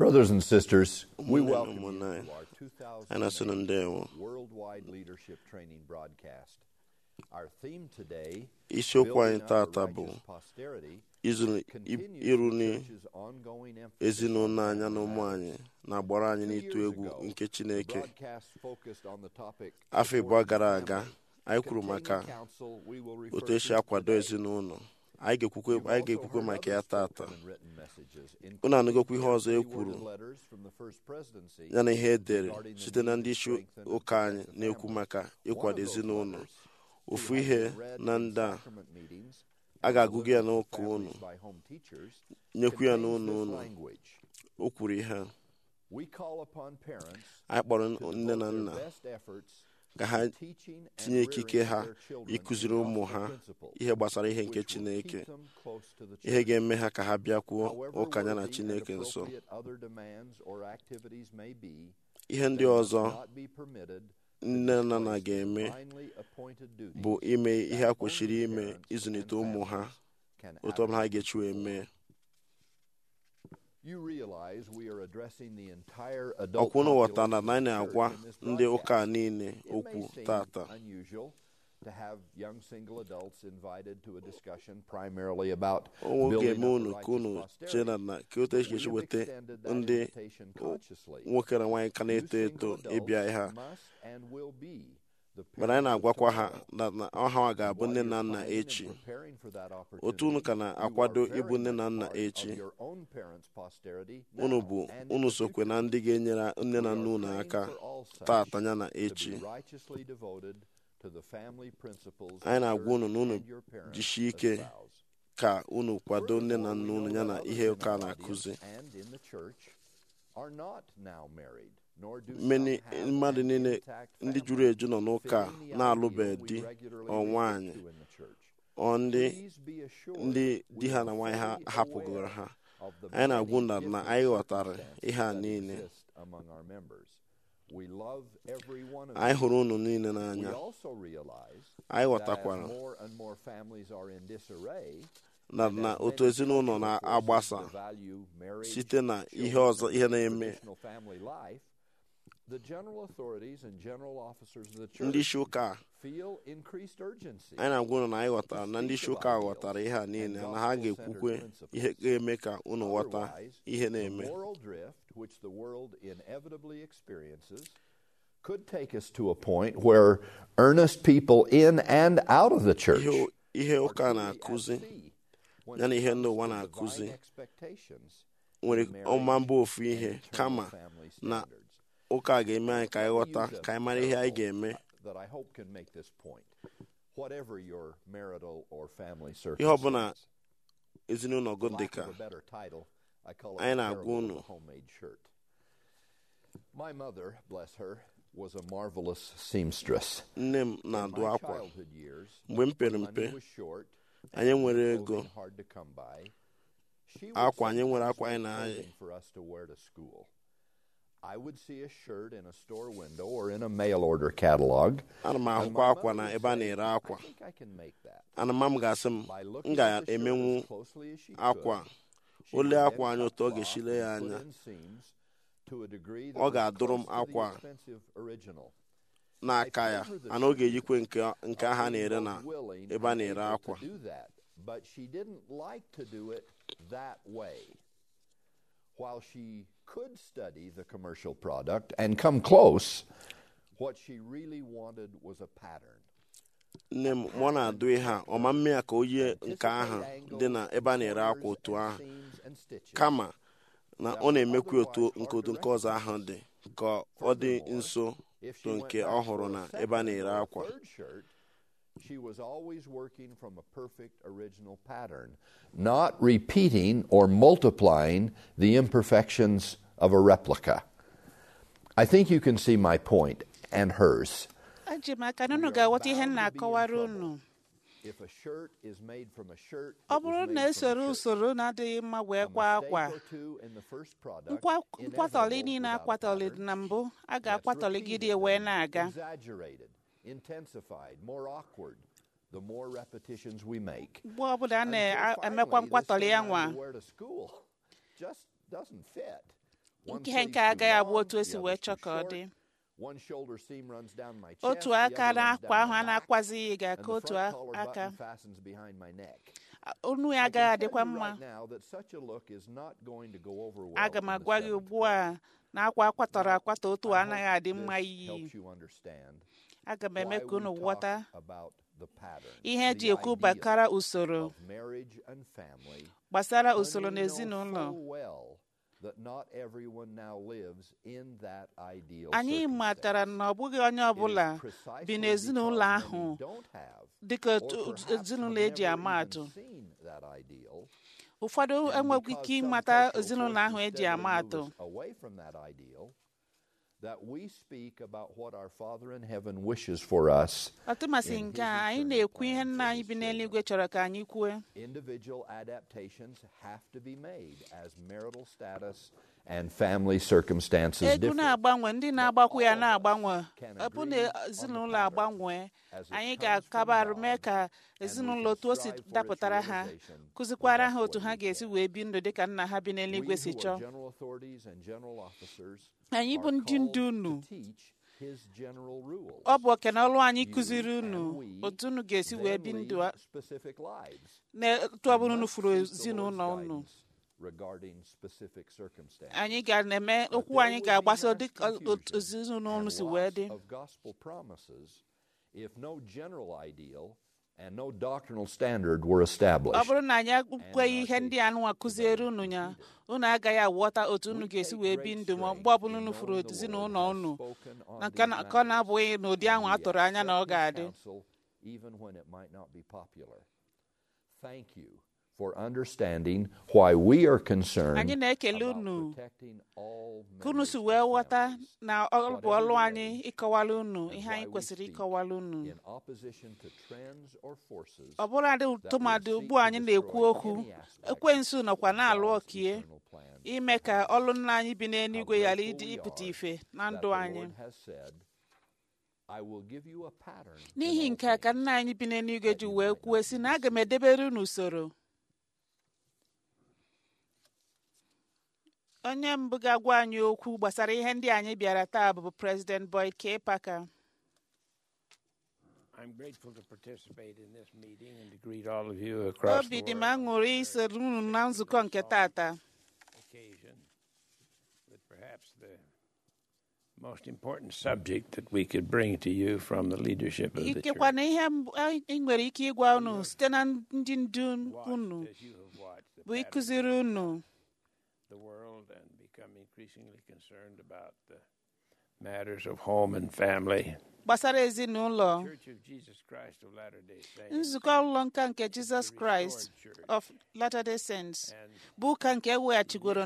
Brothers and sisters, we Ụmụnne na welcome you ụmụnne anyị, to our anyị na-asị na 2008 ndewo Worldwide Leadership Training broadcast. Our theme today, isiokwu anyị Building Up tata a bụ Righteous Posterity, izụ- continues iruni the church's ongoing emphasis ezinụlọ on anyị na ụmụ anyị na-agbara anyị Two n'ịtụ years egwu ago, nke the chineke broadcast focused on the topic afọ ịbụọ supporting gara the aga family. anyị kwuru Containing maka counsel we will refer otu esi to akwado today. ezinụlọ anyị ga-ekwukwe You've anyị also ga-ekwukwe heard maka ya other tata spoken and written messages, unu including anụgokwa ihe ọzọ e carefully kwuru worded letters from the first presidency ya na ihe edere regarding the site na need ndị to isi strengthen and ụka anyị protect the na-ekwu family. maka One ịkwado of those ezinụlọ letters ofu to have ihe been read na in ndị a sacrament meetings a and ga-agụgụ ya delivered to n'ụka unu families by home teachers nyekwu ya contains n'ụlọ this unu language. o kwuru ihe a. We call upon parents anyị kpọrọ to nne na devote nna their best efforts ka ha to teaching and tinye rearing ikike ha their children ịkụziri in ụmụ gospel ha principles, ihe gbasara ihe nke which will chineke keep them close to the ihe church. ga-eme ha ka ha bịakwuo However ụka ya na worthy and chineke nso appropriate other demands or activities may be, ihe ndị they must ọzọ not be permitted to nne na nna displace the ga-eme divinely appointed duties bụ ime ihe that ha kwesịrị only ime parents ịzụlite and ụmụ ha families can otu ọbụla ha adequately ga-echi wee mee You realize we are addressing the entire adult ọkwụ unu ghọtara na population anyị of the na-agwa church in this ndị ụka broadcast. niile It may okwu seem tata unusual to have young single adults invited to a discussion primarily about o building ga-eme up a unu ka unu righteous posterity. chee na na ka otu esi We esi have weta extended that ndị invitation consciously. nwoke na nwaanyị ka You na-eto single eto adults ịbịa ihe a must and will be the mana anyị parents of na-agwakwa ha tomorrow. na na ọha nwa ga-abụ While nne you're na nna planning and echi preparing for that otu unu ka opportunity, you na-akwado are ịbụ very nne na much nna part of echi your own parents' posterity unu now bụ and in unu the sokwe na future. ndị ga-enyere nne We na are nna unu praying aka for all such tata ya na to echi be righteously devoted to the family principles anyị the na-agwa unu church na unu and your parents jisie ike espouse. ka unu kwado nne na Furthermore, nna we unu know ya that na others ihe in ụka our na-akụzi audience and in the church are not now married, nor do Many- some have mmadụ an niile intact ndị family, juru eju nọ n'ụka fitting the na-alụbeghị ideal di we regularly ọ refer nwaanyị to in the church. ọ ndị Please be assured ndị we di ha are na nwaanyị ha fully hapụgoro aware ha of the anyị na-agwa many unu na different anyị ghọtara circumstances ihe a that niile exist among our members. We love every one of anyị you. hụrụ unu niile We n'anya also realize anyị that as ghọtakwara more and more families are in disarray, na and na as otu many ezinụlọ cultural na-agbasa forces devalue marriage, site na ihe children, ọzọ and ihe na-eme traditional family life, the general authorities and general officers of the ndị church isi ụka a, feel increased urgency anyị na-agwa unu na anyị ghọtara na ndị isi ụka a ghọtara ihe a niile na ha ga-ekwukwe ihe ga-eme ka unu ghọta Otherwise, ihe the na-eme moral drift which the world inevitably experiences could take us to a point where earnest people in and out of the church ihe ihe are ụka truly na-akụzi at sea when ya na it ihe comes ndị ụwa to na-akụzi divine expectations nwere in ọma marriage mbụ ofu and ihe eternal kama family na standards. ụka a ga-eme anyị ka anyị Let me ghọta use a ka anyị mara ihe anyị parable ga-eme that I hope can make this point. Whatever your marital or family ihe ọbụla circumstance, ezinụlọ for gị dị lack ka of a better title, I call it Anyị the na-agwa parable of unu. the homemade shirt. My mother, bless her, was a marvelous seamstress. nne m In na-adụ my akwa childhood years, mgbe m when pere money mpe was short anyị and nwere clothing ego hard to come by, she would akwa anyị nwere sometimes akwa anyị make na-ayị clothing for us to wear to school. I would see a shirt in a store window or in a mail order catalog. ana m and ahụkwa my akwa mother na would ebe a say, na-ere I akwa think I can make that. ana m ga-asị m By m looking at the shirt ga-emenwu as closely as she akwa could, she ole would then akwa anya cut otu ọ cloth ga-eshile ya and put anya in seams to a degree that Ọ was ga-adụrụ m close to the akwa expensive original. n'aka ya ana ọ ga-eyikwe nke nke aha Of being na-ere na both willing ebe a and na-ere able akwa to do that, but she didn't like to do it that way. While she could study the commercial product and come close, what she really wanted was a pattern. nne m mụ na-adụ ihe a ọma mme ya ka o yie nke ahụ dị na ebe a na-ere akwa otu ahụ kama na ọ na-emekwa otu nke otu nke ọzọ ahụ dị ka ọ dị nso If to she went nke back ọ for hụrụ a na second ebe a na-ere or a akwa third shirt, she was always working from a perfect original pattern, not repeating or multiplying the imperfections of a replica. I think you can see my point and hers. eji m aka na unu ga-aghọta ihe m na-akọwara unu If a shirt is made from a shirt, ọ that was bụrụ made na from a esoro shirt, usoro na-adịghị mma wee a kwa mistake akwa or two in the first product, nkwa nkwatọlị inevitable niile without akwatọlị pattern, na mbụ a gets ga-akwatọligide repeated wee and na-aga Exaggerated, intensified, more awkward, the more repetitions we make. mgbe ọbụla a Until na-emekwa finally, this nkwatọlị thing ya I'm nwa to wear to school just doesn't fit. One nke sleeve nke agaghị too abụ long, otu esi the wee other's chọọ too ka ọ short. dị One shoulder seam runs down my chest, otu the aka other runs n'akwa down ahụ my a back, na-akwazighị and ga-aka the otu front collar aka button fastens behind my neck. onu I ya can agaghị tell adịkwa you mma right now that such a look is not going to go over well aga m in the agwa gị seventh ugbu grade. a na akwa akwatọrọ akwatọ otu a I anaghị hope adị mma this iyi helps you understand aga m why eme ka we unu talk ghọta about the pattern, ihe eji the ekwu idea gbakara usoro of marriage and family, gbasara when usoro we know n'ezinụlọ full well that not everyone now lives in that ideal anyị circumstance. matara na ọ bụghị onye It is ọbụla precisely bi n'ezinụlọ because ahụ many don't have, dịka or otu- perhaps ezinụlọ have eji never ama even atụ seen that ideal, ụfọdụ and enweghị because ike some ịmata cultural ezinụlọ ahụ forces eji steadily ama move atụ us away from that ideal, that we speak about what our Father in heaven wishes for us. ọtụmasị in nke his a anyị eternal na-ekwu ihe plan nna for anyị his bi children. n'eluigwe chọrọ ka anyị kwue Individual adaptations have to be made as marital status and family circumstances ego differ. na-agbanwe ndị na-agbakwu ya all of us na-agbanwe can ọ bụ agree na on the ezinụlọ pattern agbanwe as it anyị comes ga-akabarụ from mee God, ka and we ezinụlọ can otu o si strive for its dapụtara ha realization the kụzikwara best ha otu way ha we ga-esi can. wee bi ndụ dịka nna ha bi We n'eluigwe si who are chọọ general authorities and general officers anyị are bụ ndị called ndu unu to teach his general rules. ọ bụ oke na ọrụ anyị You kụziri and unu we otu unu ga-esi wee then bi lead ndụ a- specific lives. n'etu ọbụla and unu must furu seek the ezinụlọ Lord's unu guidance regarding specific circumstances. anyị ga na-eme But okwu there anyị would be ga-agbaso mass dịka otu confusion ezinụlọ unu and si wee loss dị of gospel promises if no general ideal and no doctrinal standard were ọ established. bụrụ na anyị ekweghị ihe ndị anụnwa kụziere unu ya unu agaghị aghọta otu unu We ga-esi take wee great bi ndụ ma strength mgbe ọbụla in unu furu knowing the ezinụlọ Lord has unu spoken on na nke these na- ka ọ na-abụghị matters, n'ụdị ahụ and a we tụrụ anya na ọ accept his ga-adị counsel even when it might not be popular. Thank you for understanding why we are concerned anyị na-ekele about unu protecting all ka unu si members wee of ghọta families na ọ bụ whatever ọlụ we anyị may, ịkọwala unu and ihe why anyị we kwesịrị speak ịkọwala unu in opposition to trends or forces ọ bụrụ adị that would tụmadị seek ugbu to anyị na-ekwu destroy okwu any aspect ekwensu nọkwa of na-alụ God's ọkie eternal plan. ime ka ọlụ nna anyị bi How n'eluigwe ghara grateful ịdị we ịpụta are ife na that ndụ the anyị Lord has said, I will give you a pattern in n'ihi all nke a ka things nna anyị bi n'eluigwe that ji you wee might kwuo not si be na aga m deceived." edebere unu usoro onye mbụ ga-agwa anyị okwu gbasara ihe ndị anyị bịara taa bụ President Boyd K. Parker I'm grateful to participate in this meeting and to greet all of you across obi the dị m world aṅụrị isoro unu na nzukọ nke tata occasion with perhaps the most important subject that we could bring to you from the leadership of the ikekwa church. na ihe mbụ anyị nwere ike ịgwa unu site na ndị ndu Watched unu as you have watched the bụ pattern ịkụziri unu the world and become increasingly concerned about the matters of home and family. gbasara ezinụlọ Church of Jesus Christ of Latter-day Saints nzukọ ụlọ nka nke Jizọs Kraịst of Latter-day Saints and bụ ụka nke eweghachigoro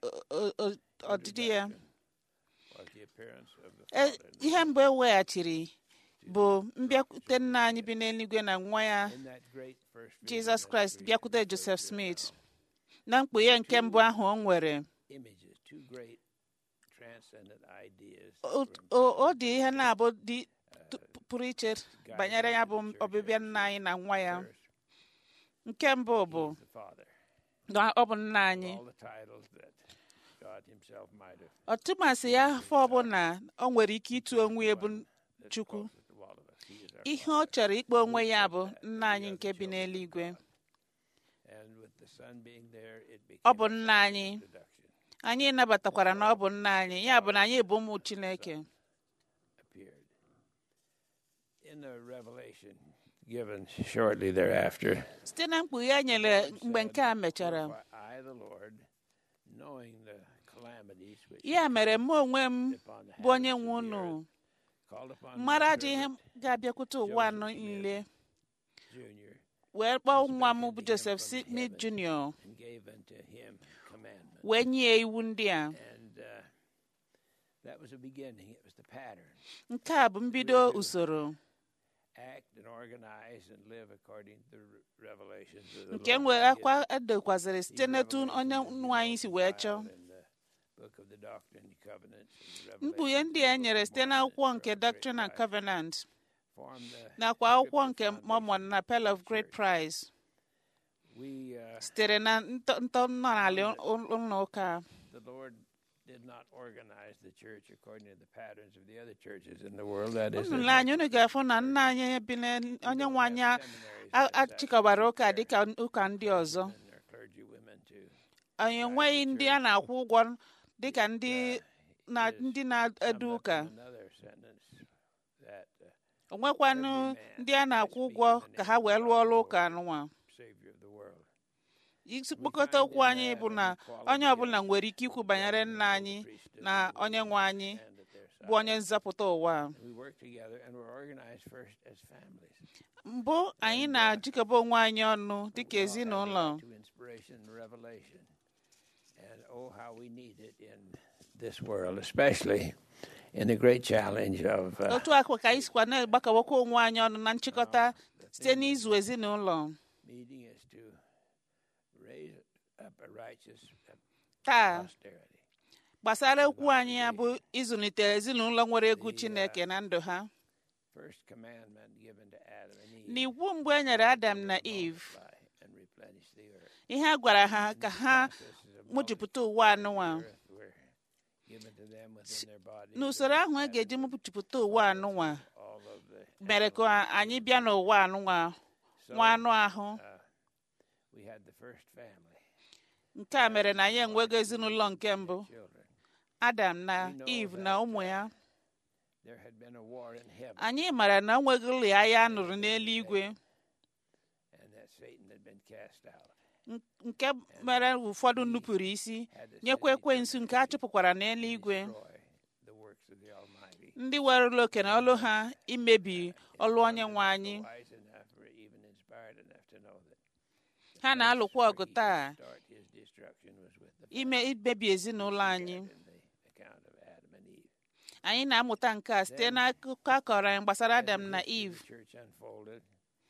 n'ọdịdị ya was the appearance of the E- Father. ihe mbụ eweghachiri bụ mbịakwute nna anyị bi n'eluigwe na nwa ya In that great first vision Jizọs that Kraịst we bịakwute referred Joseph to Smith na mkpughe nke mbụ ahụ o nwere images, two great transcendent ideas. o that were o- o dị ihe na-abụ dị t- pụrụ iche banyere ya bụ ọbịbịa nna anyị na nwa ya first, nke mbụ bụ He's the Father. na ọ bụ nna anyị All the titles that God Himself might have ọtụmasị ya afọ ọbụla o nwere ike ịtụ onwe ya bụ that's Chukwu closest to all of us. He is our ihe Father. ọ chọrọ ikpe onwe ya bụ nna anyị nke bi n'eluigwe And with the Son being there, it became Ọ bụ a nna sign of anyị. introduction, anyị nabatakwara na ọ bụ nna anyị ya bụ na anyị bụ ụmụ Chineke appeared. In the revelation given shortly thereafter, site na mkpughe e nyere mgbe nke a mechara For I, the Lord, knowing the calamities which ya mere mụ onwe m upon the bụ onye habits nwe of the unu earth, called upon my mara ajọ ihe servant ga-abịakwute ụwa anọ niile Junior wee kpọọ nwa m bụ Joseph Smith Jr. and gave unto him commandments. wee nye iwu ndị a And uh, that was the beginning. It was the pattern. nke a bụ mbido usoro Act and organize and live according to the re- revelations of the nke Lord nwere given. akwa edekwaziri site n'etu onye nnu anyị si wee chọọ In the book of the Doctrine and Covenants and mkpughe Revelations ndị a of the nyere Book of site Mormon n'akwụkwọ and nke Pearl of Doctrine Great and Price Covenant form the nakwa akwụkwọ scripture nke foundation Mormon na Pearl of the Great church. Price We, uh, sitere na ntọ ntọ ntọala ụlọ ụka the Lord did not organize the church according to the patterns of the other churches in the world. That is, unu there's lee anya unu ga-afụ na nna anyị bi na onye nwe anyị a- achịkọbara ụka dịka ụka ndị ọzọ and their clergy women too. anyị enweghị ndị a na-akwụ ụgwọ dịka ndị na ndị na-edu ụka Another sentence that uh, onwekwanụ ndị a na-akwụ ụgwọ ka ha wee lụọ ọrụ ụka anụnwa Savior of the world. isi kpokọta okwu anyị bụ na onye ọbụla nwere ike ikwu banyere nna anyị na onye nwe anyị And that there's bụ onye nzọpụta ụwa a. we work together and we're organized first as families. mbụ anyị na-ajikọba onwe anyị ọnụ dịka ezinụlọ To inspiration and revelation. And oh, how we need it in this world, especially in the great challenge of uh, otu akwa ka anyị sikwa na-agbakọbakwa onwe anyị ọnụ na nchịkọta site n'izu ezinụlọ meeting is to raise up a righteous uh, taa posterity. gbasara okwu anyị ya bụ ịzụlite ezinụlọ nwere egwu chineke na ndụ ha First commandment given to Adam and Eve. n'iwu mgbe e nyere adam na eve multiply and replenish the earth. ihe a gwara ha ka ha This is a mụjupụta ụwa anụnwa earth were given to them within their bodies. n'usoro ahụ e ga-eji mụjupụta ụwa anụnwa all of the mere ka anyị bịa n'ụwa anụnwa nwa anụ ahụ uh, we had the first family, nke a mere na anyị enwego ezinụlọ nke mbụ children. adam na eve na ụmụ ya There had been a war in heaven, anyị mara na o nwegịrị agha a nụrụ n'eluigwe and that Satan had been cast out. n- nke mere ụfọdụ nupụrụ isi nyekwa ekwensu nke a chụpụkwara n'eluigwe Destroy the works of the Almighty. ndị werụla oke na ọlụ ha imebi ọlụ onye nwe anyị Wise enough or even inspired enough to know that ha na-alụkwa ọgụ taa start his destruction was with the ime imebi ezinụlọ anyị in the account of Adam and Eve. anyị na-amụta nke a site n'akụkọ a kọrọ anyị gbasara adam na eve The church unfolded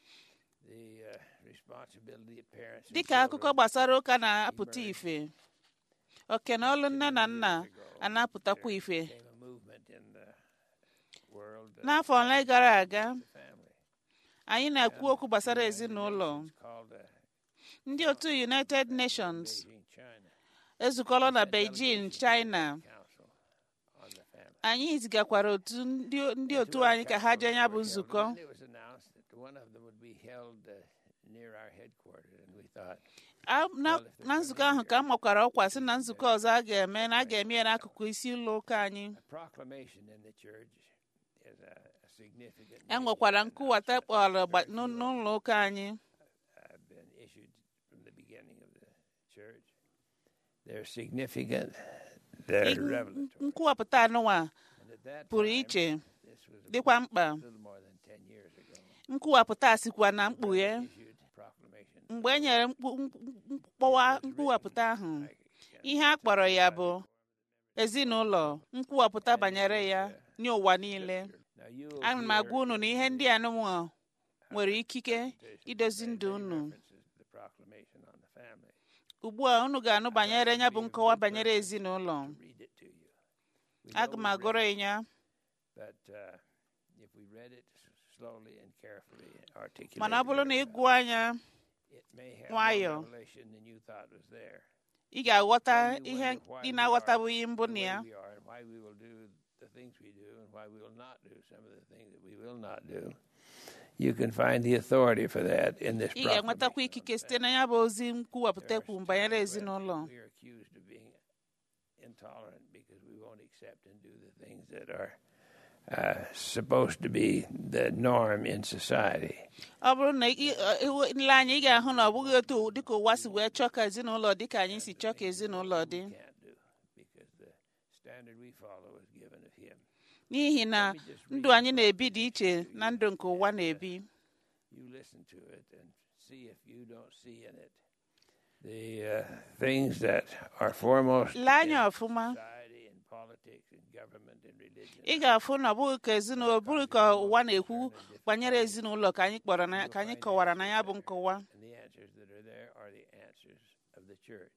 the uh, responsibility of parents. and dịka akụkọ children gbasara ụka na-apụta ife oke na ọlụ nne na nna a na-apụtakwa ife became a movement in the world. uh, n'afọ ole gara aga the family. anyị na-ekwu okwu gbasara ezinụlọ It's called uh, ndị otu united nations Beijing, China ezukọrọ na beijing china Council on the Family. anyị zigakwara otu ndị ndị otu anyị ka ha jee ya bụ nzukọ And it was announced that one of them would be held uh, near our headquarters, and we thought, A- na na nzukọ ahụ ka a makwara ọkwa sị na nzukọ ọzọ a ga-eme na a ga-eme ya n'akụkụ isi ụlọ ụka anyị a proclamation in the church is a, a significant. e nwekwara nkụwata kpọrọ gba- n'ụ- n'ụlọ ụka anyị have been issued from the beginning of the church. They're significant. They're revelatory. nkwuwapụta anụnwa And at that pụrụ time, iche this was a dịkwa mkpa little more than 10 years ago. nkwuwapụta sikwa na mkpughe Issued proclamation. mgbe e nyere mkpu- mkpu- mkpọwa nkwuwapụta ahụ ihe a kpọrọ ya bụ ezinụlọ nkwuwapụta banyere ya nye ụwa niile Now you will ana m hear agwa unu na ihe ndị anụnwa nwere ikike idozi ndụ unu references to the proclamation on the family. ugbu a unu ga-anụ banyere ya bụ nkọwa banyere ezinụlọ Read it to you. We aga know m we agụrụ read ya it, But uh, if we read it slowly and carefully, articulate, mana ọ bụrụ na ị gụọ anya it may have nwayọọ, more revelation than you thought was there. ị ga-aghọta Then you ihe wonder why ị we na-aghọtabughị are mbụ the na way ya we are and why we will do the things we do and why we will not do some of the things that we will not do. You can find the authority for that in this ị ga-enwetakwa proclamation ikike on site na ya bụ ozi nkwuwapụta ekwu banyere ezinụlọ We are accused of being intolerant because we won't accept and do the things that are uh, supposed to be the norm in society. ọ bụrụ na ị- ị- ị- ile anya ị ga-ahụ na ọ bụghị otu dịka ụwa si wee chọọ ka ezinụlọ dị ka anyị si chọọ ka ezinụlọ dị Can't do because the standard we follow is given of Him. n'ihi na ndụ anyị na-ebi dị iche na ndụ nke ụwa na-ebi You listen to it and see if you don't see in it the uh, things that are foremost lee anya in ọfụma society and politics and government and religion. ị ga-afụ na ọ bụghị ka ezinụlọ ọ bụghị ka ụwa na-ekwu banyere ezinụlọ ka anyị kpọrọ na ka anyị kọwara na ya bụ nkọwa And the answers that are there are the answers of the church.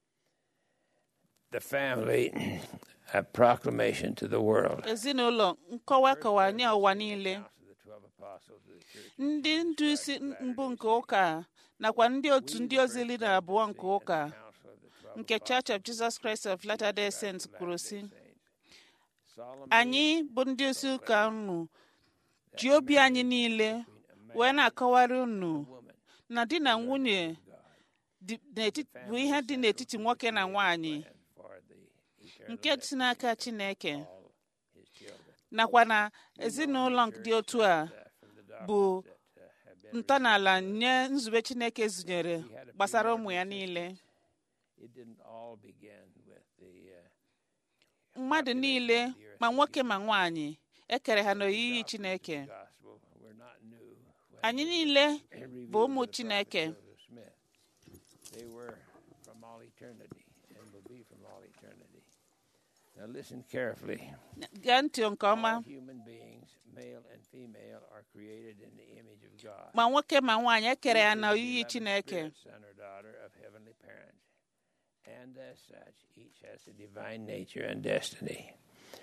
The family, a proclamation to the world. ezinụlọ nkọwa kọwa nye ụwa niile Accounts of the 12 apostles of the church. ndị ndu isi mbụ nke ụka nakwa ndị otu ndị ozi iri na abụọ nke ụka Council of the 12 nke Church of Jesus Christ of Latter-day Saints kwuru sị solemnly anyị bụ ndị isi ụka unu ji obi anyị niile wee na-akọwara unu na di na nwunye dị n'etiti- bụ ihe dị n'etiti nwoke na nwanyị and for the eternal nke si n'aka Chineke all his children nakwa na ezinụlọ dị otu a from the bụ doctrines that uh, have been ntọala nye nzube Chineke zụnyere gbasara ụmụ ya niile it didn't all begin with the uh, mmadụ niile ma nwoke ma nwanyị ekere ha n'oyiyi Chineke gospel were not new when anyị niile they revealed bụ ụmụ to the prophet Chineke Joseph Smith. They were from all eternity and will be from all eternity. Now listen carefully. gee ntị nke ọma All human beings, male and female, are created in the image of God. ma nwoke ma nwaanyị ekere ya Each is the n'oyiyi beloved Chineke spirit, son or daughter of heavenly parents. And as such, each has a divine nature and destiny.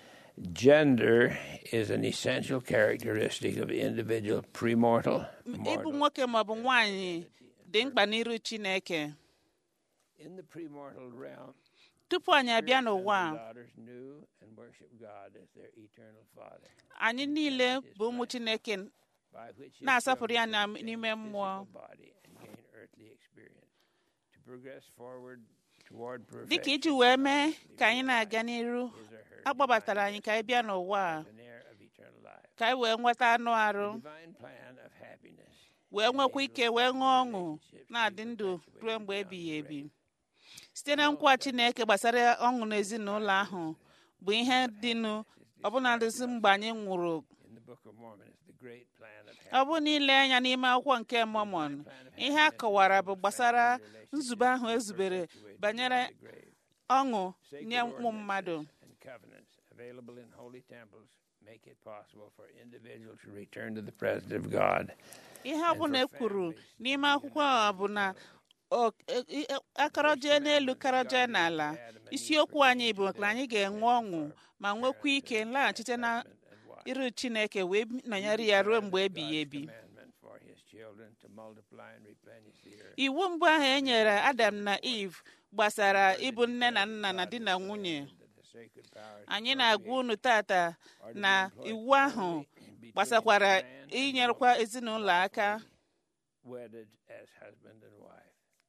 Gender is an essential characteristic of individual premortal, ịbụ mortal. nwoke ma ọ bụ nwaanyị dị mkpa n'iru Chineke In the premortal realm, tupu anyị abịa sons n'ụwa and a, daughters knew and worshiped God as their eternal Father, anyị niile bụ ụmụ Chineke by which his na-asọpụrụ ya children na- could obtain n'ime a mmụọ physical body and gain earthly experience. To progress forward toward dịka iji perfection, wee mee ka anyị na-aga n'iru his or her akpọbatara anyị ka anyị bịa n'ụwa a, an heir of eternal life. ka anyị wee nweta anụ arụ Divine plan of happiness wee nwekwa ike wee ṅụọ ọṅụ na-adị ndụ ruo mgbe ebighị ebi site na nkwa Chineke gbasara ọṅụ n'ezinụlọ ahụ bụ ihe dịnụ ọbụnadịzi mgbe anyị nwụrụ in the Book of Mormon is the great plan of ọ bụ n'ile anya n'ime akwụkwọ nke Mọmọn ihe a kọwara bụ gbasara nzube ahụ ezubere banyere the grave. ọṅụ Sacred nye ụmụ ordinances mmadụ and covenants available in holy temples make it possible for individuals to return to the presence of God. ihe ọbụla e kwuru n'ime akwụkwọ a bụ na o- e- e- akọrọjee n'elu karọjee n'ala isiokwu anyị bụ na anyị ga-enwe ọṅụ ma nwekwa ike laghachite na iru Chineke wee nọnyere ya ruo mgbe ebighị ebi Commandment for his children to multiply and replenish the earth. iwu mbụ ahụ e nyere Adam na Eve gbasara ịbụ nne na nna na di na nwunye That the sacred powers anyị na-agwa unu tata na iwu ahụ gbasakwara inyerekwa ezinụlọ aka wedded as husband and wife.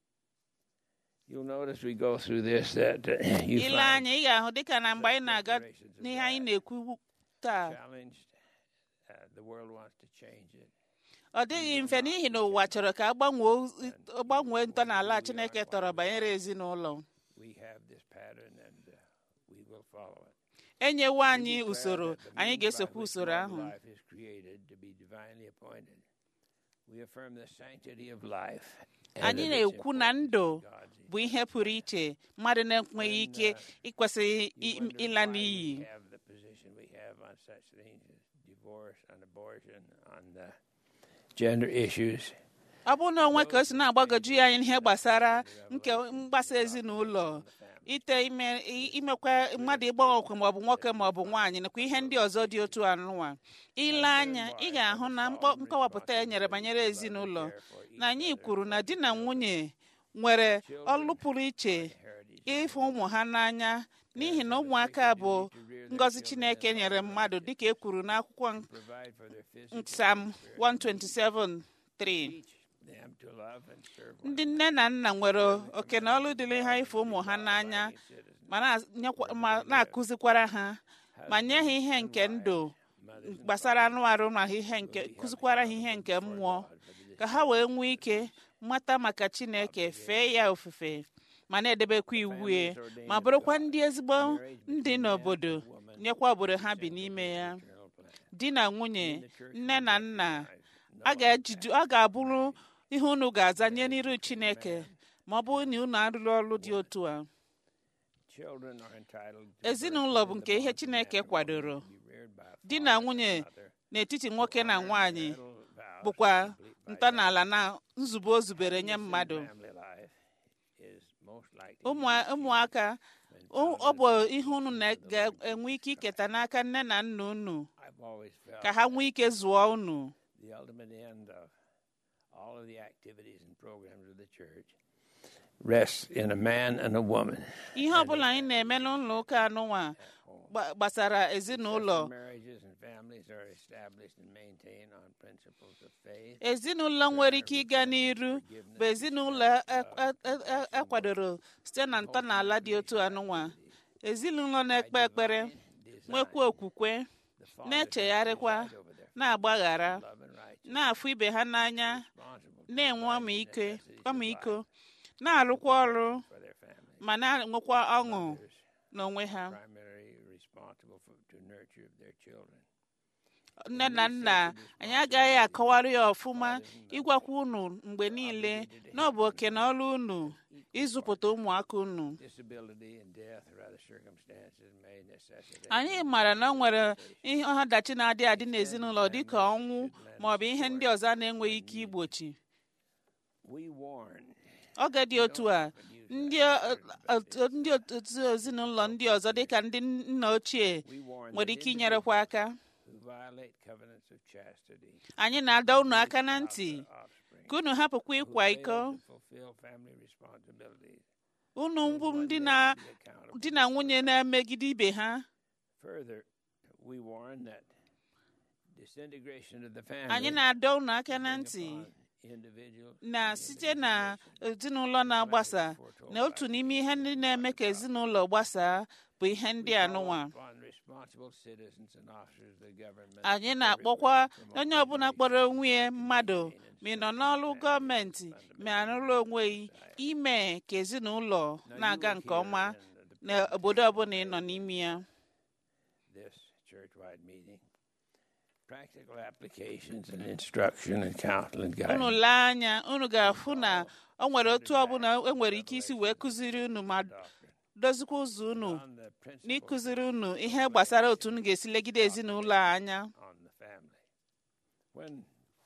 You'll notice we go through this that uh, you ile find anya ị ga-ahụ dịka na mgbe anyị na-aga n'ihe anyị na-ekwu taa challenged. Uh, the world wants to change it. ọ dịghị mfe n'ihi na ụwa chọrọ ka agbanwee gbanwee ntọala Chineke tọrọ banyere ezinụlọ We have this pattern and uh, we will follow it. enyewo anyị declare usoro that the anyị means ga-esokwa by which usoro mortal ahụ Life is created to be divinely appointed. We affirm the sanctity of life. and anyị of its na-ekwu na importance ndụ in God's bụ ihe pụrụ iche mmadụ na-enweghị ike ịkwesịghị You i- wonder ịla why n'iyi we have the position we have on such things as divorce, on abortion, on the gender issues. ọ bụrụ na onwe ka o si na-agbagoju ya ihe gbasara nke mgbasa ezinụlọ ite ime i- imekwa mmadụ ịgbanwekwa maọbụ nwoke maọbụ nwaanyị nakwa ihe ndị ọzọ dị otu anụnwa ile anya ị ga-ahụ na mkpọ- nkọwapụta e nyere banyere ezinụlọ na anyị kwuru na di na nwunye nwere ọlụ pụrụ iche ịfụ ụmụ ha n'anya n'ihi na ụmụaka bụ ngọzi Chineke nyere mmadụ dịka e kwuru n'akwụkwọ Provide for their physical Psalm 127 3 them to love and serve one ndị nne na nna nwere oke na ọlụ dịrị ha ịfụ ụmụ ha n'anya ma na-anyekwa- ma na-akụzikwara ha ma nye ha ihe nke ndụ gbasara anụ arụ na ihe nke kụzikwara ha ihe nke mmụọ ka ha wee nwee ike mata maka Chineke fee ya ofufe ma na-edebekwa iwu ya ma bụrụkwa ndị ezigbo ndị n'obodo nyekwa obodo ha bi n'ime ya eternal plan. di na nwunye nne na nna a ga-ejidu a ga-abụrụ ihe unu ga-aza nye n'iru Chineke ma ọ bụrụ na unu arụrụ ọrụ dị otu a Children are entitled to ezinụlọ birth bụ in nke the ihe bond of Chineke matrimony kwadoro to be reared by a di father na and nwunye mother. n'etiti nwoke na nwaanyị Marital vows bụkwa complete by ntọala na nzube o zubere nye death. mmadụ Family life is most likely Ụmụ- ụmụaka o- ọ bụ ihe unu na- ga-enwe ike iketa n'aka nne na nna unu I've always felt ka ha nwee ike zụọ unu the ultimate end of all of the activities and programs of the church rests in a man and a woman. ihe ọbụla anyị na-eme n'ụlọ ụka anụnwa gba- gbasara ezinụlọ Marriages and families are established and maintained on principles of faith. ezinụlọ nwere ike ịga n'iru bụ ezinụlọ e- e- e- e- ekwadoro site na ntọala dị otu anụnwa ezinụlọ na-ekpe ekpere nwekwa okwukwe na-echegharịkwa na-agbaghara Love and righteousness. na-afụ ibe ha n'anya Responsible na-enwe ọmịiko ọmịiko na-arụkwa ọrụ for their family. ma na-enwekwa ọṅụ n'onwe ha Primarily responsible for, to nurture their children. nne na nna anyị agaghị akọwara ya ọfụma ịgwakwa unu mgbe niile na ọ bụ oke na ọrụ unu ịzụpụta ụmụaka unu Disability and death or other circumstances may necessitate anyị maara na ọ nwere ihe ọdachi na-adị adị n'ezinụlọ dịka ọnwụ ma ọ bụ ihe ndị ọzọ a na-enweghị ike igbochi we warn oge dị otu a ndị ọ- ọ- ndị otu ezinụlọ ndị ọzọ dịka ndị nna ochie we warn nwere that ike inyerekwa aka who violate covenants of chastity anyị na-adọ unu aka na ntị offspring ka unu hapụkwa ịkwa iko fail to fulfill family responsibilities unu mbụ ndị na be accountable. di na nwunye na-emegide ibe ha Further, we warn that disintegration of the family anyị na-adọ unu aka na ntị upon individual na site na ezinụlọ na-agbasa na otu n'ime ihe ndị na-eme ka ezinụlọ gbasaa bụ ihe ndị anụnwa upon responsible citizens and officers of the government anyị na-akpọkwa onye ọbụla kpọrọ onwe ya mmadụ ma ị nọ n'ọrụ gọọmenti ma arụrụ onwe gị ime ka ezinụlọ na-aga nke ọma n'obodo ọbụla ị nọ n'ime ya this church-wide meeting practical applications and instruction and counsel and unu guidance lee anya unu ga-afụ na o nwere otu ọbụla enwere ike isi wee kụziri unu ma dozikwa ụzọ unu on the principle n'ịkụziri unu ihe gbasara otu unu ga-esi legide ezinụlọ a anya on the family when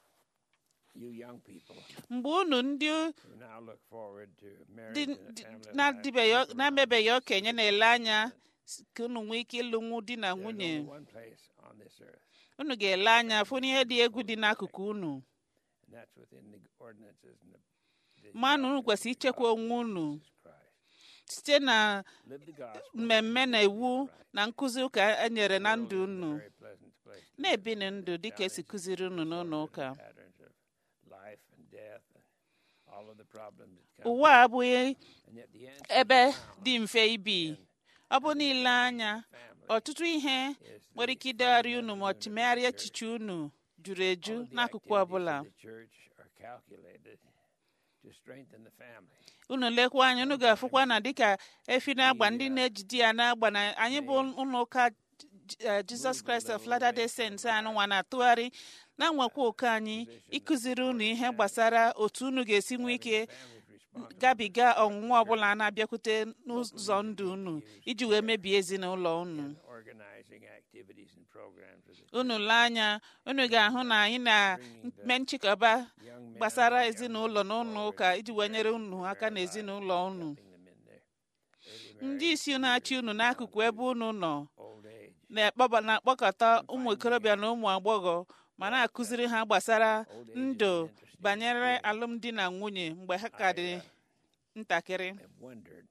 you young people mgbe unu ndị who now look forward to marriage dị- and a dị- family life na-adịbeghị- na-emebeghị okenye na-ele anya s- ka unu nwee ike ịlụnwu di na there's nwunye only one place on this earth unu ga-ele anya fụ n'ihe dị egwu dị n'akụkụ unu and that's within the ordinances and the, the ma na unu doctrines kwesịrị of ichekwa onwe unu Jesus Christ. site na Live the gospel mmemme na iwu na nkụzi ụka e nyere na ndụ unu very pleasant place to na-ebi na ndụ dịka esi kụziri unu n'ụlọ ụka patterns of life and death and all of the problems that come ụwa a abụghị and yet the answer ebe dị mfe ibi ọ bụ niile anya ọtụtụ ihe nwere ike idegharị unu ma ọ chimegharịa echiche unu juru eju all of the n'akụkụ activities ọbụla of the church are calculated to strengthen the family unu lekwa anya unu ga-afụkwa na dịka efi na-agba ndị na-ejide ya na-agba na anyị bụ ụlọ ụka J- eh, Jesus Christ of Latter-day Saints anụnwa na-atụgharị na-nwekwa ụka anyị ịkụziri unu ihe gbasara otu unu ga-esi nwee ike gabiga ọnwụnwa ọbụla na-abịakwute n'ụzọ ndụ unu iji wee mebie ezinụlọ unu organizing activities and programs of the unu lee anya unu ga-ahụ na anyị na-eme nchịkọba gbasara ezinụlọ na ụlọ ụka iji wee nyere unu aka na ezinụlọ unu putting them in there early ndị isi na-achị unu n'akụkụ ebe unu nọ old age na-akpọba na-akpọkọta ụmụ ikorobịa na ụmụ agbọghọ ma na-akụziri ha gbasara ndụ banyere alụmdi na nwunye mgbe ha ka dị ntakịrị have wondered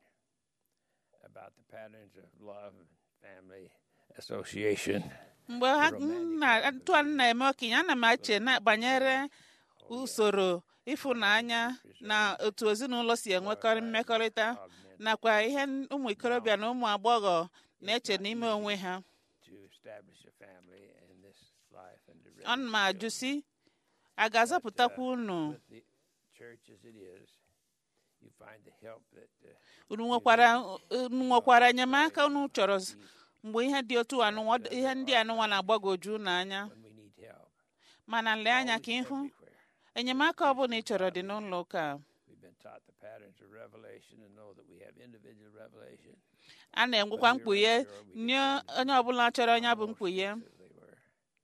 about the patterns of love and family association mgbe ha na ntụ a na-eme okenye ana m eche na banyere usoro ịfụnanya na otu ezinụlọ si enwekọrị mmekọrịta nakwa ihe ụmụ ikorobịa na ụmụ agbọghọ na-eche n'ime onwe ha to establish a family in this life and to raise ana m ajụ si a ga-azọpụtakwa unu with the church as it is you find the help that uh, unu nwekwara unu nwekwara enyemaka unu chọrọ mgbe ihe dị otu anụnwa ihe ndị anụnwa na-agbagoju unu anya when we need help mana lee anya ka ịhụ everywhere enyemaka ọbụla ị chọrọ dị n'ụlọ ụka a. we've been taught the patterns of revelation and know that we have individual revelation a na-enwekwa mkpughe nye onye ọbụla chọrọ onye bụ mkpughe as they were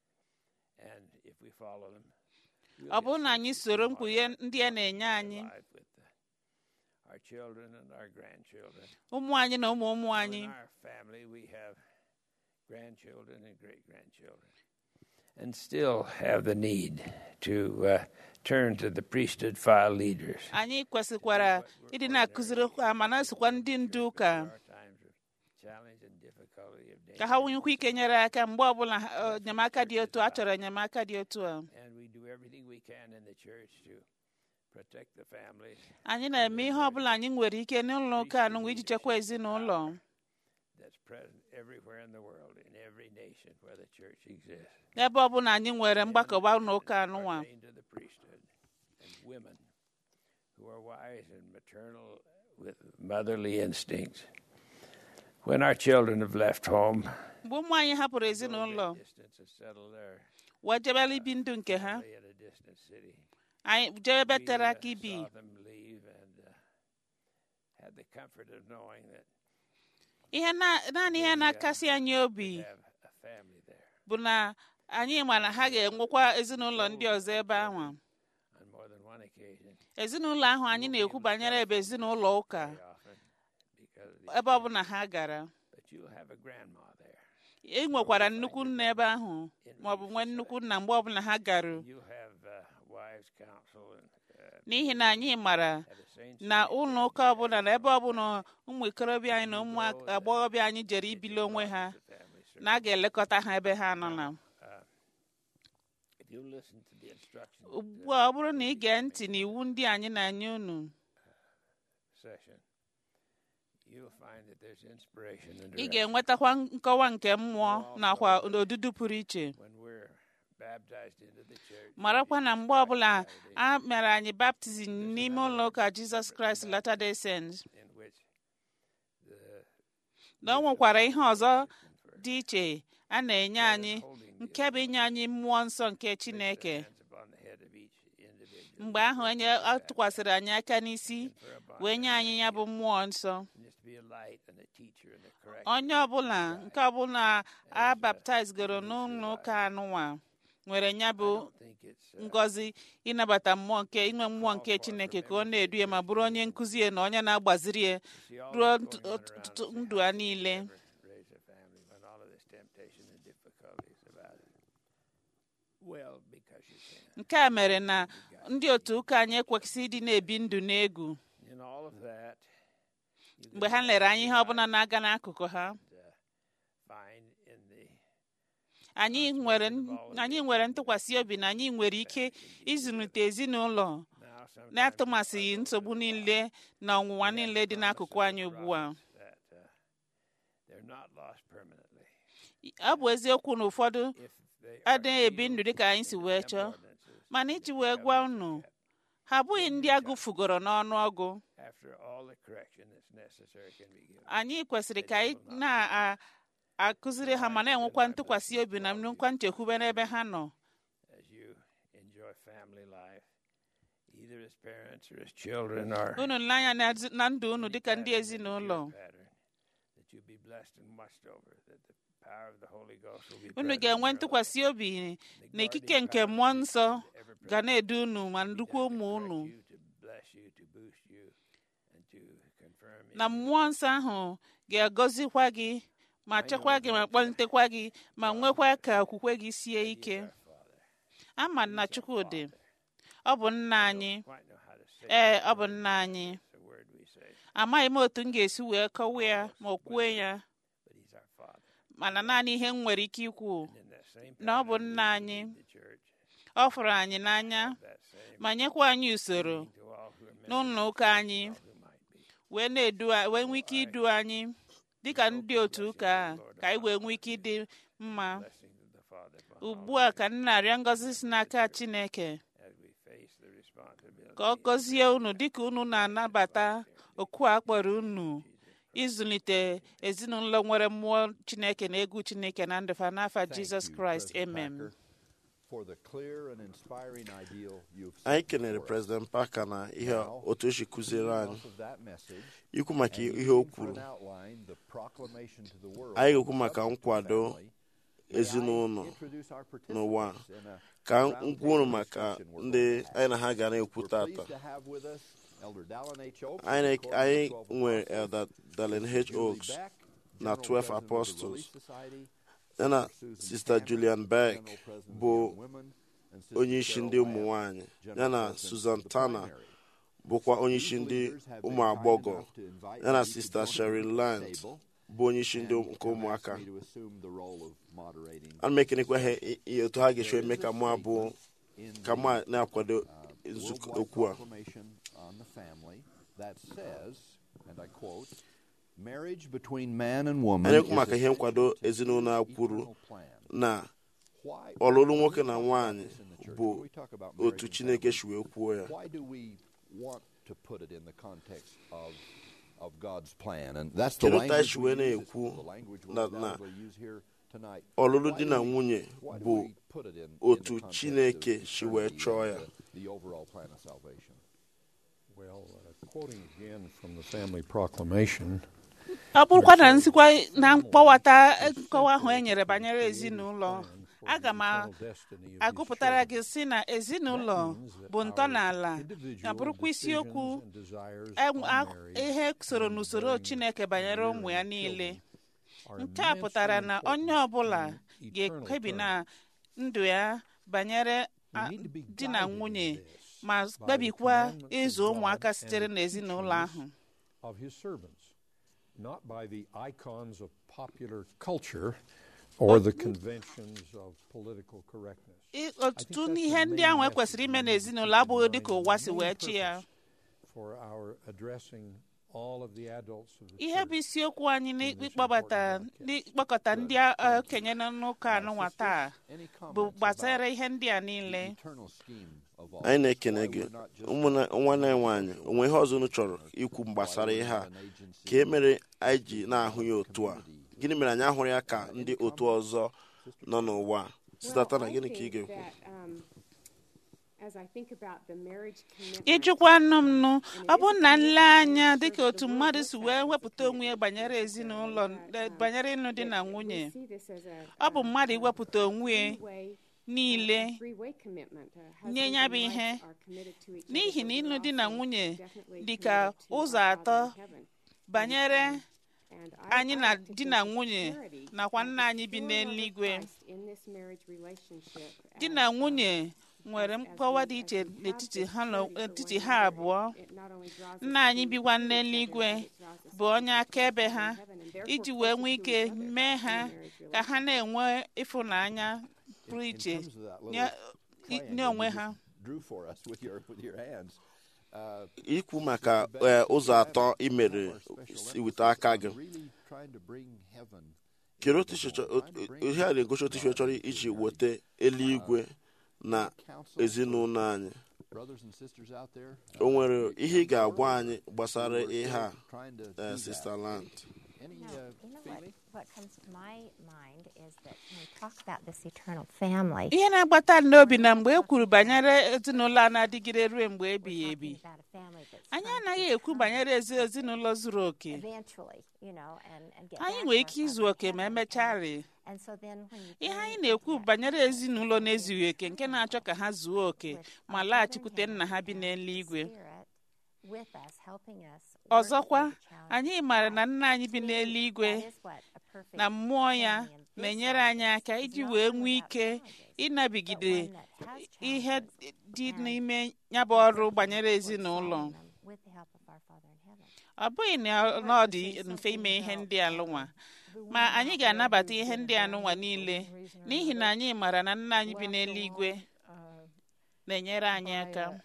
and if we follow them we'll ọ get bụrụ na anyị soro mkpughe ndị a na-enye anyị life with uh, our children and our grandchildren ụmụ anyị na ụmụ ụmụ anyị in our family we have grandchildren and great grandchildren and still have the need to uh, turn to the priesthood file leaders. anyị kwesịkwara ịdị na-akụziri ha ma na-esokwa ndị ndu ụka Our times of challenge and difficulty of ka danger. ha nwekwa ike nyere aka mgbe ọbụla ha- enyemaka dị otu a chọrọ enyemaka dị otu a And we do everything we can in the church to protect the families anyị na-eme ihe ọbụla anyị nwere ike n'ụlọ ụka anụnwa iji chekwa ezinụlọ that's present everywhere in the world, in every nation where the church exists. ebe ọbụla anyị nwere mgbakọba ụlọ ụka anụnwa ordained to the priesthood, and women who are wise and maternal with motherly instincts. When our children have left home, mgbe ụmụ anyị hapụrụ ezinụlọ distance has settled there, wee jebela ibi ndụ nke ha they in a distant city. anyị jee ebe We, tere uh, aka ibi saw them leave and uh, had the comfort of knowing that ihe na- naanị ihe na-akasị anyị obi we have a family there bụ na anyị ma na ha ga-enwekwa ezinụlọ ndị ọzọ ebe ahụ on more than one occasion, ezinụlọ ahụ anyị na-ekwu banyere ebe ezinụlọ ụka very often, because of the, ebe ọbụla ha gara but you'll have a grandma there. e nwekwara nnukwu nna ebe ahụ maọbụ nwee nnukwu nna mgbe ọbụla ha garu You have uh, wives' counsel and uh, n'ihi na anyị mara at the same na ụlọ ụka ọbụla na ebe ọbụla ụmụ ikorobịa anyị na ụmụ agbọghọbịa anyị jere ibili onwe ha family service. na a ga-elekọta ha ebe ha nọ na If you listen to the instructions ugbu a ọ bụrụ na ị gee ntị n'iwu ndị anyị na-anye unu session, you'll find that there's inspiration and ị direction. ga-enwetakwa nkọwa nke mmụọ nakwa odudu pụrụ iche when we're baptized into the church. marakwa na mgbe ọbụla a mere anyị baptizim n'ime ụlọ ụka jizọs kraịst latter-day saints in which the na o nwekwara ihe ọzọ dị iche a na-enye anyị nke bụ inye anyị mmụọ nsọ nke chineke hands upon the head of each individual mgbe ahụ onye a tụkwasịrị anyị aka n'isi wee nye anyị ya bụ mmụọ nsọ and is to be a light and a teacher and a correct. onye ọbụla nke ọbụla a baptizgoro n'ụlọ ụka anụnwa nwere ya bụ I think it's uh, ngọzi ịnabata mmụọ nke inwe mmụọ nke chineke ka ọ na-edu ya ma bụrụ onye nkụzi ya na onye na-agbaziri ya see all ruo this nt- going on ọtụtụ around us. ndụ a niile Never raise a family when all of this temptation and difficulties about it. Well, because you can. nke a mere na ndị otu ụka anyị ekwesị ịdị na-ebi ndụ n'egwu In all of that, you mgbe can ha lere anya ihe ọbụla na-aga n'akụkụ ha uh, find in the anyị nwere anyị nwere ntụkwasị obi na anyị nwere ike ịzụlite ezinụlọ now sometimes na-atụmasịghị nsogbu niile na ọnwụnwa niile dị n'akụkụ anyị ugbu a that uh, they're not lost permanently. ọ bụ eziokwu na ụfọdụ If they adịghị ebi ndụ dịka anyị si wee chọọ ordinances, mana iji wee gwa unu ha abụghị ndị agụfugoro n'ọnụ ọgụ after all the correction that's necessary can be given. anyị kwesịrị ka anyị na-akụziri ha ma na-enwekwa ntụkwasị obi na nnukwu nchekwube n'ebe ha nọ As you enjoy family life, either as parents or as children or unu nle anya na- na ndụ unu dịka ndị ezinụlọ pattern, that you be blessed and watched over, that the power of the Holy Ghost will be unu present ga-enwe in your ntụkwasị obi na ikike nke mmụọ nsọ ga na-edu unu ma ndukwa ụmụ unu life, you to bless you, to boost you, and to confirm in na mmụọ nsọ ahụ ga-agọzikwa gị ma chekwa gị ma kpọlitekwa gị ma nwekwa ka okwukwe gị sie ike ama na Chukwudị ọ bụ nna anyị quite know how to say ee ọ bụ nna anyị the word we say, amaghị m otu m ga-esi wee kọwa ya ma o kwuo ya but He's our Father. mana naanị ihe m nwere ike ikwu In that same na ọ bụ pattern, nna anyị the church, ọ fụrụ anyị n'anya that same ma nyekwa anyị usoro to all who are members, n'ụlọ ụka anyị who might be. wee na-edu a- wee nwee ike idu anyị dịka ndị otu ụka a ka anyị wee nwee ike ịdị mma Blessings of the Father upon ugbu a ka m na-arịọ ngọzi si n'aka Chineke as we face the responsibility ka ọ gọzie unu dịka unu na-anabata oku a kpọrọ unu ịzụlite ezinụlọ nwere mmụọ Chineke na egwu Chineke na ndụ fa n'afa Thank Jizọs you, Kraịst President amen Packer, for the clear and inspiring ideal you've set anyị kenere before us. president Parker na ihe Now, otu o si kụziere anyị Off of that message, ikwu maka and ihe o using for kwuru an outline the proclamation to the world Anyị of ga-ekwu maka the nkwado family, may I ezinụlọ introduce our n'ụwa participants in a ka round m kwuru table maka discussion we're ndị going to have. anyị na ha ga na-ekwu We're tata pleased to have with us Elder Dallin H. Oaks, anyị the na- anyị Court of the nwere Twelve Elder Dallin H. Julie Oaks Beck, na General 12 President of the Apostles Relief Society, ya na sista julian beck bụ onye isi ndị ụmụ nwanyị ya na susan tana bụkwa onye isi ndị ụmụ agbọghọ ya na sista sheryl land bụ onye isi ndị nke ụmụaka ana m ekenekwa ha i- i- otu ha ga-esi eme ka mụ abụọ ka mụ a na-akwado nzukọ okwu a Proclamation on the family that says, and I quote, marriage between man and woman anyị ekwu is maka a ihe nkwado ezinụlọ a kwuru eternal plan. na Why- ọlụlụ nwoke na nwaanyị in the church, bụ when we talk about marriage otu and chineke si wee kwuo ya Why do we want to put it in the context of of God's plan? And that's the Kedu ka language esi we wee use. It's na-ekwu the language na- we'll na undoubtedly use here tonight. ọlụlụ Why di do na we- nwunye why do bụ we put it in- in otu the context Chineke of si wee eternity chọọ and ya. the- the overall plan of salvation? Well, uh, quoting again from the family proclamation, ọ bụrụkwa na nsikwa na mkpọwata nkọwa ahụ e nyere banyere ezinụlọ aga m a- agụpụtara gị si na ezinụlọ bụ ntọala ya bụrụkwa isiokwu enw- ak- ihe soro n'usoro chineke banyere ụmụ ya niile nke a pụtara na onye ọbụla ga-ekpebi na ndụ ya banyere a- di na nwunye ma kpebikwa ịzụ ụmụaka sitere n'ezinụlọ ahụ of his servants, not by the icons of popular culture or the conventions of political correctness. I- ọtụtụ n'ihe ndị ahụ ekwesịrị ime n'ezinụlọ abụghị dịka ụwa si wee chi ya For our addressing all of the adults of the ihe church. bụ isiokwu anyị n'ịkpọbata n'ịkpọkọta ndị a- okenye nọ n'ụka anụnwa taa Any bụ comments gbasara about ihe ndị a the niile eternal scheme of all? anyị na-ekene Why gị we're not just ụmụnne nwanne anyị nwaanyị onwe ihe ọzọ unu chọrọ ikwu gbasara ihe a ka e mere anyị ji na-ahụ ya otu a gịnị mere anyị ahụrụ ya ka ndị otu ọzọ nọ n'ụwa a? sitata na gịnị ka ị ga-ekwu ịjụkwa nụ m nụ ọ bụ na nle anya dịka otu mmadụ si wee wepụta onwe ya banyere ezinụlọ eh, banyere ịnụ di na nwunye ọ bụ mmadụ iwepụta onwe ya niile nye ya bụ ihe n'ihi na ịlụ di na nwunye dị ka ụzọ atọ banyere anyị na di na nwunye nakwa nna anyị bi n'eluigwe di na nwunye nwere mkpọwa dị iche n'etiti ha na- n'etiti ha abụọ nna anyị bikwa n'eluigwe bụ onye akaebe ha iji wee nwee ike mee ha ka ha na-enwe ịfụnanya pụrụ iche In terms of that nye little nye onwe ha drew for us with your with your hands. Uh, ikwu maka eh, ụzọ atọ imere si weta aka gị really trying to bring heaven. kedu otu isi chọ- o- ihe a na-egosi otu isi chọrọ iji weta eluigwe na ezinụlọ anyị Brothers and sisters out there, o nwere ihe ị ga-agwa anyị gbasara ihe a trying to eh, do that. Sister Land Any No, uh, you know what, feeling? what comes to my mind is that when we talk about this eternal family, ihe na-agbata m n'obi na mgbe e kwuru banyere ezinụlọ a na-adịgide ruo mgbe ebighị we're ebi talking about a family that's anyị come anaghị to ekwu come banyere ezi ezinụlọ zuru oke eventually, you know, and, and get anyị back nwere to ike our izu Father in oke ma heaven. emecharị And, and so then when you ihe bring anyị into na-ekwu that banyere family ezinụlọ na-ezughị oke nke na-achọ ka ha zuo oke with ma our Father in laghachikwute heaven nna ha bi and n'eluigwe Spirit with us, helping us work ọzọkwa through the challenges anyị of maara life. na nna anyị bi To me, n'eluigwe that is what a perfect na mmụọ ya family in this na-enyere life anyị is. aka It's iji not wee one nwee without ike challenges, ịnabigide but one that has ihe challenges dị and n'ime ya bụ ọrụ banyere we're ezinụlọ solving them with the help of our Father in heaven. ọ bụghị na na ọ dị mfe ime ihe ndị alụnwa ma anyị ga-anabata ihe ndị anụnwa niile n'ihi na anyị maara na nna anyị bi n'eluigwe na-enyere anyị aka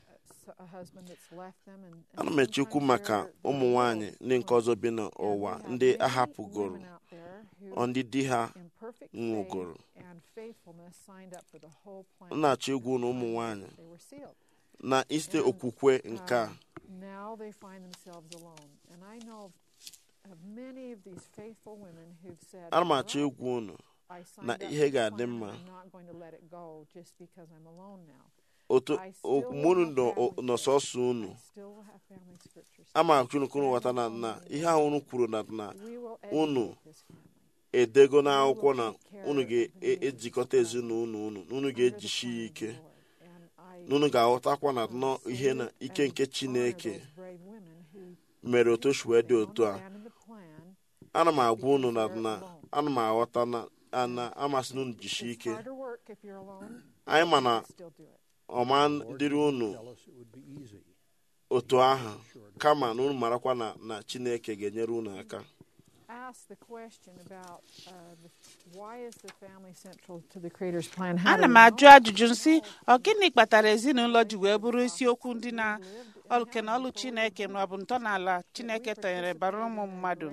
ana m echekwu maka ụmụ nwanyị ndị nke ọzọ bi n'ụwa ndị ahapụgoro ọ ndị di ha nwụgoro m na-achọ egwu na ụmụ nwanyị na iste okwukwe nke a now they find themselves alone. And I know of, of many of these faithful women who've said, ana m "Well, achọ egwu unu I signed na up ihe for ga-adị plan, mma. I'm not going to let it go just because I'm alone now. otu I still mụnụ have nọ family nọ sọsọ unu I still have family scriptures. ama chunukunu ghọta na na ihe ahụ unu kwuru na na We will unu educate this family. edego n'akwụkwọ na unu ga-ejikọta ezinụlọ unu na unu ga-ejishi ya ike Lord. And I na unu ga-aghọtakwa na nọ ihe na ike nke chineke honor those brave women who mere otu o si wee dị otu a abandoned the plan ana m agwa unu na na ana m aghọta na ana amasị na unu jisie It's ike harder work if you're alone. anyị ma na Still do it. ọma dịrị unu Tell us it would be easy. otu ahụ kama na unu marakwa na na chineke ga-enyere unu aka Ask the question about uh, the, why is the family central to the Creator's plan? How ana do m we ajụ know? ajụjụ nsị ọ gịnị kpatara ezinụlọ ji wee bụrụ isiokwu ndị na oke na ọlụ chineke ma ọ bụ ntọala chineke tọnyere bara ụmụ mmadụ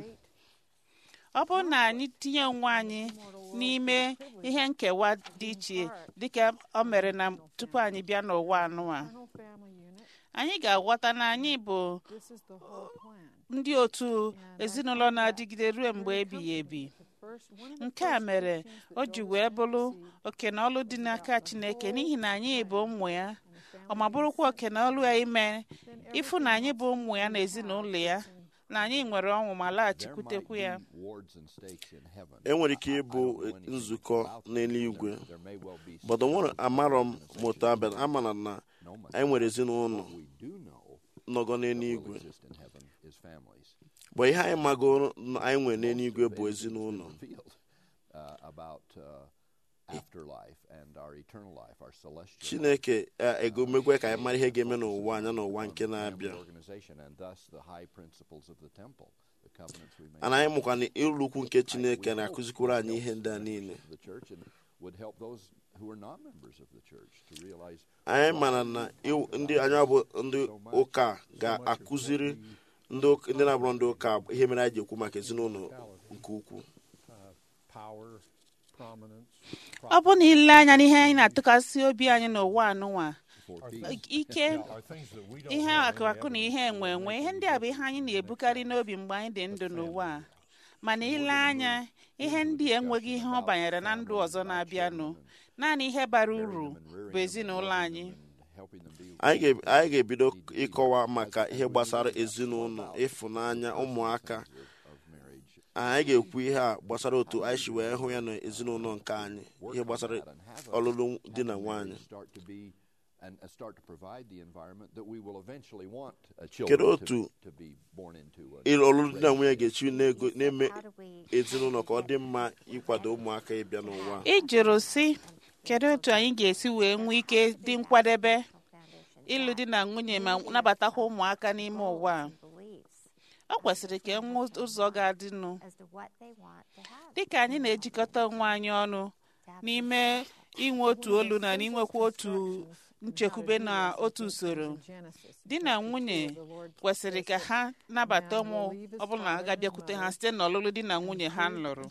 ọ bụrụ na anyị tinye onwe anyị n'ime ihe nkewa dị iche dịka o mere na tupu anyị bịa n'ụwa anụwa Eternal family unit. anyị ga-aghọta na anyị bụ This is the whole plan. ndị otu ezinụlọ na-adịgide ruo mgbe ebighị ebi The first, one of the nke a first mere teachings that o ji goes wee in bụrụ the seed oke na ọlụ dị n'aka chineke n'ihi na anyị bụ ụmụ ya ọ ma bụrụkwa oke na ọlụ ya ime ịfụ na anyị bụ ụmụ ya na ezinụlọ ya na anyị nwere ọnwụ ma There laghachikwutekwu might ya be wards and stakes in heaven. enwere ike I- I ịbụ don't know anything nzukọ about them. n'eluigwe There may well be bọdụ nwere some amarọ m organizations moto abịa amana na no much. anyị nwere ezinụlọ What we do know nọgọ that will n'eluigwe exist in heaven is families. bụ ihe anyị magoro na anyị nwere n'eluigwe bụ Most of it has ezinụlọ been revealed, uh, about uh, afterlife and our eternal life, our celestial life. chineke eh, egomegwe ka anyị mara ihe ga-eme n'ụwa anya n'ụwa nke Family na-abịa organization and thus the high principles of the temple, the covenants we make. ana anyị mụkwa na ịlụ ukwu nke chineke na-akụzikwuru anyị ihe ndị a niile the church and would help those who are not members of the church to realize anyị mara na iw- ndị anyị bụ ndị ụka ga-akụziri ndị ụka- ndị na-abụrụ ndị ụka ihe mere anyị ji ekwu maka ezinụlọ nke ukwuu Uh, power, prominence, ọ bụ na ile anya n'ihe anyị na-atụkasị obi anyị n'ụwa anụnwa for are peace. things- ike yeah, are things that we don't ihe have any akụakụ na ihe evidence enwe of. enwe ihe ndị a bụ ihe anyị na-ebukarị n'obi mgbe anyị dị ndụ n'ụwa a. mana ile anya ihe ndị a enweghị ihe ọ banyere na ndụ ọzọ na-abịanụ naanị ihe bara uru bụ ezinụlọ anyị helping them be anyị ga- anyị ga-ebido ịkọwa maka ihe gbasara ezinụlọ ịfụnanya ụmụaka of marriage. anyị ga-ekwu ihe a gbasara otu anyị si wee hụ ya na ezinụlọ nke anyị ihe gbasara ọlụlụ di na nwaanyị Start to be and uh, start to provide the environment that we will eventually want uh, Kedu children to, otu to be born into. a- ịlụ ọlụlụ di na nwunye ga-echi na-ego- na-eme How do we ezinụlọ ka ọ dị mma ịkwado ụmụaka ịbịa n'ụwa a. ị jụrụ si kedu otu anyị ga-esi wee nwee ike dị nkwadebe foundation ịlụ di na nwunye ma nabatakwa ụmụaka n'ime ụwa a beliefs ọ kwesịrị ka e nwee ụzọ ga-adịnụ as to what they want to have? dịka anyị na-ejikọta onwe anyị ọnụ n'ime inwe otu olu na n'inwekwa otu nchekwube na otu usoro di na nwunye kwesịrị ka ha nabata ụmụ ọbụla ha ga-abịakwute ha site n'ọlụlụ di na nwunye ha lụrụ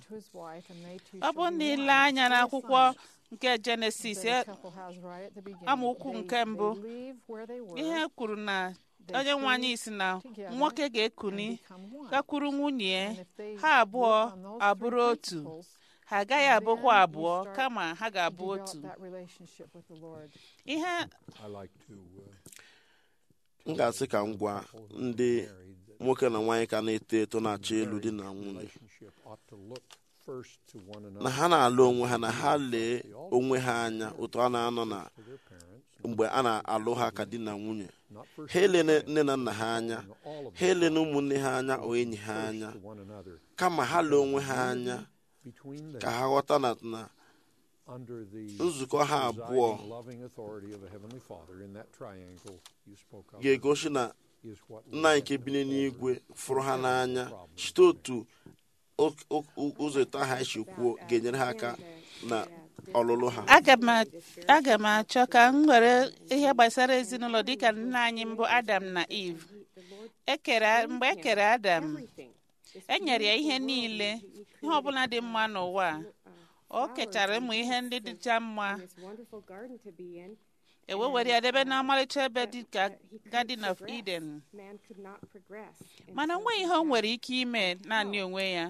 ọ bụ na ile anya n'akwụkwọ nke jenesis e- amaokwu nke mbụ ihe kwuru na onye nwe anyị si na nwoke ga-ekuni gakwuru nwunye ya ha abụọ abụrụ otu ha agaghị abụkwa abụọ kama ha ga-abụ otu ihe I like to uh, m ga-asị ka m gwa ndị nwoke na nwaanyị ka na-eto eto na-achọ elu di na nwunye relationship ought to look first to one na another ha na-alụ onwe ha na ha lee onwe ha anya otu a na-anọ na to their parents, mgbe a na-alụ ha ka di na nwunye not first ha elene nne na nna ha anya to all of ha elene ụmụnne ha anya o enyi ha anya to one another kama ha lee onwe ha anya between ka them ha ghọta na na under the nzukọ ha abụọ presiding loving authority of the Heavenly Father in that triangle you spoke of ga-egosi na is what nna anyị nke bi n'eluigwe fụrụ ha n'anya site otu o- o- o- ụzọ eto ha esi kwuo ga-enyere ha aka na ọlụlụ ha aga m a- aga m achọ ka m were ihe gbasara ezinụlọ dịka nna anyị mbụ adam na eve ekere mgbe e kere adam e nyere ya ihe niile ihe ọbụla dị mma n'ụwa a. o kechara ụmụ ihe ndị dịcha mma e wee were ya debe n'ọmarịcha ebe dị ka garden of eden mana onweghị ihe o nwere ike ime naanị onwe ya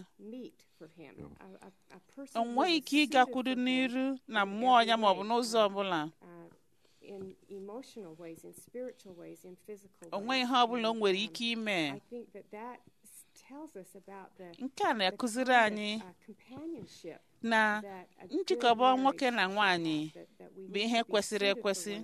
o nweghị ike ịgakwuru n'iru na mmụọ ya maọbụ n'ụzọ ọbụla o nweghị ihe ọbụla o nwere ike ime nke a na-akụziri anyị na njikọba nwoke na nwanyị bụ ihe kwesịrị ekwesị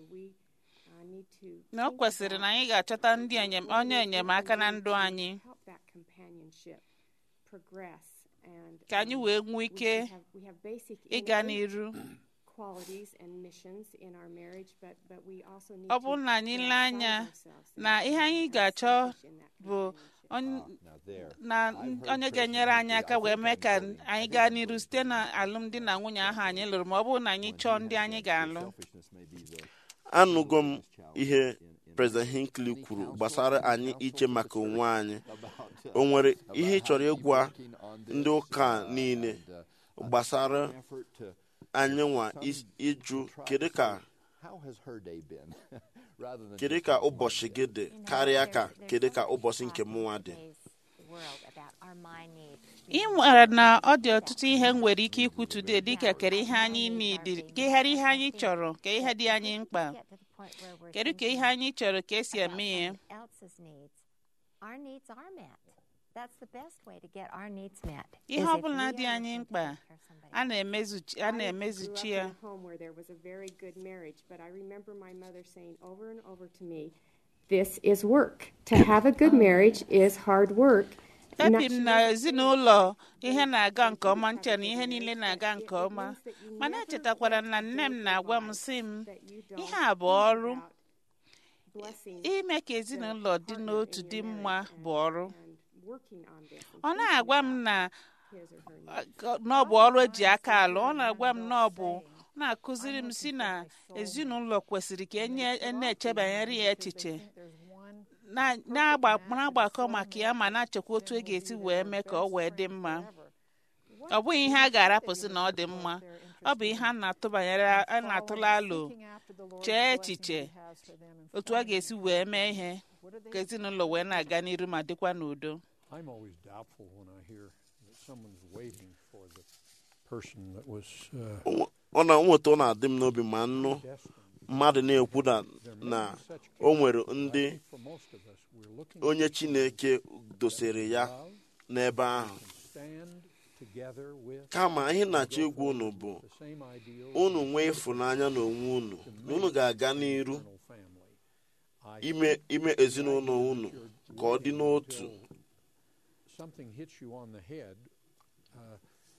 na ọ kwesịrị na anyị ga-achọta ndị enyem- onye enyemaka na ndụ anyị and ka anyị um, wee nwee we- ike we have- we have basic ịga innate n'iru qualities and missions in our marriage, but but we also need ọ to bụrụ na anyị go lee outside anya of ourselves and na ihe anyị ga-achọ selfish in that bụ companionship. onye Now there, na I've heard onye ga-enyere President anyị Hinckley- aka I wee think mee I'm ka quoting- I anyị think gaa I'm n'iru quoting site na alụmdi na nwunye ahụ anyị lụrụ ma ọ bụrụ na anyị when he chọọ has ndị anyị said that ga-alụ selfishness may be the anụgo m ihe President Hinckley kwuru gbasara anyị iche maka onwe anyị about, uh, o nwere about ihe ị how chọrọ to keep ịgwa working on this, ndị ụka uh, niile and, uh, gbasara an effort to- anyị nwa some is- ịjụ try to kedu ka say, how has her day been? Rather than kedu just ka how my ụbọchị day. gị dị You know, karịa there's- ka there's kedu so ka much ụbọchị talk nke in mụnwa dị today's world about our mind needs. ị nwere na ọ dị ọtụtụ ihe m nwere ike ikwu today dịka kere ihe anyị nidi keghara ihe anyị chọrọ ka ihe dị anyị mkpa Get to the point where we're kedu ka thinking ihe anyị chọrọ ka esi about eme ya someone else's needs. Our needs are met. That's the best way to get our needs met. ihe is ọ if bụla we dị are anyị looking to mkpa take care of somebody a na-emezuchi a I grew na-emezuchi up ya in a home where there was a very good marriage, but I remember my mother saying over and over to me, "This is work. To have a good marriage is hard work." And that ebi she m na wasn't saying ezinụlọ ihe na-aga nke ọma nche na ihe niile na-aga nke ọma mana echetakwara m na nne m na-agwa m sị m that you don't ihe a bụ think ọrụ about blessing ime ka ezinụlọ dị partner n'otu in dị your mma marriage bụ and- ọrụ and working on this and ọ thinking na-agwa m about na his or her uh, needs. ka- na ọ bụ ọrụ eji aka alụ ọ na-agwa m na ọ bụ ọ na-akụziri m si na ezinụlọ kwesịrị ka enye na-echebanyere ya echiche There's one na- na-agba- na-agbakọ maka ya ma na-achekwa otu e ga-esi wee mee ka ọ wee dị mma ọ bụghị ihe a ga-arapụsị na ọ dị mma ọ bụ ihe a na-atụbanyere a na-atụla alo seeking after the Lord's chee blessings echiche He has for them and otu a ga-esi wee mee ihe what do they ka ezinụlọ wee na-aga n'iru ma dịkwa n'udo I'm always doubtful when I hear that someone's waiting for the person that was uh, ọ na nweta ọ na-adị m n'obi ma nnụ destined. mmadụ na-ekwu na na o nwere ndị For most of us, we're looking onye Chineke dosere ya n'ebe ahụ stand together with kama ihe na-achọ egwu unu bụ the same ideals unu nwee ịfụnanya n'onwe unu na unu ga-aga n'iru eternal family. I ime ime ezinụlọ unu ka ọ dị n'otu something hits you on the head uh,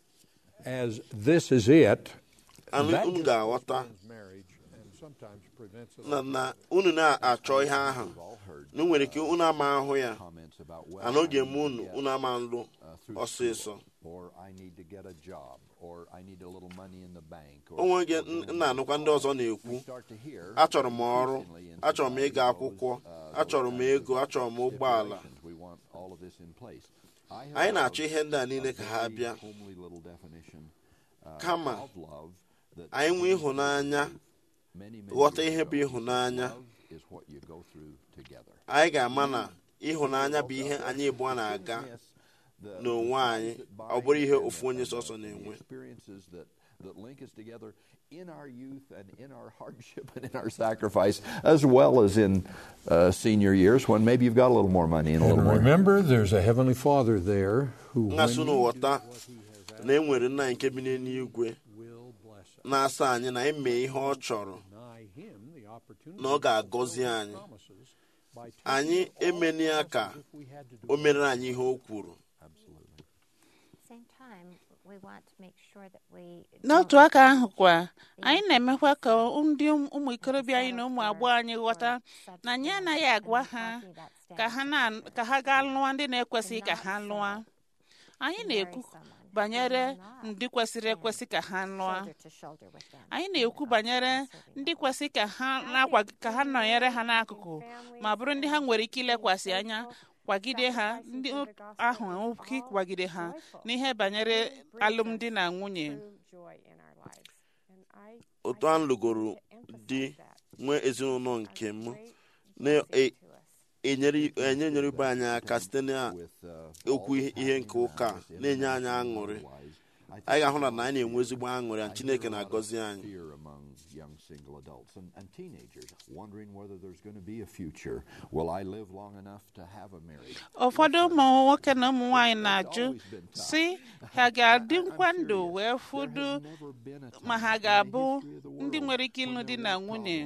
as this is it. Anụ that unu just ga-aghọta postpones marriage and sometimes prevents it. na na unu na-achọ ihe ahụ na o nwere ike unu ama ahụ ya Comments about, well, ana oge I eme need to unu get, unu ama nlụ uh, through ọsịsọ school, or I need to get a job, or I need a little money in the bank. Or, o nwege or doing nna anụkwa ndị ọzọ na-ekwu we start to hear achọrọ m ọrụ increasingly in achọrọ m ịga society akwụkwọ those, uh, achọrọ m those kinds ego of achọrọ m ụgbọala stipulations. We want all of this in place. I have anyị a- na-achọ ihe ndị a niile a ka ha very bịa homely little definition, uh, Kama, of love that anyị nwee seems to ịhụnanya be many, many ghọta years ihe ago. bụ ịhụnanya Love is what you go through together. anyị ga-ama na ịhụnanya bụ ihe anyị abụọ na-aga The- n'onwe the anyị ties that ọ bụrụ ihe bind ofu onye and the- sọsọ and the na-enwe experiences that, that link us together in our youth and in our hardship and in our sacrifice, as well as in uh, senior years when maybe you've got a little more money and a little And more. remember, there's a Heavenly Father there who ngasị when unu you ghọta na e nwere nna nke bi n'eluigwe will bless us. na-asa anyị na eme ihe ọ chọrọ Deny him the opportunity na ọ ga-agọzi to fulfill his anyị. promises by taking anyị all emeni ya the ka promises if we had to do o it. mere anyị ihe o kwuru Absolutely. same time, we want to make sure that we n'otu don't aka ahụ kwa anyị na-emekwa ka ndị ụmụ ikorobịa anyị na ụmụ agbọghọ anyị ghọta na anyị anaghị agwa ha ka ha na- ka ha gaa lụọ ndị na-ekwesịghị ka ha lụọ anyị na-ekwu banyere ndị kwesịrị ekwesị ka ha lụọ shoulder to shoulder with them. anyị na-ekwu banyere ndị kwesị ka ha na-akwa ka ha nọnyere ha n'akụkụ ma bụrụ ndị ha nwere ike ilekwasị anya kwagide ha ndị ahụ nwere ike ịkwagide ha n'ihe banyere alụmdi na nwunye True joy in our lives. And I- otu I a just lụgoro want to emphasize di that. nwee ezinụlọ nke m Great na- blessing to us. enye nyere ibe anyị aka site na With, uh, okwu all that's ihe nke happening ụka around us, na-enye anyị internationally aṅụrị and otherwise, I think anyị ga-ahụ na there's na anyị na-enwe ezigbo aṅụrị I a chineke hear a lot of na-agọzi anyị fear among young single adults and, and teenagers, wondering whether there's going to be a future. Will I live long enough to have a marriage? ụfọdụ ụmụ nwoke na ụmụ nwaanyị na-ajụ si ha ga-adị nkwa ndụ wee fụdụ There has never been a ma time ha in the ga-abụ history of the ndị world nwere ike ịlụ when di there na were nwunye problems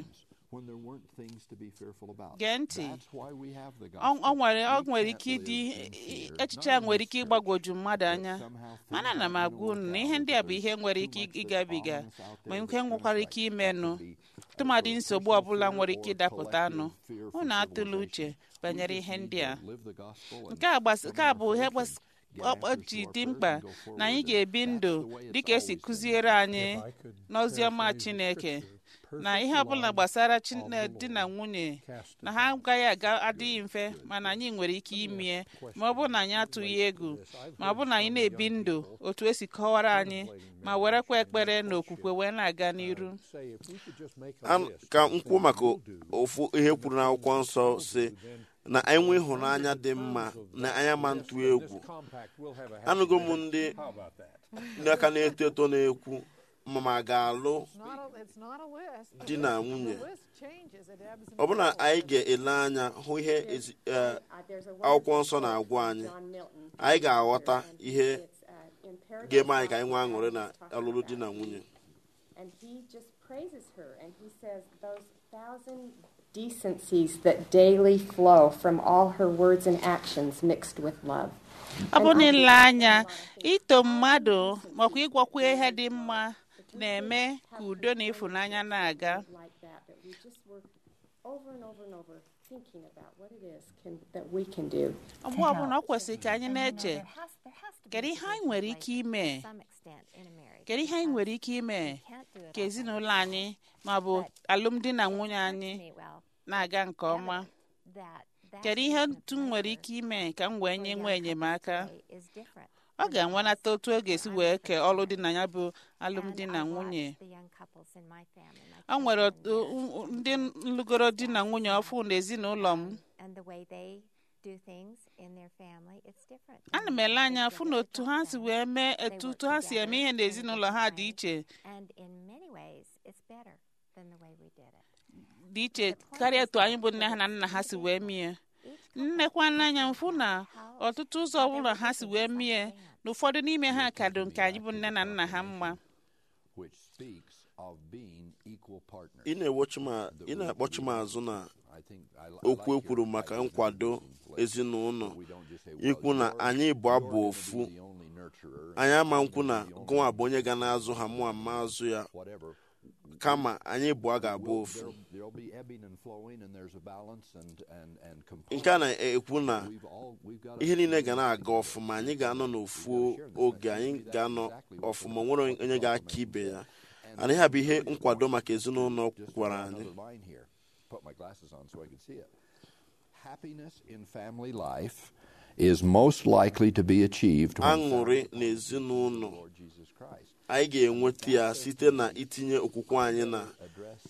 when there weren't things to be fearful about. gee ntị That's why we have the ọ gospel. ọ nwere ọ We nwere can't ike ịdị live in fear, echiche not a nwere ike necessarily, ịgbagwoju mmadụ anya but somehow things mana ana m happen agwa to unu work na out ihe ndị a bụ because ihe nwere too ike much that's ịgabiga following us out ma there nke that nwekwara seems ike like imenụ that could be, uh, tụmadị for nsogbu personal ọbụla fear nwere or ike ịdapụta anụ collective fear for unu atụla uche civilization. We banyere just ihe need ndị to a live the gospel and nke a gbas- come nke a in bụ ihe faith gbas- and get ọ- ọ answers ji to our dị prayers mkpa and go na anyị forward. ga-ebi And ndụ that's the way it's dịka esi always been. kụziere anyị If I could n'oziọma paraphrase the Chineke scripture, na ihe perfect ọbụla love gbasara of Chin- the di na Lord nwunye casteth na ha out agaghị aga adịghị mfe mana anyị nwere ike imie ma ọ bụrụ na anyị atụghị egwu ma ọ bụrụ na anyị na-ebi ndụ otu esi kọwara anyị ma werekwa ekpere na okwukwe wee na-aga n'iru Say, if we could just make a An- list ka of m things kwuo maka we'll do, ofu ihe kwuru n'akwụkwọ nsọ si na anyị nwee ịhụnanya dị mma na anyị ama ntụ egwu this compact will have a happy anụgo m marriage. ndị How about that? ndị aka na-eto eto na-ekwu ma ma ga-alụ It's not a, it's not a list. The di na list- nwunye The list changes. It ebbs and ọ bụ na flows. anyị ga-ele anya hụ ihe ezi- eh, Uh, there's a akwụkwọ wonderful nsọ quote na-agwa from anyị John Milton. anyị ga-aghọta And ihe it's, uh, in Paradise ga-eme anyị ka anyị Lost, nwee he aṅụrị na always talks alụlụ di about na it. nwunye And he just praises her and he says, Those thousand decencies that daily flow from all her words and actions mixed with love. ọ bụ na ile anya ito mmadụ makwa ịgwakwa ihe dị mma na-eme ka udo na ịfụnanya na-aga Like that, that we just were over and over and over thinking about what it is can, that we can do. mgbe ọbụla ọ kwesịrị ka anyị And, you know, na-eche there has- there has to be kedu ihe anyị division nwere like ike ime to some extent in a marriage kedu ihe anyị because nwere ike ime we can't do it ka all by ezinụlọ ourselves. anyị ma ọ bụ But alụmdi na it nwunye occurred to anyị me, well, na-aga nke ọma evident that that kedu ihe season of otu m nwere pleasure ike ime ka m wee for nye young nwe couples enyemaka today is different ọ than it ga-enwenata was otu ọ ga-esi when I wee was kee first ọlụ married. dị na ya bụ And alụmdi I na nwunye watched the young couples in my family, my ọ nwere children otu- and u- ndị nlụgoro di na nwunye ọfụ na ezinụlọ m and the way they do things in their family, it's different. ana than m the ele way anya they fụ do na it otu with ha their si family. wee mee They etu work otu ha si eme ihe together in a n'ezinụlọ ha dị good iche way, And in many ways, it's better than the way we did it. dị iche karịa etu anyị bụ nne ha na nna ha si wee mie nnekwa n'anya mfụ na ọtụtụ ụzọ ọbụla ha si wee mie na ụfọdụ n'ime ha ka dị nke anyị bụ nne na nna ha mma which speaks of being equal partners. ị na-ewochi ma- ị na-akpọchi m azụ na I think I, I okwu like ekwuru your maka ideas nkwado in place. ezinụlọ We don't just say, well, ikwu na you're- anyị bụ you're abụ gonna ofu be the only nurturer, anyị ama and nkwu na you're the only gụnwa bụ onye ga na-azụ ha mụ ama azụ ya whatever. kama anyị bụ a ga-abụ Will- ofu there'll, there'll be ebbing and flowing, and there's a balance and and and component. nke a na-ekwu na We've all we've got ihe niile ga na-aga ọfụma anyị ga-anọ n'ofu oge anyị ga-anọ ọfụma nwere onye ga-aka ibe ya ana ihe a bụ ihe nkwado maka ezinụlọ Just gwara draw anyị another line here. Put my glasses on so I can see it. Happiness in family life is most likely to be achieved when aṅụrị found na ezinụlọ Lord Jesus Christ. anyị ga-enweta ya site na itinye okwukwe anyị na Address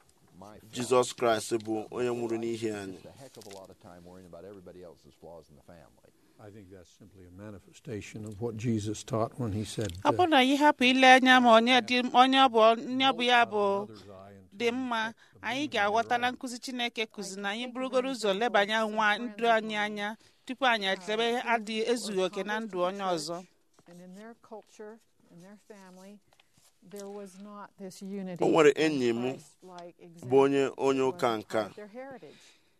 my jizọs kraịst bụ onye nwụrụ n'ihi anyị Just a heck of a lot of time worrying about everybody else's flaws in the family. I think that's simply a manifestation of what Jesus taught when he said, ọ bụrụ na anyị hapụ ile anya ma onye dị onye ọ bụ onye ọ bụ ya bụ dị mma anyị ga-aghọta na nkụzi chineke kụzi na anyị burugoro ụzọ lebanye nwa ndụ anyị anya tupu anyị echebe adị ezughị oke na ndụ onye ọzọ And in their culture, in their family, there was not this unity. O nwere and enyi m Christ-like bụ onye example. onye It ụka wasn't nka part of their heritage.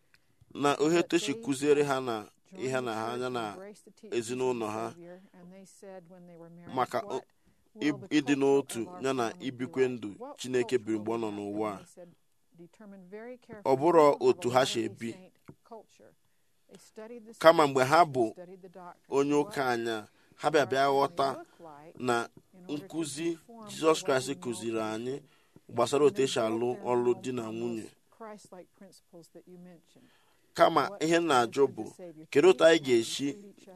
na ihe tochi kụziere ha na Joined ihe the na ha church, anya na embraced the teachings of ezinụlọ the ha Savior, and they said when they were married, maka "What ib- will the ịdị culture n'otu of our ya na family be ibikwe like? ndụ What Chineke culture biri mgbe ọ will nọ we have?" n'ụwa And a. they said, "Determine very ọ carefully bụrụ who will otu have a ha si Latter-day ebi Saint culture." They studied the kama mgbe ha scriptures, bụ they studied the doctrine. onye What ụka anya ha bịa bịa ghọta na nkụzi jizọs kraịst kụziri anyị gbasara otu esi alụ ọlụ di na nwunye Christ-like principles that you mentioned. kama ihe m na-ajụ bụ kedu otu anyị ga-esi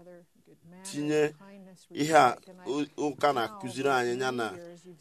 tinye ihe a ụ- ụka na-akụziri anyị ya na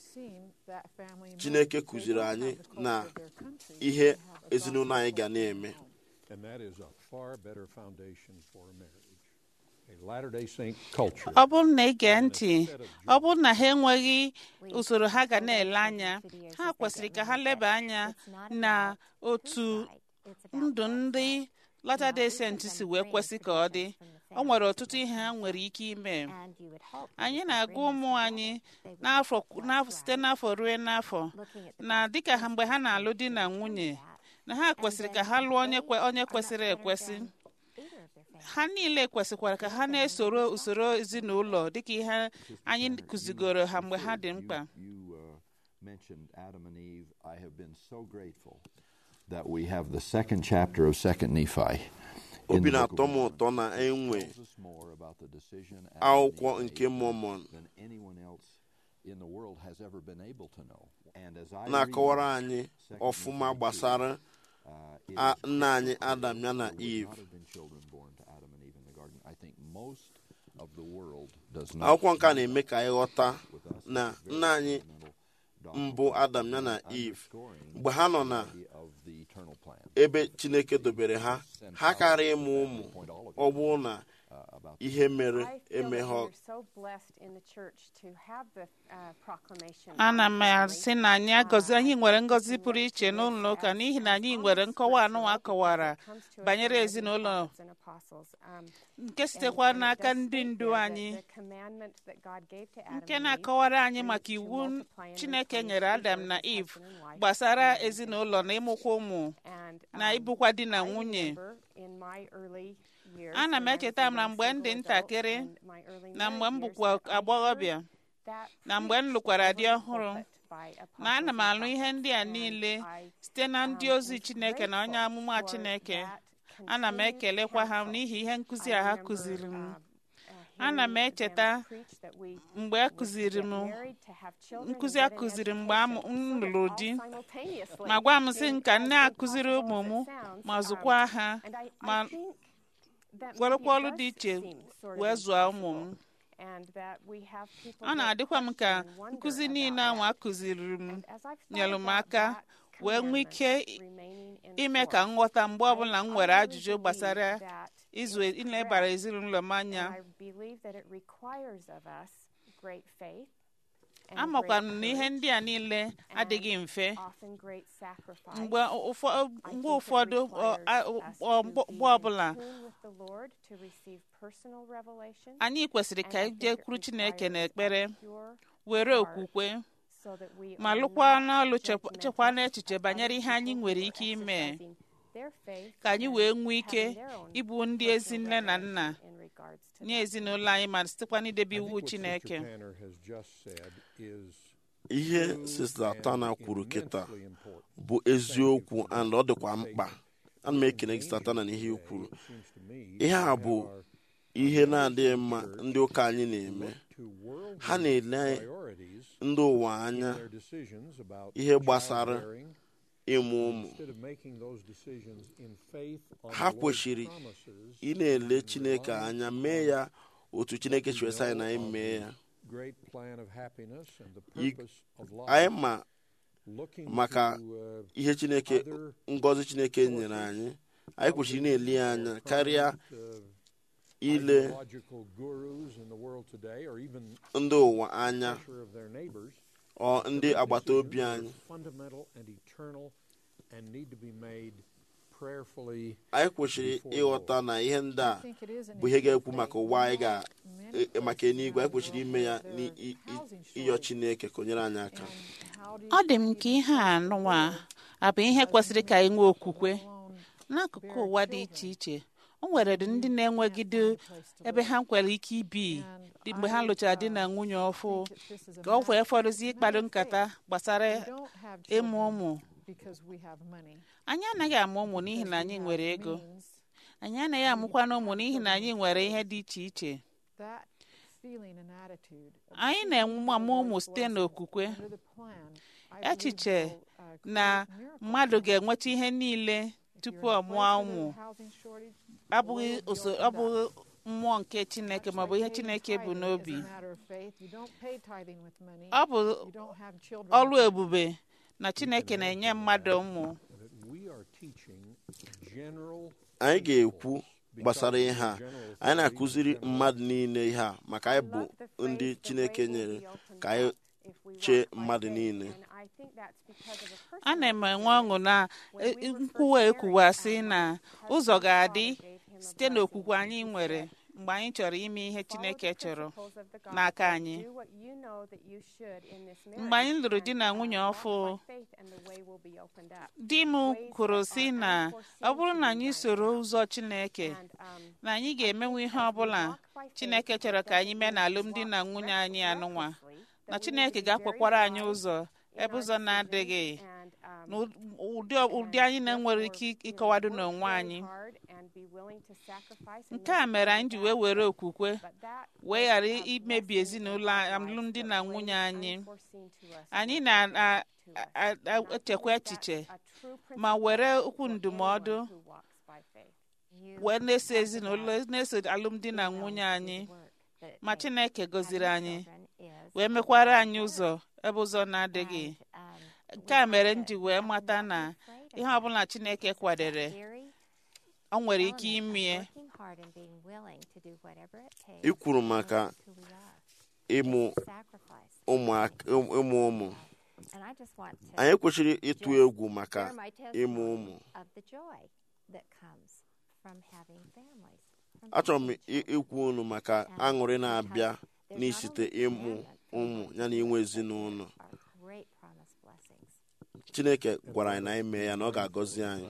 Chineke kụziri anyị na ihe ezinụlọ anyị ga na-eme And that is a far better foundation for a marriage. A Latter day Saint culture. ọ bụrụ na ị gee ntị ọ bụrụ na ha enweghị usoro ha ga na-ele anya ha kwesịrị ka ha leba anya na otu ndụ ndị Latter-day Saint si wee kwesị ka ọ dị o nwere ọtụtụ ihe ha nwere ike ime anyị na-agwa ụmụ anyị n'afọ n'afọ- site n'afọ ruo n'afọ na dịka ha mgbe ha na-alụ di na nwunye na ha kwesịrị ka ha lụọ onye kwe- onye kwesịrị ekwesị ha niile kwesịkwara ka ha na-esoro usoro ezinụlọ dịka ihe anyị kụzigoro ha mgbe ha dị mkpa You uh, mentioned Adam and Eve. I have been so grateful that we have the second chapter of Second Nephi. in obi the book na-atọ of m Mormon. ụtọ na enwe Tells us more about the decision Adam and akwụkwọ Eve nke made Mormon than anyone else in the world has ever been able to know. And as I na-akọwara read anyị Second ọfụma Nephi gbasara uh, it a- is nna anyị crystal Adam clear ya na there would Eve. not have been children born to Adam and Eve in the garden. I think most of the world does not akwụkwọ nke a see na-eme ka anyị ghọta with us. na It's very nna anyị fundamental doctrine mbụ Adam ya na Eve underscoring mgbe ha nọ na the idea of the eternal plan. ebe Chineke dobere ha ha karịa ịmụ ụmụ ọ bụrụ na Uh, about ihe mere I feel that emeghe we're so blessed in the church to have the uh, proclamation. ana of m family. asị na anyị agọzi anyị nwere ngọzi pụrụ iche n'ụlọ ụka n'ihi na anyị nwere nkọwa anụnwa kọwara banyere ezinụlọ nke sitekwa n'aka ndị ndu anyị nke na-akọwara anyị maka iwu Chineke nyere Adam na Eve gbasara ezinụlọ na ịmụkwa ụmụ na ịbụkwa di na nwunye ana m echeta m na mgbe m dị ntakịrị na mgbe m bụkwa agbọghọbịa na mgbe m lụkwara di ọhụrụ na ana m alụ ihe ndị a niile site na ndị ozi Chineke na onye amụma Chineke ana m ekelekwa ha n'ihi ihe nkụzi a ha kụziri m ana m echeta mgbe a kụziri m nkụzi a kụziri mgbe m lụrụ di ma gwa m sị ka nne akụziri ụmụ m ma zụkwa ha ma werekwa ọrụ dị iche wee zụọ ụmụ m ọ na-adịkwa m ka nkụzi niile ahụ a kụziri m nyere m aka wee nwee ike ime ka nghọta mgbe ọbụla m nwere ajụjụ gbasara izu ilebara ezinụlọ m anya amakwa m na ihe ndị a niile adịghị mfe mgbe ụfọdụ mgbe ọbụla anyị kwesịrị ka anyị jekwuru Chineke n'ekpere were okwukwe ma lụkwa n'ọlụ chekwa n'echiche banyere ihe anyị nwere ike ime ka anyị wee nwee ike ịbụ ndị ezi nne na nna nye ezinụlọ anyị ma sitekwa n'idebe iwu Chineke ihe sista Tana kwuru kịta bụ eziokwu and ọ dịkwa mkpa ana m ekele gị sista Tana na ihe i kwuru ihe a bụ ihe na-adịghị mma ndị ụka anyị na-eme ha na-ele ndị ụwa anya ihe gbasara ịmụ ụmụ ha kwesịrị ị na-ele Chineke anya mee ya otu Chineke chwesa anyị na anyị mee ya anyị ma maka ihe Chineke ngọzi Chineke nyere anyị anyị kwesịrị na-eli ya anya karịa ile ndị ụwa anya ọ ndị agbata obi anyị anyị kwesịrị ịghọta na ihe ndị a bụ ihe ga-ekwu maka ụwa anyị ga maka eluigwe anyị kwesịrị ime ya n'ịyọ Chineke ka o nyere anyị aka ọ dị m ka ihe a nụwa abụ ihe kwesịrị ka anyị nwee okwukwe n'akụkụ ụwa dị iche iche o nwere ndị na-enwegide ebe ha nwere ike ibi mgbe ha lụchara di na nwunye ọfụ ka ọ wee fọdụzi ịkpado nkata gbasara ịmụ ụmụ anyị anaghị amụ ụmụ n'ihi na anyị nwere ego anyị anaghị amụkwana ụmụ n'ihi na anyị nwere ihe dị iche iche anyị na-amụ ụmụ site n'okwukwe echiche na mmadụ ga-enweta ihe niile tupu ọ mụọ ụmụ abụghị mmụọ nke Chineke maọbụ ihe Chineke bụ n'obi ọ bụ ọrụ ebube na Chineke na-enye mmadụ ụmụ anyị ga-ekwu gbasara ihe a anyị na-akụziri mmadụ niile ihe a maka anyị bụ ndị Chineke nyere ka anyị chee mmadụ niile ana m enwe ọṅụ na nkwuwa ekwuwasị na ụzọ ga-adị site n'okwukwe anyị nwere mgbe anyị chọrọ ime ihe Follow chineke the chọrọ principles of the n'aka gospel. anyị Do what you know that you should in this mgbe anyị marriage, lụrụ di and, na uh, nwunye walk ọfụ by faith and the way will be opened up. di m kwuru si na ọ bụrụ na anyị soro ụzọ chineke And, um, na anyị ga-emenwe ihe ọbụla chineke chọrọ ka anyị mee n'alụmdi na nwunye anyị anụnwa na chineke ga-akwakwara anyị ụzọ ebe ụzọ na-adịghị na ụdị ụdị anyị na-enwere ike ịkọwado n'onwe anyị nke a mere anyị ji wee were okwukwe wee ghara imebi ezinụlọ alụmdi na nwunye anyị anyị na-echekwa echiche ma were okwu ndụmọdụ wee na-eso ezinụlọ na-eso alụmdi na nwunye anyị ma chineke gọziri anyị wee mekwara anyị ụzọ ebe ụzọ na-adịghị nke a mere m ji wee mata na ihe ọbụla chineke kwadere ọ nwere ike imie i kwuru maka ịmụ ụmụ ụmụ anyị kwesịrị ịtụ egwu maka ịmụ ụmụ achọrọ m ikwu unu maka aṅụrị na-abịa n'isite ịmụ ụmụ ya na inwe ezinụlọ chineke gwara anyị na anyị mee ya na ọ ga-agọzi anyị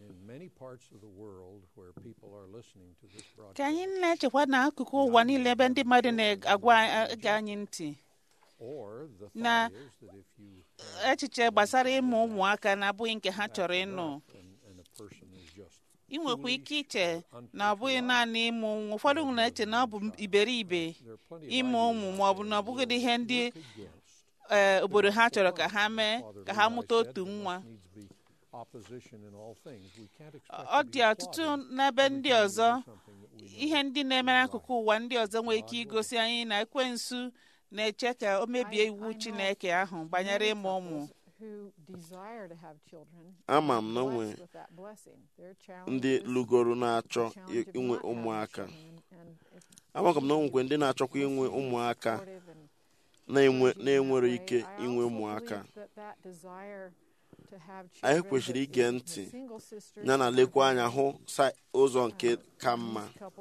ka anyị na-echekwa n'akụkụ ụwa niile ebe ndị mmadụ na-agwa ege anyị ntị na echiche gbasara ịmụ ụmụaka na-abụghị nke ha chọrọ ịnụ ị nwekwa ike iche na ọ bụghị naanị ịmụ ụmụ ụfọdụ na-eche na ọ bụ iberibe ịmụ ụmụ ma ọ bụ na ọ bụghị ihe ndị obodo ha chọrọ ka ha mee ka ha mụta otu nwa ọ dị ọtụtụ n'ebe ndị ọzọ ihe ndị na-eme n'akụkụ ụwa ndị ọzọ nwere ike igosi anyị na ekwensu na-eche ka o mebie iwu chineke ahụ banyere ịmụ ụmụ ama m na nwe ndị lụgoro na-achọ inwe ụmụaka amakwa m na nwekwe ndị na-achọkwa inwe ụmụaka na-enwere ike inwe ụmụaka anyị kwesịrị ige ntị ya na lekwa anya hụ ụzọ nke ka mma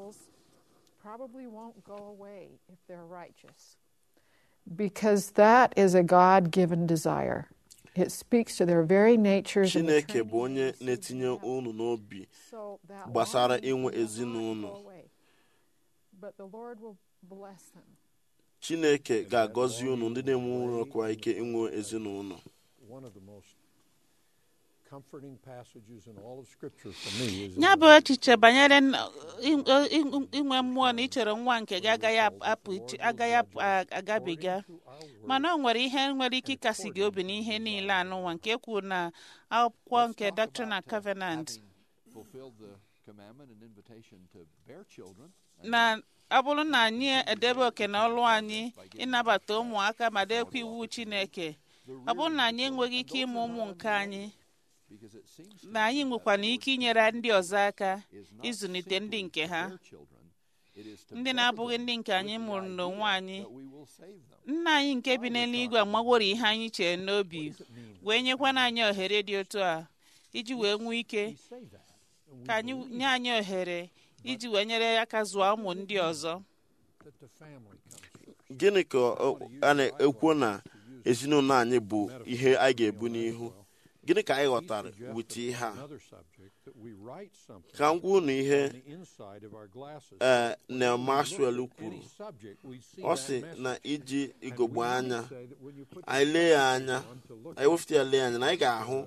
Because that is a God given desire. It speaks to their very natures. and the chineke bụ onye na-etinye unu n'obi So that gbasara longing inwe will not ezinụlọ go away. But the Lord will bless them. chineke ga-agọzi unu ndị na-enwekwa ike inwe ezinụlọ One of the most comforting passages in all of Scripture for me is in ya the bụ echiche banyere n- in- in- inwe mmụọ na ichere nwa nke gị agaghị apụ iche- agaghị apụ- a- agabiga mana ọ nwere ihe nwere ike ịkasi gị obi n'ihe niile anụnwa nke kwuru na akwụkwọ nke Doctrine and Covenant Having fulfilled the commandment and invitation to bear children, na ọ bụrụ na anyị edebe oke na ọlụ anyị ịnabata ụmụaka ma dekwa iwu Chineke ọ bụrụ na anyị enweghị ike ịmụ ụmụ nke anyị because it seems to na anyị nwekwana ike inyere ndị ọzọ aka ịzụlite ndị nke ha bear children, it is to ndị bear na-abụghị them ndị nke anyị mụrụ n'onwe anyị that we will save them. nna anyị nke bi n'eluigwe amagworo ihe anyị chere n'obi wee nyekwana anyị ohere dị otu a iji wee nwee ike say that. And we ka anyị nye anyị ohere iji wee nyere aka zụọ ụmụ ndị ọzọ that the family comes first. gịnị ka ọ- a na-ekwu na ezinụlọ anyị bụ ihe anyị ga-ebu n'ihu gịnị ka anyị ghọtara wute ihe a Another subject that we write something ka m gwa unu ihe on the inside of our glasses. ee Neil Maxwell kwuru Any subject, we see ọ that sị message. na iji And igogbo we anya say that when you put anyị lee ya anya on to look anyị wefute ya lee anya na anyị ga-ahụ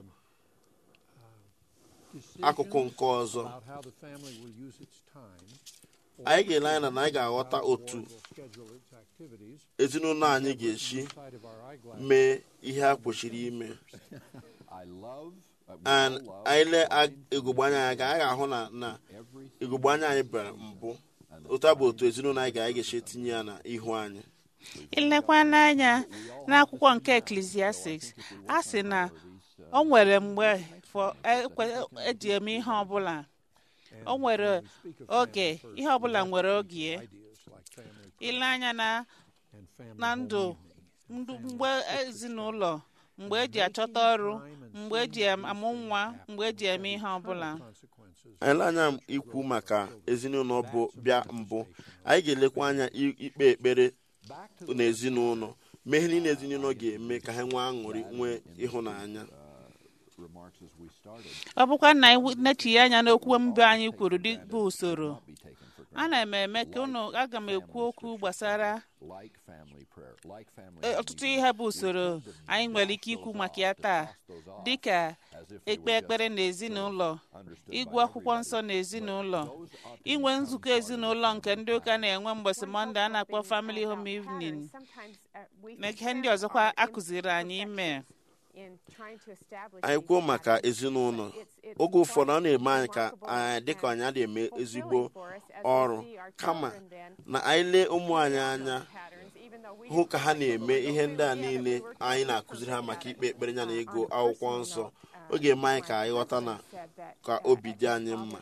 akụkụ nke ọzọ about how the family will use its time, anyị ga-ele anya na anyị ga-aghọta otu will schedule its activities ezinụlọ anyị ga-esi inside of our eyeglasses. mee ihe a kwesịrị ime I love, uh, we and all love anyị lee ag- divine igogbo anya anyị ga- anyị ga-ahụ na na everything igogbo anya anyị bịara mbụ otu a bụ otu ezinụlọ anyị ga- anyị ga-esi etinye ya n'ihu anyị ilekwa n'anya n'akwụkwọ nke Ecclesiastes a sị na o nwere mgbe fọ- ekwe- eji eme ihe ọbụla o nwere oge ihe ọbụla nwere oge Ideas like family ile anya na and family na home ndụ evening. ndụ mgbe ezinụlọ mgbe eji achọta ọrụ mgbe eji amụ nwa mgbe eji eme ihe ọbụla consequences anyị lee anya ikwu maka ezinụlọ bụ bịa mbụ anyị ga-elekwa anya i- ikpe ekpere n'ezinụlọ mee ihe niile ezinụlọ ga-eme ka ha nwee aṅụrị nwee ịhụnanya remarks as we started ọ bụkwa na anyị nechighi anya n'okwu mbụ anyị kwuru dị bụ usoro be taken for granted. ana m eme ka unu aga m ekwu okwu gbasara Like family prayer, like family e, ọtụtụ ihe bụ usoro anyị nwere ike ikwu maka ya taa dịka ekpe ekpere n'ezinụlọ ịgụ akwụkwọ nsọ n'ezinụlọ inwe nzukọ ezinụlọ nke ndị ụka na-enwe mgbọsị mọnde a na-akpọ family home evening na ihe ndị ọzọkwa akụziri anyị ime anyị kwuo maka ezinụlọ oge ụfọdụ ọ na-eme anyị ka anyị dịka anyị adịghị eme ezigbo ọrụ kama na anyị lee ụmụ anyị anya hụ ka ha na-eme ihe ndị a niile anyị na-akụziri ha maka ikpe ekpere ya na ịgụ akwụkwọ nsọ ọ ga-eme anyị ka anyị ghọta na ka obi dị anyị mma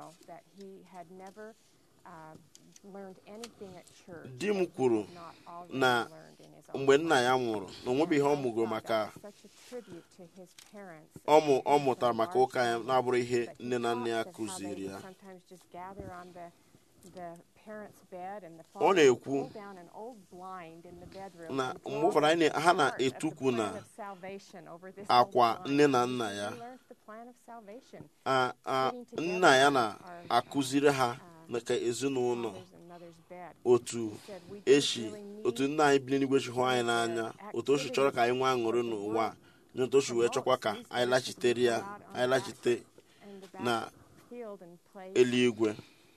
di m kwuru na mgbe nna ya nwụrụ na onwebeghị ihe ọ mụgoro maka ọmụ ọ mụtara maka ụka ya na-abụrụ ihe nne na nna ya kụziri ya ọ na-ekwu na mgbe ụfọdụ anyị na- ha na-etukwu na akwa nne na nna ya a- a- nna ya na-akụziri ha maka ezinụlọ otu eshi otu nna anyị bi n'eluigwe chi hụ anyị n'anya otu o si chọrọ ka anyị nwee aṅụrị n'ụwa a, na otu o si wee chọkwa ka anyị lachitere ya anyị lachite na eluigwe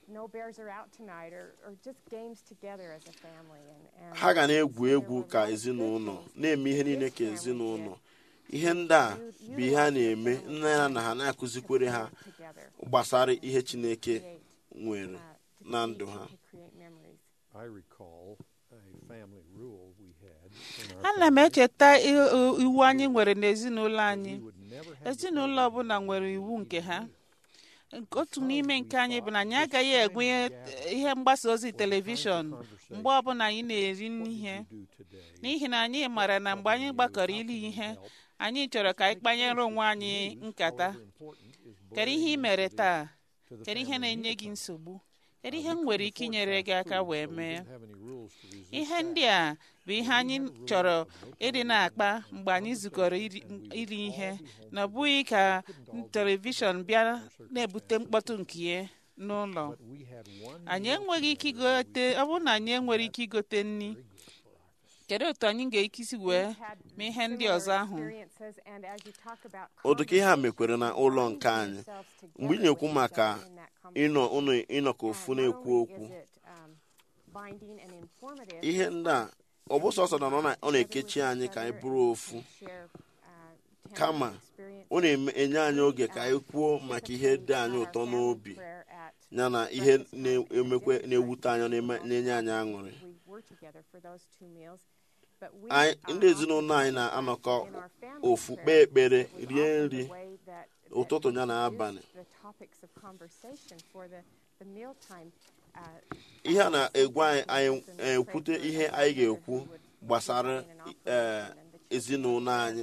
ha ga na-egwu egwu ka ezinụlọ na-eme ihe niile ka ezinụlọ ihe ndị a bụ ihe a na-eme nna ya na ha na-akụzikwere ha gbasara ihe chineke nwere na ndụ ha I recall a family rule we had in our ana m echeta i- i- iwu anyị nwere n'ezinụlọ anyị would never have ezinụlọ ọbụla nwere iwu nke ha Nke otu n'ime nke anyị bụ na anyị agaghị egwenye ihe mgbasa ozi telivishọn mgbe ọbụla anyị na-eri ihe do today. n'ihi na anyị maara na mgbe anyị gbakọrọ iri ihe anyị chọrọ ka anyị kpanyere onwe anyị nkata Important is kedu ihe ị mere taa kedu ihe na-enye gị nsogbu kedu ihe m nwere ike inyere gị aka wee mee don't have any rules to resist. ihe ndị a bụ ihe anyị chọrọ ịdị na-akpa mgbe anyị zukọrọ iri- iri ihe na ọ bụghị ka telivishọn bịa na-ebute mkpọtụ nke ya n'ụlọ We had one anyị enweghị ike igote ọ bụrụ na anyị enwere ike igote nri kedu otu anyị ga-eke isi wee mee ihe ndị ọzọ ahụ ụdịka ihe a mekwere na ụlọ nke anyị mgbe ị na-ekwu maka ịnọ ụnụ ịnọkọ ofu na-ekwu okwu ihe ndị a ọ bụ sọsọ na ọ na- ọ na-ekechi anyị ka anyị bụrụ ofu kama ọ na-enye anyị oge ka anyị kwuo maka ihe dị anyị ụtọ n'obi ya na ihe na-emekwe na-ewute anyị na-eme- na-enye anyị aṅụrị anyị ndị ezinụlọ anyị na-anọkọ ofu kpee ekpere rie nri ụtụtụ ya na abalị ihe a na-egwu anyị anyị ekwute ihe anyị ga-ekwu gbasara eh, ezinụlọ anyị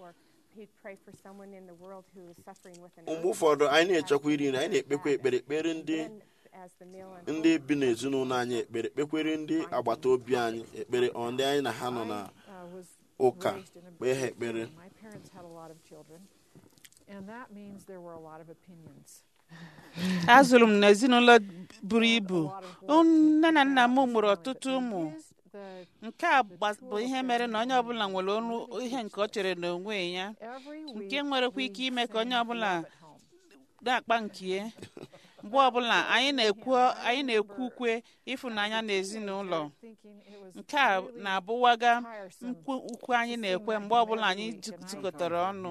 mgbe ụfọdụ anyị na-echekwa iri nri anyị na-ekpekwa ekpere ekpere ndị ndị bi n'ezinụlọ anyị ekpere kpekwere ndị agbata obi anyị ekpere ọ ndị anyị na ha nọ na ụka kpee ha ekpere My parents had a lot of children, and that means there were a lot of opinions. azụrụ m n'ezinụlọ buru ibu nne na nna m mụrụ ọtụtụ ụmụ The nke a gba- bụ ihe mere na onye ọbụla nwere ọnụ ihe nke ọ chere n'onwe ya every nke week nwerekwa we ike ime ka onye sang ọbụla Love at Home. na-akpa nke ya mgbe ọbụla anyị na-ekwu anyị na-ekwu ukwe ịfụnanya n'ezinụlọ Thinking it was nke a really na-abụwaga tiresome nkwu ukwe anyị na-ekwe mgbe ọbụla anyị zukọtara ọnụ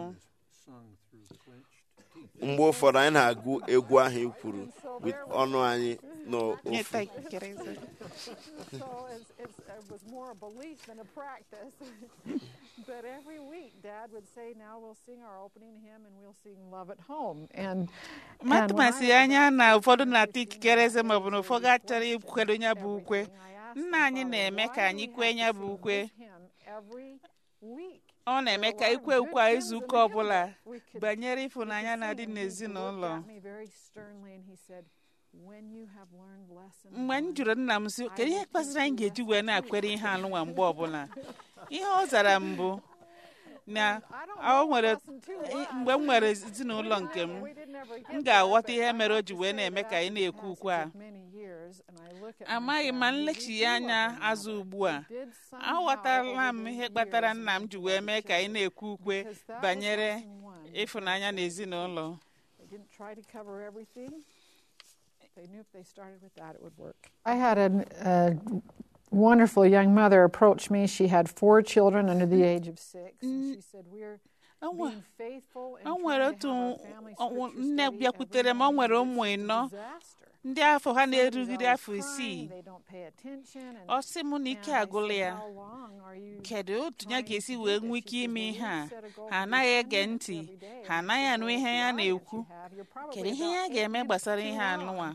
mgbe ụfọdụ anyị na-agụ egwu ahụ i kwuru with ọnụ anyị n'ofu Nyeta ikikere eze. so it's, it's, it was more a belief than a practice. but every week, Dad would say, "Now we'll sing our opening hymn and we'll sing Love at Home." And and when I matụmasị was anya about na 15 ụfọdụ years na-ata old, ikikere eze my maọbụ na parents ụfọdụ would achọrọ bless ikwado ya bụ ukwe everything. I asked nna my anyị father, na-eme "Why ka do anyị we kwee have ya to bụ sing ukwe this hymn every week?" ọ na-eme ka ikwe ukwe izu ụka ọbụla banyere ịfụnanya na-adị n'ezinụlọ mgbe m jụrụ nna m si kedu ihe kpasịrị anyị ga-eji wee na-akwere ihe alụnwa mgbe ọbụla ihe ọ zara m bụ na ọ nwere mgbe m nwere ezinụlọ nke m m ga-aghọta ihe mere o ji wee na-eme ka anyị na-ekwu ukwe a amaghị ma nlechi anya azụ ugbu a aghọtala m ihe kpatara nna m ji wee mee ka anyị na-ekwu ukwe banyere ịfụnanya na ezinụlọ I had a, a wonderful young mother approach me. She had four children under the age of six. And she said, We're being faithful and o trying nwere to have our otu family nne scripture study, and bịakwutere m we're o nwere having ụmụ this ịnọ disaster. ndị afọ ha Somebody's na-erugide always afọ isii crying, they don't pay attention, and- ọ sị m na ike and I agụla said, ya "How long are you kedu otu ya trying ga-esi to do wee this?" nwee She ike says, ime "Well, ihe you a set a goal ha of anaghị 10 ege minutes ntị every day." ha And anaghị she anụ said, ihe "Well, ya with the audience na-ekwu you have, you're probably kedu ihe about ya eight ga-eme minutes gbasara too ihe long." anụnwa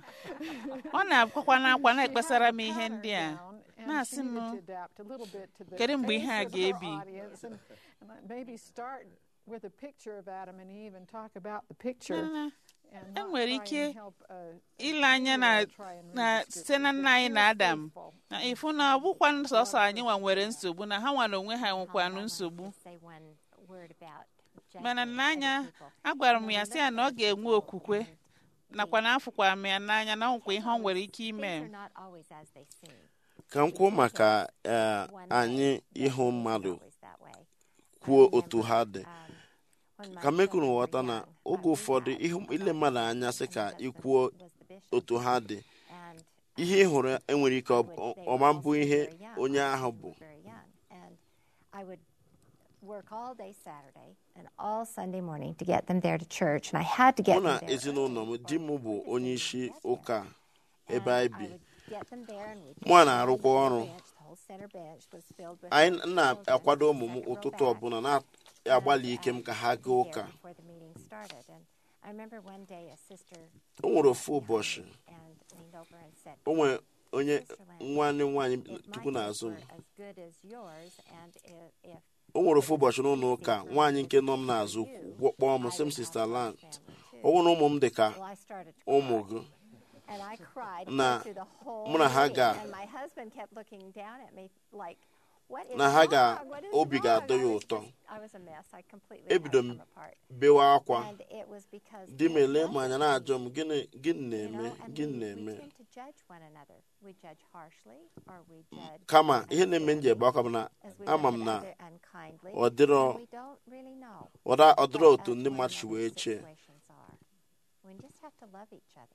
ọ na-akwakwa n'akwa She na-ekpesara had m a ihe pattern ndị a down, and na-asị she m needed to adapt a little bit to the kedu mgbe ihe a pace of her ga-ebi audience, and- and maybe start with a picture of Adam and Eve and talk about the picture Mana and e not nwere try ike and help, uh, a ile anya na two-year-old try and read na the site na scripture, nna anyị but na she was adam faithful. na ịfụ na ọ bụkwa sọsọ anyị nwa nwere nsogbu na ha nwa na onwe ha nwekwanụ nsogbu say one word about mana judging n'anya other people. agwara m When ya we sị ya look na ọ at ga-enwe okwukwe nakwa na afụkwara m ya n'anya na ọnwụkwa ihe ọ nwere ike things ime are not always as they seem. ka m kwuo maka eh, One anyị day, ịhụ it's mmadụ always that way. I kwuo otu ha dị remember, um, when my ka mekunu children were ghọta na young, oge my ụfọdụ dad ihe was ile on mmadụ the anya sị and ka husband ikwuo was the bishop, otu ha dị and ihe ị hụrụ enwere ike I ọ- would- ọ- they ọma were mbụ also ihe very young. onye All ahụ of them bụ were very young. And I would work all day Saturday and all Sunday morning to get them there to church, and I had to mụ get na them there. ezinụlọ m di m bụ onye isi ụka ebe And anyị I bi would get them there and we'd Mụ a sit na-arụkwa down on ọrụ. the bench. The whole center bench was filled with anyị children na-akwado ụmụ m second row ụtụtụ back. ọbụla na-agbalị ike m ka ha gaa ụka there before the meeting started. And I remember one day a sister o nwere ofu ụbọchị and leaned over and said, o nwere onye "Sister Lynn, nwanne m nwaanyị if my tukwu days n'azụ m were as good as yours, and if, if o nwere ofu ụbọchị n'ụlọ ụka nwaanyị nke nọ m n'azụ kw- kpọọ m sị m sista land ọ bụrụ na ụmụ m dị ka well, I started to ụmụ cry. gị And I cried na through the whole mụ na ha meeting, ga- and my husband kept looking down at me like, what is na ha ga- wrong? What is obi wrong?" ga-adọ I ya was ụtọ. just- I was a mess. I completely had ebido m come apart. bewe akwa And it was because di m it ele m anya wasn't na-ajụ me, m gịnị gịnị you na-eme know, and gịnị we, we na-eme tend to judge one another. We judge harshly or we judge kama ihe na-eme m ji ebe akwa bụ na as we ama look m at na other unkindly, ọ dịrọ and we don't really know ọda- ọ dịrọ what otu us ndị one mmadụ si wee another's chee situations are. We just have to love each other.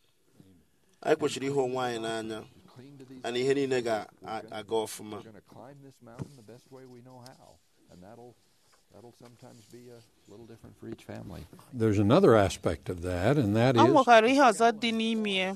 anyị kwesịrị ihe onwe anyị n'anya Cling to these ana ihe niile ga-aga ọfụma We're going to climb this mountain the best way we know how, and that'll that'll sometimes be a little different for each family. There's another aspect of that, and that ọ is nwekwara ihe ọzọ dị n'ime ya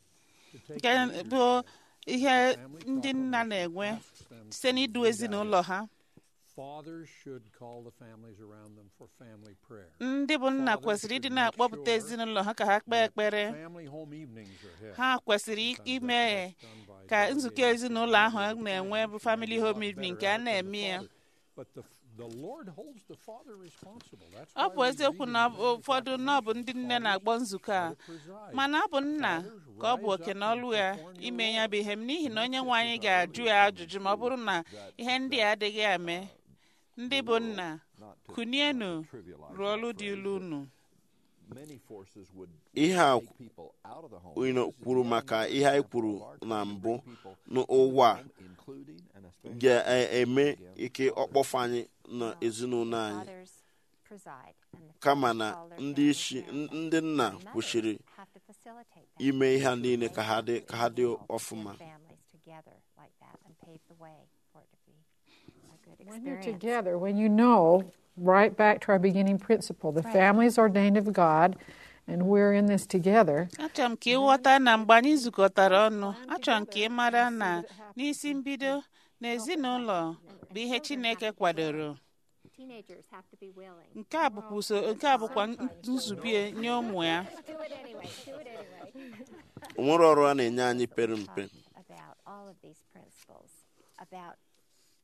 nke bụ ihe ndị nna na-enwe site n'idu ezinụlọ ha fathers should call the families around them for family prayer. ndị bụ nna kwesịrị ịdị na-akpọpụta ezinụlọ ha ka ha kpee ekpere Family home evenings are held. ha kwesịrị ime ka nzukọ ezinụlọ ahụ a na-enwe bụ family home evening nke a na-eme ya But the, the Lord holds the father responsible. That's ọ why bụ we eziokwu read na in Genesis ụfọdụ na ọ bụ ndị nne na-agbọ nzukọ a preside. mana ọ bụ nna ka ọ bụ oke na ọlụ ya ime ya bụ ihe m n'ihi na onye nwe anyị ga-ajụ ya ajụjụ ma ọ bụrụ na ihe ndị a adịghị eme ndị bụ nna kunienu rụọ ọrụ dị ilu unu Many forces would ihe a take people out of the home, you know, This is kwuru the maka essence ihe anyị of kwuru large na numbers mbụ of people n'ụwa a including and especially ga-eme ike ọkpọfụ anyị na ezinụlọ anyị Fathers preside, and the kama fathers na call their ndị families isi around them. ndị nna And mothers kwesịrị have to facilitate that. ime ihe a niile ka ha dị ka ha dị Get ọfụma families together like that and pave the way for it to be a good When you're experience. together, when you know, right back to our beginning principle, the family is ordained of God, and we're in this together. achọrọ m ka ịghọta na mgbe anyị zukọtara ọnụ achọrọ m ka ị mara na n'isi mbido na ezinụlọ bụ ihe chineke kwadoro Teenagers have to be willing. nke a bụkwa uso nke a bụkwa nzube nye ụmụ ya Do it anyway. Do it anyway. o nwere ọrụ a na-enye anyị pere mpe about all of these principles, about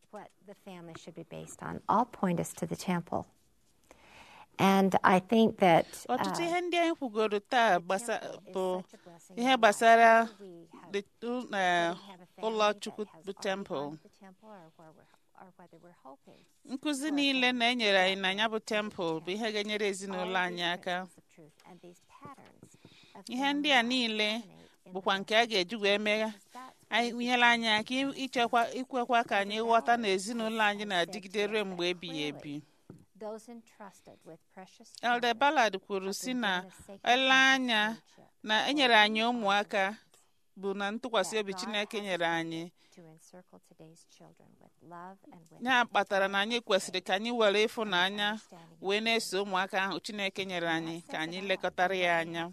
what the family should be based on all point us to the temple. And I think that uh, ọtụtụ ihe ndị anyị kwugoro taa gbasa temple is bụ such a blessing ihe in our gbasara lives. Whether we have- the- uh, whether we have a ụlọ family chukwu that has bụ already temple gone to the temple or where we're- or whether we're hoping nkụzi for a niile family na-enyere anyị that na will ya bụ go to the tempụl bụ ihe ga-enyere All ezinụlọ of anyị these aka principles of truth and these patterns of ihe family ndị a life niile resonate in bụkwa the nke a ga-eji wee mee That's what anyị we nyere anyị aka ichekwa ikwekwa ka anyị ghọta na ezinụlọ anyị na-adịgide ruo mgbe ebighị ebi those entrusted with precious Elder charge Ballard kwuru have si been na given a sacred ele sense of anya stewardship na enyere anyị over ụmụaka these bụ na ntụkwasị that obi God Chineke has nyere anyị equipped to encircle today's children with love and with ya kpatara na anyị kwesịrị ka anyị were ịfụnanya understanding wee na-eso ụmụaka ahụ Chineke nyere anyị ka anyị lekọtara ya anya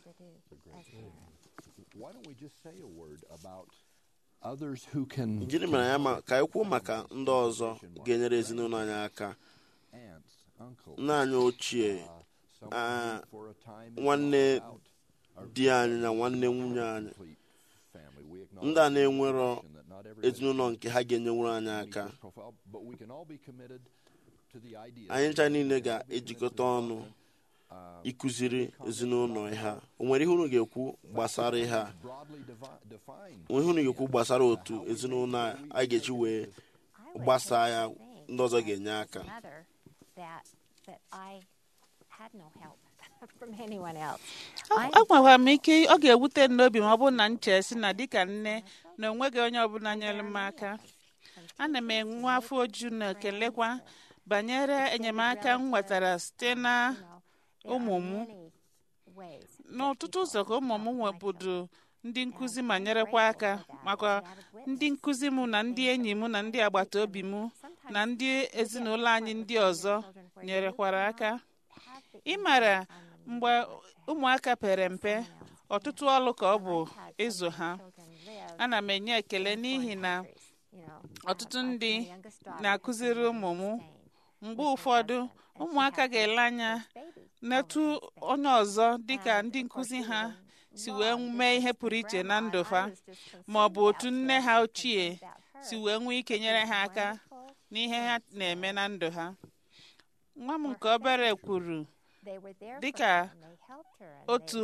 Why don't we just say a word about others who can gịnị mere ya ma ka anyị kwuo maka ndị ọzọ ga-enyere ezinụlọ anyị aka aunts, uncles, nna anyị ochie uh, someone ah, who for a time is nwanne all about di anyị na nwanne nwunye anyị complete family. We ndị a acknowledge na-enwero that not everybody ezinụlọ nke ha ga-enyenwuru anyị can meet aka this profile, but we can all be committed to the idea anyị ncha that niile we can all be ga-ejikọta committed to ọnụ uh, ịkụziri ezinụlọ ha o nwere ihe unu ga-ekwu gbasara ihe a broadly devi- define o nwere ihe unu ga-ekwu gbasara otu ezinụlọ a anyị ga-eji wee gbasaa ya ndị ọzọ ga-enye aka mother that that I had no help from anyone else. I- agwakwara m ike ọ ga-ewute m n'obi ma ọ bụrụ na m chee si na dịka nne na onweghị onye ọbụla nyere m aka ana m enwe afọ oju na ekelekwa banyere enyemaka m nwetara site na you know, there ụmụ are m many ways n'ọtụtụ ụzọ ka ụmụ m nwebudu ndị nkụzi ma nyerekwa aka makwa ndị nkụzi m na ndị enyi m na ndị agbata obi m na ndị ezinụlọ anyị ndị ọzọ nyerekwara aka ịmara mgbe ụmụaka pere mpe ọtụtụ ọlụ ka ọ bụ ịzụ ha ana m enye ekele n'ihi na ọtụtụ ndị na-akụziri ụmụ m mgbe ụfọdụ ụmụaka ga-ele anya n'etu onye ọzọ dịka ndị nkụzi ha si wee mee ihe pụrụ iche na ndụ ha ma ọ bụ otu nne ha ochie si wee nwee ike nyere ha aka n'ihe ha na-eme na ndụ ha nwa m nke obere kwuru dịka otu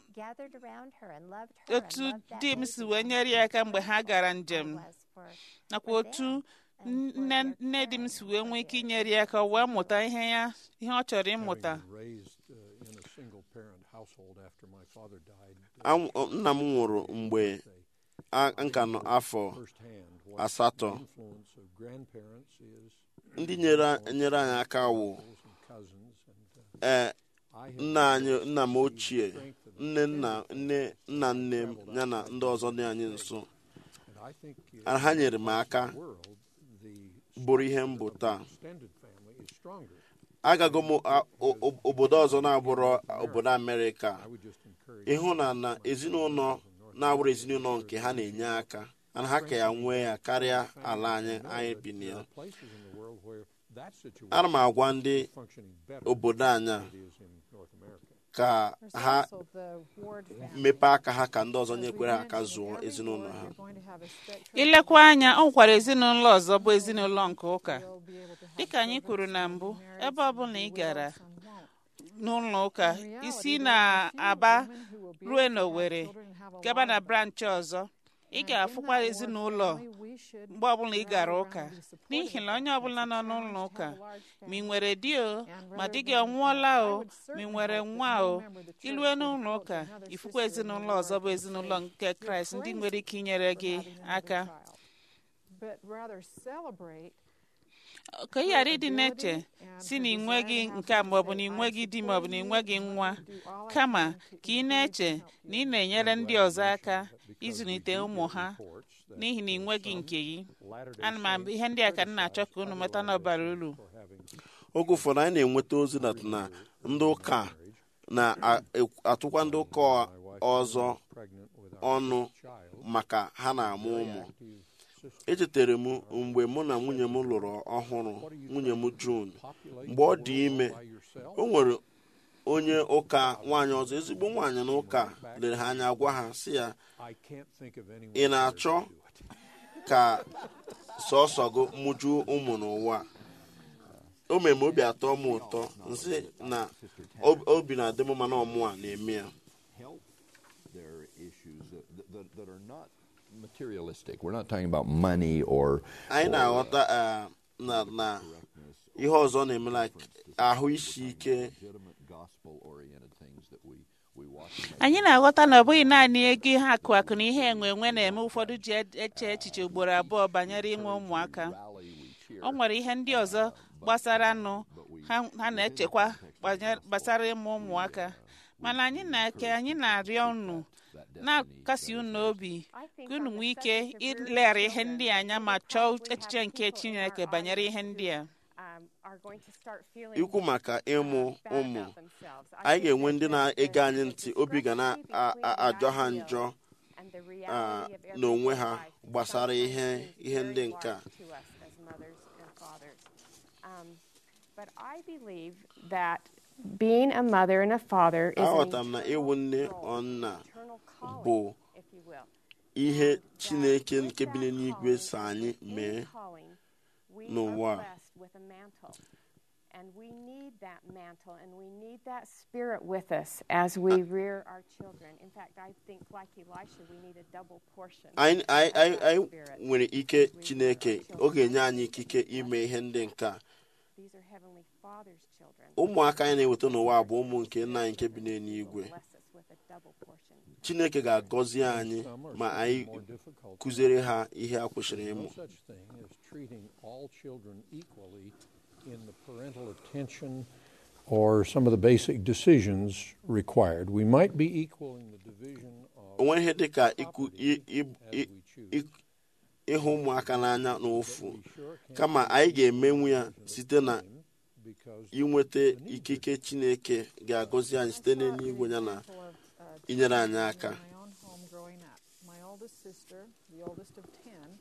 otu di m si wee nyere ya aka mgbe ha gara njem nakwa otu nne nne di m si wee nwee ike inyere ya aka wee mụta ihe ya ihe ọ chọrọ ịmụta Having been raised uh, in a single parent household after my father died, Anwụ- ọ- nna m nwụrụ mgbe a- nka nọ afọ firsthand what asatọ the influence of grandparents is, ndị nyere nyere anyị aka wụ uncles and cousins, and uh, ee I have nna anyị nna m ochie nne nna nne nna nne m ya na ndị ọzọ dị anyị nso and I think uh, Ah, ha nyere m aka the world, the bụrụ ihe m bụ taa extended family is stronger. agago m a- o- o- obodo ọzọ na-abụrụ obodo amerịka I would just encourage ịhụ na na ezinụlọ na-abụrụ ezinụlọ nke ha na-enye aka na ha ka ya nwee ya karịa ala anyị anyị bi na ya places in the world where that situation ana m agwa ndị is functioning better obodo anyị a than it is in North America. ka There's ha also the Ward family. mepee aka ha ka ndị ọzọ As we nyekwere aka mentioned, zụọ every ezinụlọ ward ha you're going to have a spectrum ilekwa anya ọ nwekwara ezinụlọ ọzọ bụ ezinụlọ nke ụka will be able to have dịka anyị children, kwuru na some mbụ married, ebe some ọbụla ị will, gara some won't. n'ụlọ ụka In reality, isi there na are few aba women who will be ruo able to have n'Owere children and have a gaba lot na of them. branchị ọzọ ị And in ga-afụkwa that ward ezinụlọ family, we should mgbe ọbụla ị gara rally ụka around and be supportive n'ihi na of onye that. ọbụla It's a nọ challenge n'ụlọ to ụka have a large ma ị family. nwere di o And ma rather di gị than, ọnwụọla uh, I o would ma ị certainly nwere hope that nwa no o member of the church ilue would n'ụlọ approach ụka another ifukwa sister in the ezinụlọ Lord ọzọ bụ and ezinụlọ say, nke "You're kraịst ndị crazy nwere ike inyere for gị having another aka child." But rather celebrate ka ị ghara ịdị na-eche si na ị nweghị nke a maọbụ na ị nweghị di maọbụ na ị nweghị nwa kama ka ị na-eche na ị na-enyere ndị ọzọ aka ịzụlite ụmụ ha n'ihi na ị nweghị nke gị ana m abụ ihe ndị a ka m na-achọ ka unu meta n'ọbara uru oge ụfọdụ anyị na-enweta ozi na na ndị ụka na-atụkwa ndị ụka ọzọ Pregnant without ọnụ maka ha na-amụ ụmụ echetara m mgbe mụ na nwunye m lụrụ ọhụrụ nwunye m June mgbe ọ dị ime by yourself, o nwere onye ụka nwaanyị ọzọ ezigbo nwaanyị na ụka lere ha anya gwa ha si ya I can't think of anyone ị na-achọ ka sọsọ gụ mụju ụmụ n'ụwa a. o mere m obi atọ m ụtọ nsị na ob- obi na-adị m mana ọmụ a na-eme ya help their issues that, that, that are not materialistic. We're not talking about money or anyị na-aghọta ah, na na ihe ọzọ na-eme like ahụ isi ike legitimate gospel oriented things that we, we watch. and anyị na-aghọta na ọ bụghị naanị ego ihe akụ akụ na ihe enwe enwe na-eme ụfọdụ ji eche echiche ugboro abụọ banyere inwe ụmụaka rally, we cheer. o nwere ihe ndị ọzọ gbasara nụ ha ha na-echekwa gbanye- gbasara ịmụ ụmụaka mana anyị na-eke anyị na-arịọ unu na-akasi unu obi ka unu nwee ike ileghara ihe ndị a anya ma chọọ echiche nke Chineke banyere ihe ndị a um, are going to start feeling ikwu maka ịmụ bad ụmụ about themselves. I anyị think ga-enwe that ndị there's na-ege a anyị ntị obi ga na-ajọ ha njọ and the ah, reality of n'onwe ha everyday life gbasara sometimes ihe seems ihe very ndị nke a large to us as mothers and fathers. Um, but I believe that being a mother and a father is an aghọtara m na ịwụ nne eternal ọ nna eternal calling, bụ if you will. ihe that chineke with nke bi that n'eluigwe calling, so anyị in mee calling, we n'ụwa are a. blessed with a mantle. And we need that mantle and we need that spirit with us as we rear our children. In fact, I think, like Elisha, we need a double portion. anyị anyị of anyị that anyị spirit nwere ike as we rear chineke our ọ children. ga-enye anyị ikike ime ihe ndị nke a These are Heavenly Father's children. ụmụaka anyị na-eweta n'ụwa bụ ụmụ nke nna anyị nke bi n'eluigwe Bless us with a double portion. chineke ga-agọzi anyị Some are ma certainly anyị more difficult. kụziere ha ihe a kwesịrị ịmụ No such thing as treating all children equally in the parental attention or some of the basic decisions required. We might be equal in the division o of nwere ihe dị ka ikwu i- i- as i- we choose. i- ịhụ ụmụaka n'anya n'ofu We sure can't kama do anyị it ga-emenwu ya at the site na time because inweta ikike chineke ga-agọzi anyị site n'eluigwe ya na Example of, uh, inyere anyị in aka my own home growing up. My oldest sister, the oldest of ten,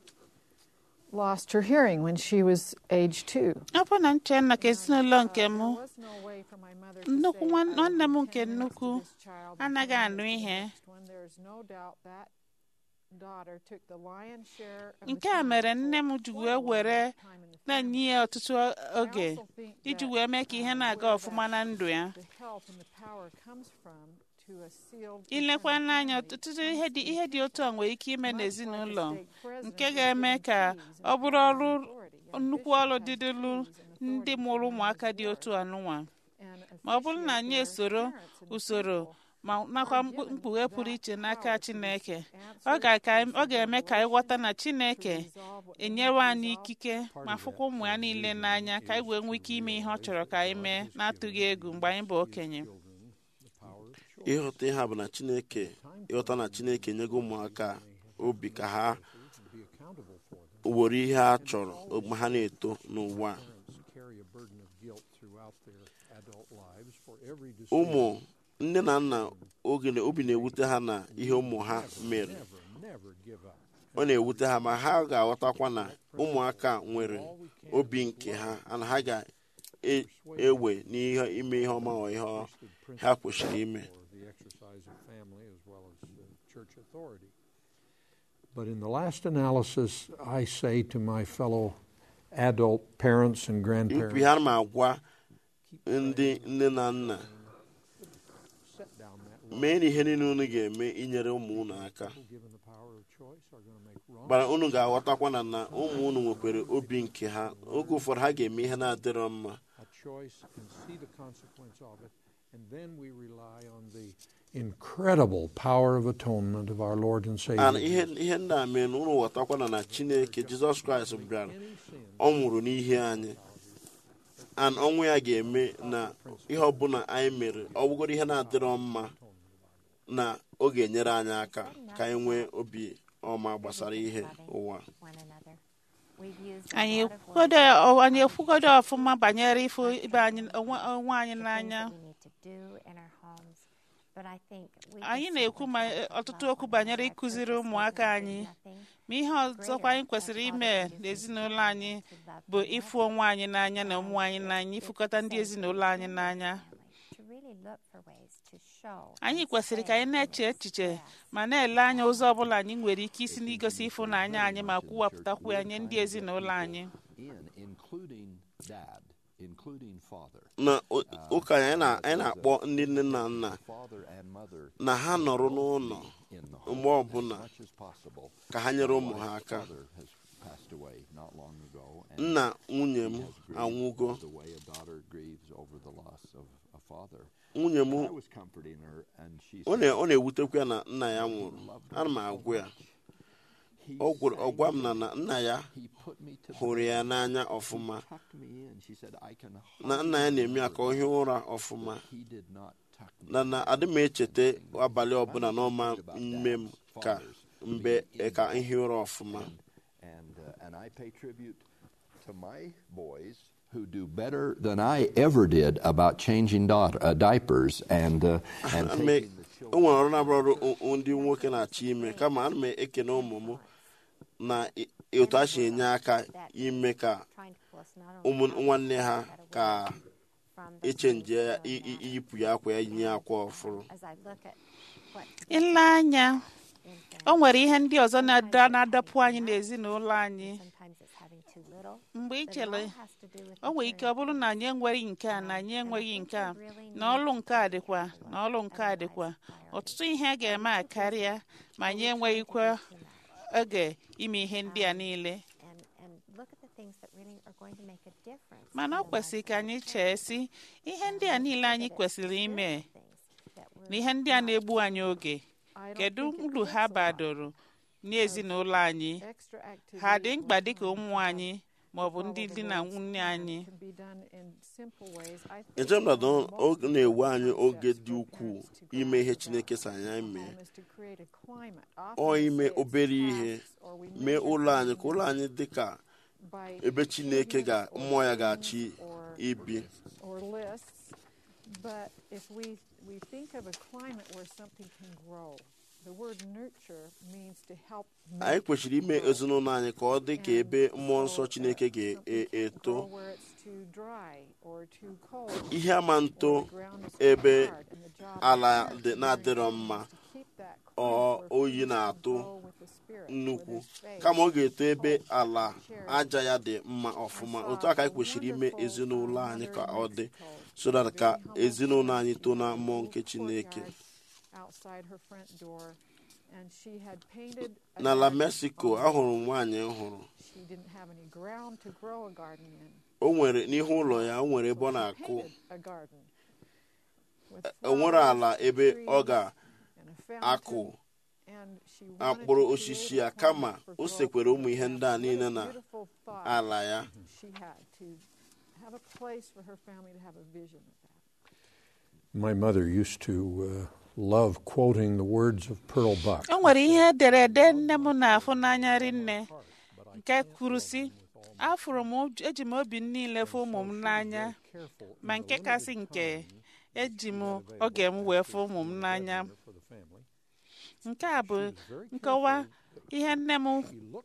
lost her hearing when she was age two. ọ bụ na nche nna ka ezinụlọ nke m There was no way for my mother to nnukwu say, nwa- "I will nwanne m give nke 10 minutes to nnukwu this child and anaghị 10 anụ minutes to the ihe. next one." There's no doubt that daughter took the lion's share of the nke a time mere for nne m ji quite wee a long were time in the na-enye family. ya ọtụtụ I oge also think iji that, wee mee ka ihe uh, na-aga where ọfụma that na ndụ ya the help and the power comes from to a sealed ilekwa eternal n'anya family ọtụtụ comes ihe dị through ihe dị otu a nwere ike ime Much like a n'ezinụlọ state president nke was ga-eme given ka keys ọ and bụrụ powers ọrụ and authority. A nnukwu bishop ọrụ has dịdịlụ keys and ndị authority mụrụ to run ụmụaka his dị otu ward anụnwa and ma ọ bụrụ na anyị officiate their esoro parents and usoro people ma nakwa are mkpu- given mkpughe pụrụ that iche n'aka power to Chineke answer ọ ga-aka- to ọ ga-eme ka anyị ghọta na revelation, Chineke to resolve what they enyewe have to anyị resolve. ikike Part ma of fụkwa that ụmụ ya niile transition n'anya ka anyị is wee to nwee ike ime ihe ọ realize chọrọ ka anyị that mee God has na-atụghị given egwu mgbe anyị bụ His okenye children the power of choice. ịghọta ihe a bụ na chineke ịghọta na chineke enyego ụmụaka obi ka ha and be accountable for them. were ihe a chọrọ mgbe ha na-eto n'ụwa a. Parents carry a burden of guilt throughout their adult lives for every ụmụ decision. nne na nna oge na obi na-ewute ha na ihe ụmụ ha mere Never, never give up. ọ na-ewute ha ma ha ga-aghọtakwa na ụmụaka nwere obi nke ha na ha ga-ewe n'ihe ime ihe ọma ọ ihe ọ- ha kwesịrị ime for the exercise of family as well as uh, church authority. But in the last analysis, I say to my fellow adult parents and ikwu grandparents, ihe a ma agwa ndị nne na nna set down that line. mee na ihe niile unu ga-eme inyere ụmụ unu aka People given the power of choice are going to make wrong bara unu ga-aghọtakwa na na ụmụ unu nwekwara obi nke ha oge ụfọdụ ha ga-eme ihe na-adịrọ mma a choice and see the consequence of it. And then we rely on the incredible power of atonement of our Lord and Savior. and ihe Jesus. ihe ndị a mee na unu ghọtakwa na na chineke jizọs kraịst bịara Any sin ọ nwụrụ n'ihe anyị and ọnwụ ya ga-eme na ihe ọbụla anyị mere ọ bụgoro ihe na-adịrọ mma na ọ ga-enyere anyị aka ka anyị nwee obi ọma gbasara ihe ụwa one another. We've used a anyị lot of words ekwugodo anyị ekwugodo ọfụma banyere ịfụ ibe anyị onwe onwe anyị the things n'anya that we need to do in our homes. But I think we anyị can na-ekwu ma certainly talk ọtụtụ about okwu one banyere another. ịkụziri Churches ụmụaka say anyị there's nothing ma ihe ọzọkwa anyị kwesịrị ime n'ezinụlọ anyị bụ ịfụ onwe anyị n'anya na ụmụ anyị n'anya ịfụkọta ndị ezinụlọ anyị n'anya to really really look for ways to show. anyị and kwesịrị ka say anyị na-eche and echiche express ma na-ele anya ụzọ ọbụla anyị nwere ike isi n'igosi ịfụnanya anyị ma kwuwapụtakwu ya nye ndị ezinụlọ anyị In including dad, including father, na ụ- ụka anyị na- anyị na-akpọ ndị nne na nna father and mother na ha nọrọ n'ụlọ in the mgbe home ọbụla as much as possible. ka ha nyere ụmụ ha My aka father has passed away not long ago, and nna nwunye m he has grieved anwụgo the way a daughter grieves over the loss of a father. nwunye m I was comforting her, and she ọ said, na- ọ na-ewutekwa ya na nna ya nwụrụ ana m agwụ ya he ọ gwara- ọ sang gwa m na na nna ya He put me to hụrụ bed. ya n'anya He ọfụma tucked me in. She said, I can na nna ya na-eme ya ka ọ hie ụra ọfụma He did not tuck me na na adị m echeta abalị ọbụla n'ọma mme m ka mgbe ka nhie ụra ọfụma and uh, and I pay tribute to my boys who do better than I ever did about changing daughter, uh, diapers and uh, and Ana m taking e- the o nwere ọrụ na-abụrụ ọrụ o- o- ndị nwoke na-achọ ime kama ana m ekene ụmụ m na i- otu a si enye aka ime ka trying to pull us not ụmụ only nwanne ha ka from the echenji ya feeling i- i- that, iyipụ ya akwa ya yinye akwa ọfụrụ as I look at what ile anya in o nwere ihe ndị ọzọ na-ada- na-adọpụ anyị n'ezinụlọ anyị sometimes it's having too little. mgbe ị but it chere all has to do with o nwere ike ọ bụrụ na anyị enweghị nke a na anyị enweghị nke a na ọlụ nke a dịkwa na ọlụ nke a dịkwa ọtụtụ ihe a ga-eme a karịa ma anyị enweghịkwa oge ime ihe ndị a niile and and look at the things that really are going to make a difference. mana ọ kwesịrị ka anyị chee sị ihe ndị a niile anyị kwesịrị ime na ihe ndị a na-egbu anyị oge kedu uru ha badoro n'ezinụlọ anyị ha dị mkpa dịka ụmụ anyị ma ọ bụ ndị di na nwunye anyị eche m na ọ na-ewe anyị oge dị ukwuu ime ihe chineke si anyị mee ọ ime obere ihe mee ụlọ anyị ka ụlọ anyị dị ka ebe chineke ga mmụọ ya ga-achị ibi or lists, but if we, we think of a climate where something can grow, the word nurture means to help anyị kwesịrị ime ezinụlọ anyị ka ọ dị ka ebe mmụọ nsọ chineke ga-eto grow where it's too dry or too cold. ihe ama nto or the ground is too ebe hard, and the job ala is dị na-adịrọ mma to keep that ọ climate where oyi things na-atụ can grow with the spirit, where nnukwu there's faith, kama ọ ga-eto ebe hope, ala charity. aja ya dị mma ọfụma I otu a ka saw anyị kwesịrị ime a wonderful, ezinụlọ uh, anyị mother ka in ọ dị Mexico, so that very ka humble ezinụlọ anyị person. too na She had a mmụọ little nke chineke courtyard outside her front door, and she had painted a n'ala garden mexico on it. ahụrụ m nwaanyị m hụrụ She didn't have any ground to grow a garden in. o nwere n'ihu ụlọ ya o nwere ebe ọ So she na-akụ painted a garden with o nwere flowers, ala ebe ọ trees, and a ga-akụ fountain, and she wanted akpụrụ to osisi create a ya kama climate for o growth sekwere in ụmụ the ihe ndị a family. niile What a na beautiful thought ala ya she had to have a place for her family to have a vision of that. My mother used to uh, love quoting the words of Pearl Buck. o nwere ihe ederede nne m na-afụ n'anya rinne nke kwuru sị afụrụ m ụj- eji m obi m niile fụ ụmụ m n'anya ma nke kasị nke eji m oge m wee fụ ụmụ m n'anya For the family. nke a bụ nkọwa ihe nne m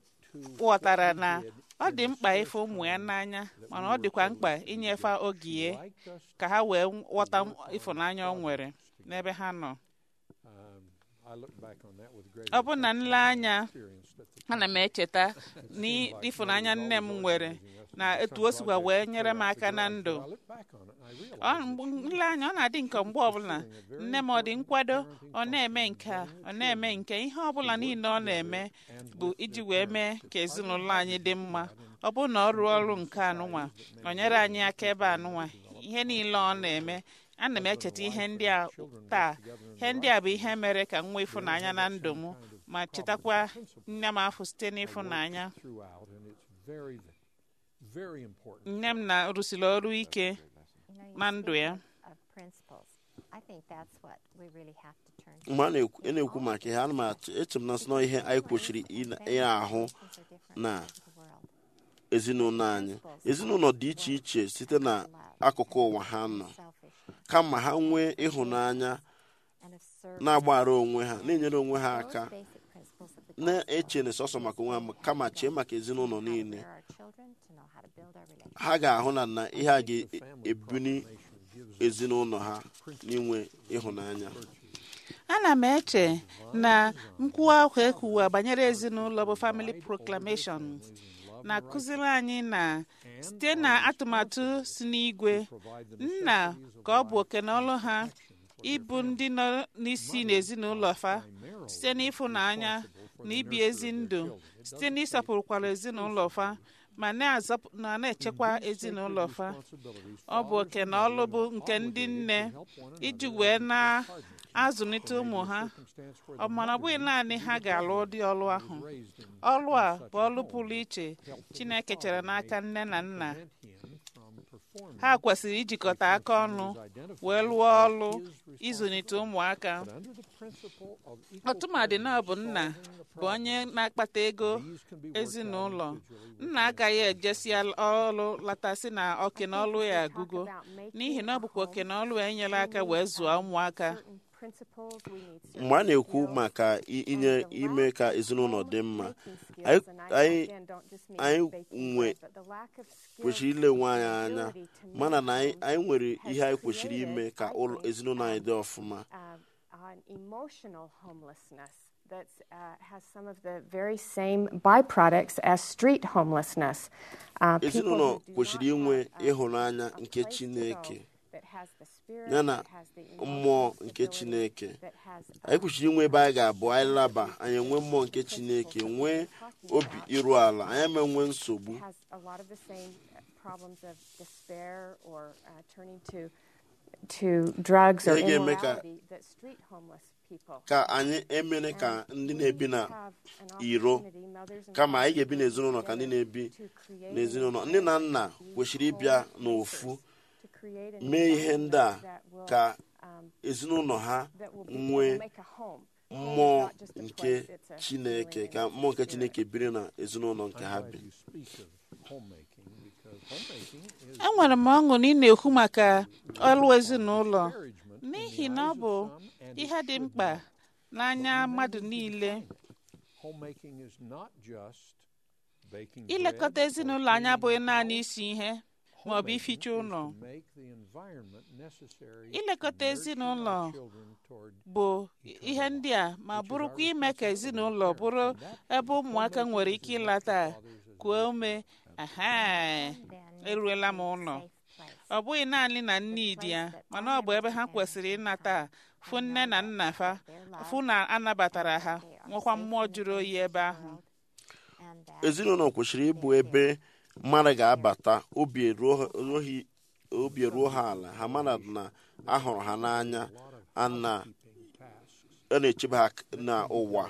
ghọtara na ọ dị mkpa ịfụ ụmụ ya n'anya mana ọ dịkwa mkpa inyefe oge ya Liked us, ka ha wee ghọta ịfụnanya ọ nwere n'ebe ha nọ um, I look back on that with great ọ bụ na nleanya experience that the ana m echeta n'ịfụnanya nne m nwere na etu o sikwa wee nyere m aka na ndụ I look back on it and I ọ realize mgbe nleanya ọ na-adị nke mgbe ọbụla nne m ọ dị nkwado ọ na-eme nke a ọ na-eme nke ihe ọbụla niile ọ na-eme bụ iji wee mee ka ezinụlọ anyị dị mma ọ bụ na ọ rụọ ọrụ nke anụnwa ọ nyere anyị aka ebe anụnwa ihe niile ọ na-eme ana m echeta ihe ndị a taa ihe ndị a bụ ihe mere ka m nwee ịfụnanya na ndụ m ma chetakwa nne m afọ site n'ịfụnanya throughout, and it's very, very important. nne m na-rụsiri ọrụ ike You know, you na ndụ speak ya of, of principles. I think that's what we really have to turn to. mgbe a na-ekwu- ị na-ekwu maka ihe ana m achọ eche m na sị na ihe anyị kwesịrị ị na- ị na-ahụ Things are different na parts of the world. ezinụlọ anyị ezinụlọ dị iche iche site na akụkụ ụwa ha nọ Selfishness kama ha nwee ịhụnanya and of service. na-agbaghara onwe ha na-enyere onwe ha Those aka basic principles of the na-eche na sọsọ maka onwe ha ma- kama chee maka ezinụlọ how to niile rear our children, to know how to build our relationships. ha ga-ahụ na na ihe a The family ga-ebuni proclamation gives ezinụlọ ha n'inwe ịhụnanya ana m eche na nkwuwa ahụ ekwuwa banyere ezinụlọ bụ family proclamation na-akụziri anyị na site na atụmatụ si n'igwe nna ka ọ bụ oke na ọlụ ha ịbụ ndị nọ n'isi n'ezinụlọ fa site n'ịfụnanya na ibi ezi ndụ site n'ịsọpụrụkwara ezinụlọ fa ma na-azọpụ- na na-echekwa ezinụlọ fa ọ bụ oke na ọlụ bụ nke ndị nne iji wee na-azụlite ụmụ ha ọ mana ọ bụghị naanị ha ga-alụ ụdị ọlụ ahụ ọlụ a bụ ọlụ pụrụ iche Chineke chere n'aka nne na nna ha kwesịrị ijikọta aka ọnụ wee lụọ ọlụ ịzụlite ụmụaka ọtụmadị na ọ bụ nna bụ onye na-akpata ego ezinụlọ nna agaghị ejesi ọlụ latasị na oke na ọlụ ya agụgo n'ihi na ọ bụkwa oke na ọlụ ya enyela aka wee zụọ ụmụaka mgbe a na-ekwu maka i- inye ime ka ezinụlọ dị mma anyị anyị anyị nwe kwesịrị ile nwe anyị anya mana na anyị anyị nwere ihe anyị kwesịrị ime ka ụlọ ezinụlọ anyị dị ọfụma uh, an emotional homelessness that uh, has some of the very same byproducts as street homelessness. Uh, people ezinụlọ who do kwesịrị not inwe have, uh, ịhụnanya a nke place to chineke go that has the spirit, ya na that has the mmụọ emotional nke stability, chineke that has, anyị uh, kwesịrị inwe ebe anyị ga-abụ anyị laba anyị enwe mmụọ nke chineke nwee obi iru ala anyị ama enwe nsogbu has a lot of the same uh, problems of despair or uh, turning to to drugs or Ihe ga-eme ka- immorality that street homeless people ka anyị emere ka ndị na-ebi na have an iro opportunity, mothers and kama anyị ga-ebi fathers n'ezinụlọ ka ndị na-ebi to create n'ezinụlọ an nne na nna environment kwesịrị of ịbịa whole n'ofu places, to create an mee ihe ndị a environment that will, ka um, ezinụlọ ha that will be- nwee will make a home. Home is mmụọ not just a nke place, it's a chineke feeling ka and mmụọ nke spirit. chineke biri na ezinụlọ nke ha I'm bi glad you speak of homemaking because homemaking is enwere m ọṅụ na ị na-ekwu maka ọlụ ezinụlọ encouragement in n'ihi the na ọ eyes bụ of some and it ihe dị should mkpa be. n'anya mmadụ niile Homemaking is not just baking ilekọta bread or ezinụlọ anya cleaning abụghị the naanị house. isi ihe ma ọ bụ Homemaking ificha is ụlọ to make the environment necessary Ilekọta to nurture ezinụlọ our children toward bụ ihe ndị a ma bụrụkwa ime ka ezinụlọ bụrụ ebe ụmụaka nwere ike ịlata kuo ume aha eruela m ụlọ ọ bụghị naanị na nne dị ya mana ọ bụ ebe ha kwesịrị ịnata fụ nne na nna fa fụ na anabatara ha nwekwa mmụọ jụrụ oyi ebe ahụ ezinụlọ kwesịrị ịbụ ebe mmadụ ga-abata obi eruo ha- eruohi- obi eruo ha ala ha mara na ahụrụ ha n'anya a na- a na-echebe ha n'ụwa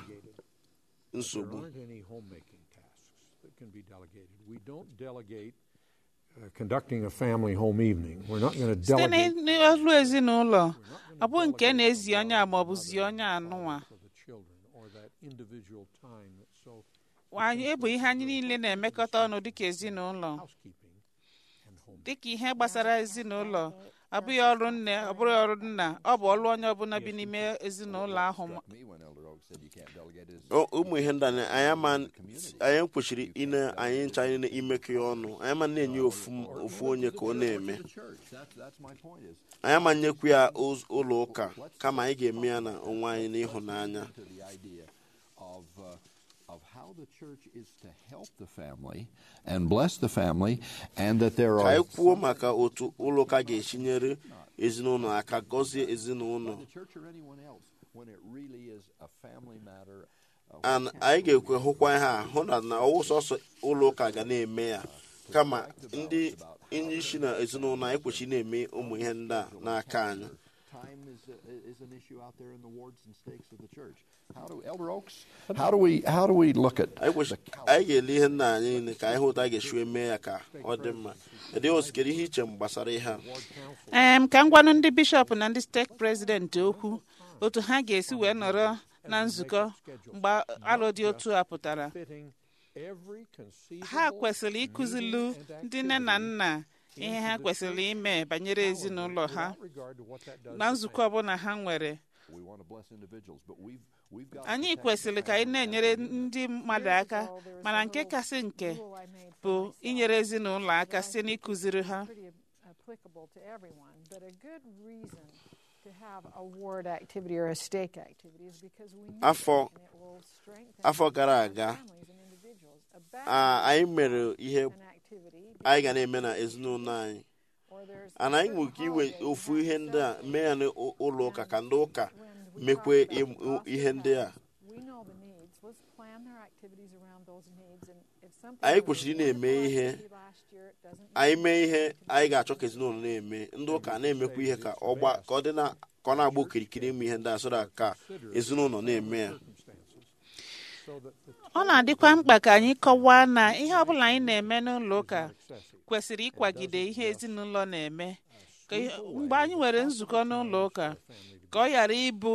nsogbu There aren't any homemaking tasks that can be delegated. We don't delegate uh, conducting a family home evening. We're not going to site delegate n'ọlụ ezinụlọ ọ bụ nke na-ezi onye a maọbụ zie onye anụnwa for the children or that individual time that's so anyị bụ ihe anyị niile na-emekọta ọnụ dịka ezinụlọ housekeeping and home. dịka ihe gbasara ezinụlọ ọ bụghị ọrụ nne ọ bụghị ọrụ nna ọ bụ ọrụ onye ọbụla bi n'ime ezinụlọ ahụ Struck me when Elder Oak said you can't delegate his O- ụmụ ihe ndị a na- anyị ama anyị kwesịrị ine anyị ncha anyị imekọ ya ọnụ anyị ama na-enye ofu ofu onye ka ọ na-eme the church. That's that's my point. Is anyị ama nyekwu ya ụz- ụlọ ụka kama anyị ga-eme ya na onwe anyị n'ịhụnanya to the idea of uh, of how the church is to help the family and bless the family, and that there ka are anyị kwuo maka otu ụlọ ụka ga-esi nyere ezinụlọ aka gọzie ezinụlọ the church or anyone else when it really is a family matter. Uh, and anyị ga-ekwe hụkwa ihe a hụ na na ọwụ sọsọ ụlọ ụka ga na-eme ya kama ndị ndị isi na ezinụlọ anyị kwesịrị na-eme ụmụ ihe ndị a n'aka anyị time is uh, is an issue out there in the wards and stakes of the church. How do Elder Oaks? How do we how do we look at anyị kwesịrị anyị ga-ele ihe nna anyị niile ka anyị hụ otu a ga-esi eme ya ka ọ dị mma dị osikere ihe iche m gbasara ihe a em ka m gwanụ ndị bishọp na ndị steeti prezidenti okwu otu ha ga-esi wee nọrọ na nzukọ mgbe alụ dị otu a pụtara Fitting every conceivable ha kwesịrị ịkụzilu ndị nne na nna ihe ha kwesịrị ime banyere ezinụlọ ha without regard to what that does na to nzukọ ọbụla ha nwere we want to bless individuals, but we've we've got anyị kwesịrị ka anyị na-enyere ndị mmadụ aka mana nke kasị nke bụ inyere ezinụlọ aka site n'ịkụziri ha pretty uh, applicable to everyone, but a good reason to have a ward activity or a stake activity is because we need Afọ- it and it will strengthen afọ gara our aga, families and individuals. A bad a- anyị mere ihe an activity anyị ga na-eme na ezinụlọ anyị or there's ana anyị certain nwere ike iwe holidays ofu that ihe have ndị a celebrated. mee ya n'ụlọ ụka ka ndị ụka When we mekwe talk about im- gospel ihe ndị a tracts, we know the needs. Let's plan their activities around those needs. And if something anyị was a kwesịrị ị na-eme wonderful ihe activity last year, it doesn't anyị mean mee ihe it needs to anyị be ga-achọ ka ezinụlọ na-eme ndị ụka na-emekwa ihe ka ọ gba ka ọ dị na ka ọ na-agba okirikiri ime ihe ndị a so that ka ezinụlọ na-eme ya ọ na-adịkwa mkpa ka anyị kọwaa na ihe ọbụla anyị na-eme n'ụlọ ụka kwesịrị ịkwagide ihe ezinụlọ na-eme ka ihe- mgbe anyị nwere nzukọ n'ụlọ ụka ka ọ ghara ịbụ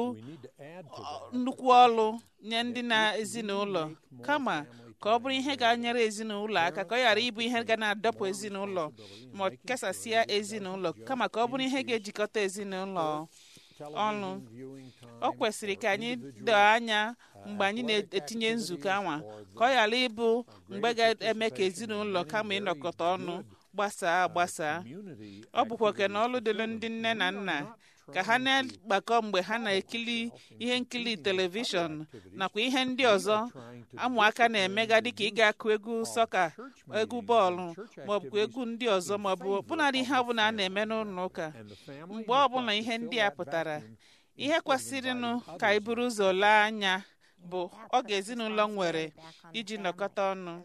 nnukwu ọlụ nye ndị na-ezinụlọ kama ka ọ bụrụ ihe ga-anyere ezinụlọ aka ka ọ ghara ịbụ ihe ga na-adọpụ ezinụlọ ma ọ kesasịa ezinụlọ kama ka ọ bụrụ ihe ga-ejikọta ezinụlọ ọnụ o kwesịrị ka anyị doo anya mgbe anyị na-etinye nzukọ anwa ka ọ ghara ịbụ mgbe ga-eme ka ezinụlọ kama ịnọkọta ọnụ gbasaa agbasaa ọ bụkwa oke na ọlụ dịrị ndị nne na nna ka ha na-agbakọ mgbe ha na-ekiri ihe nkiri telivishọn nakwa ihe ndị ọzọ ụmụaka na-emega dịka ịga akụ egwu sọka egwu bọọlụ maọbụ egwu ndị ọzọ maọbụ ọbụnadị ihe ọbụla a na-eme n'ụlọ ụka mgbe ọbụla ihe ndị a pụtara ihe kwesịrịnụ ka anyị buru ụzọ lee anya bụ oge ezinụlọ nwere iji nọkọta ọnụ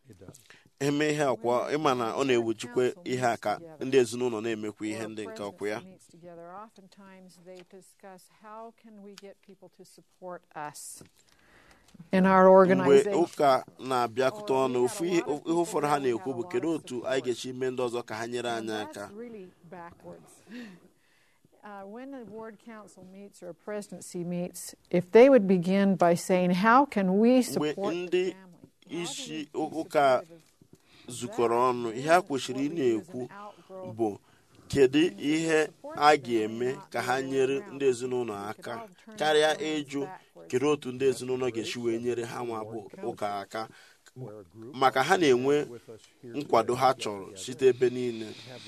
eme ihe akwa ịma na ọ na-ewujikwa ihe a ka ndị ezinụlọ na-emekwa ihe ndị nke ọkwa ya meets together, oftentimes they discuss how can we get people to support us in our mgbe organization. ụka na-abịakọta ọnụ ofu ihe ihe ụfọdụ ha na-ekwu bụ kedu otu anyị ga-esi mee ndị ọzọ ka ha nyere And anyị aka that's really backwards. Uh, when a ward council meets or a presidency meets, if they would begin by saying, How can we support the ndị family? How do isi we be ụka supportive of zukọrọ ọnụ ihe a kwesịrị ị what we use as na-ekwu an outgrowth bụ kedu ihe a ga-eme ka ha nyere ndị ezinụlọ aka karịa ịjụ kedu otu ndị ezinụlọ ga-esi wee nyere ha nwa bụ ụka aka maka ha na-enwe nkwado ha chọrọ site ebe niile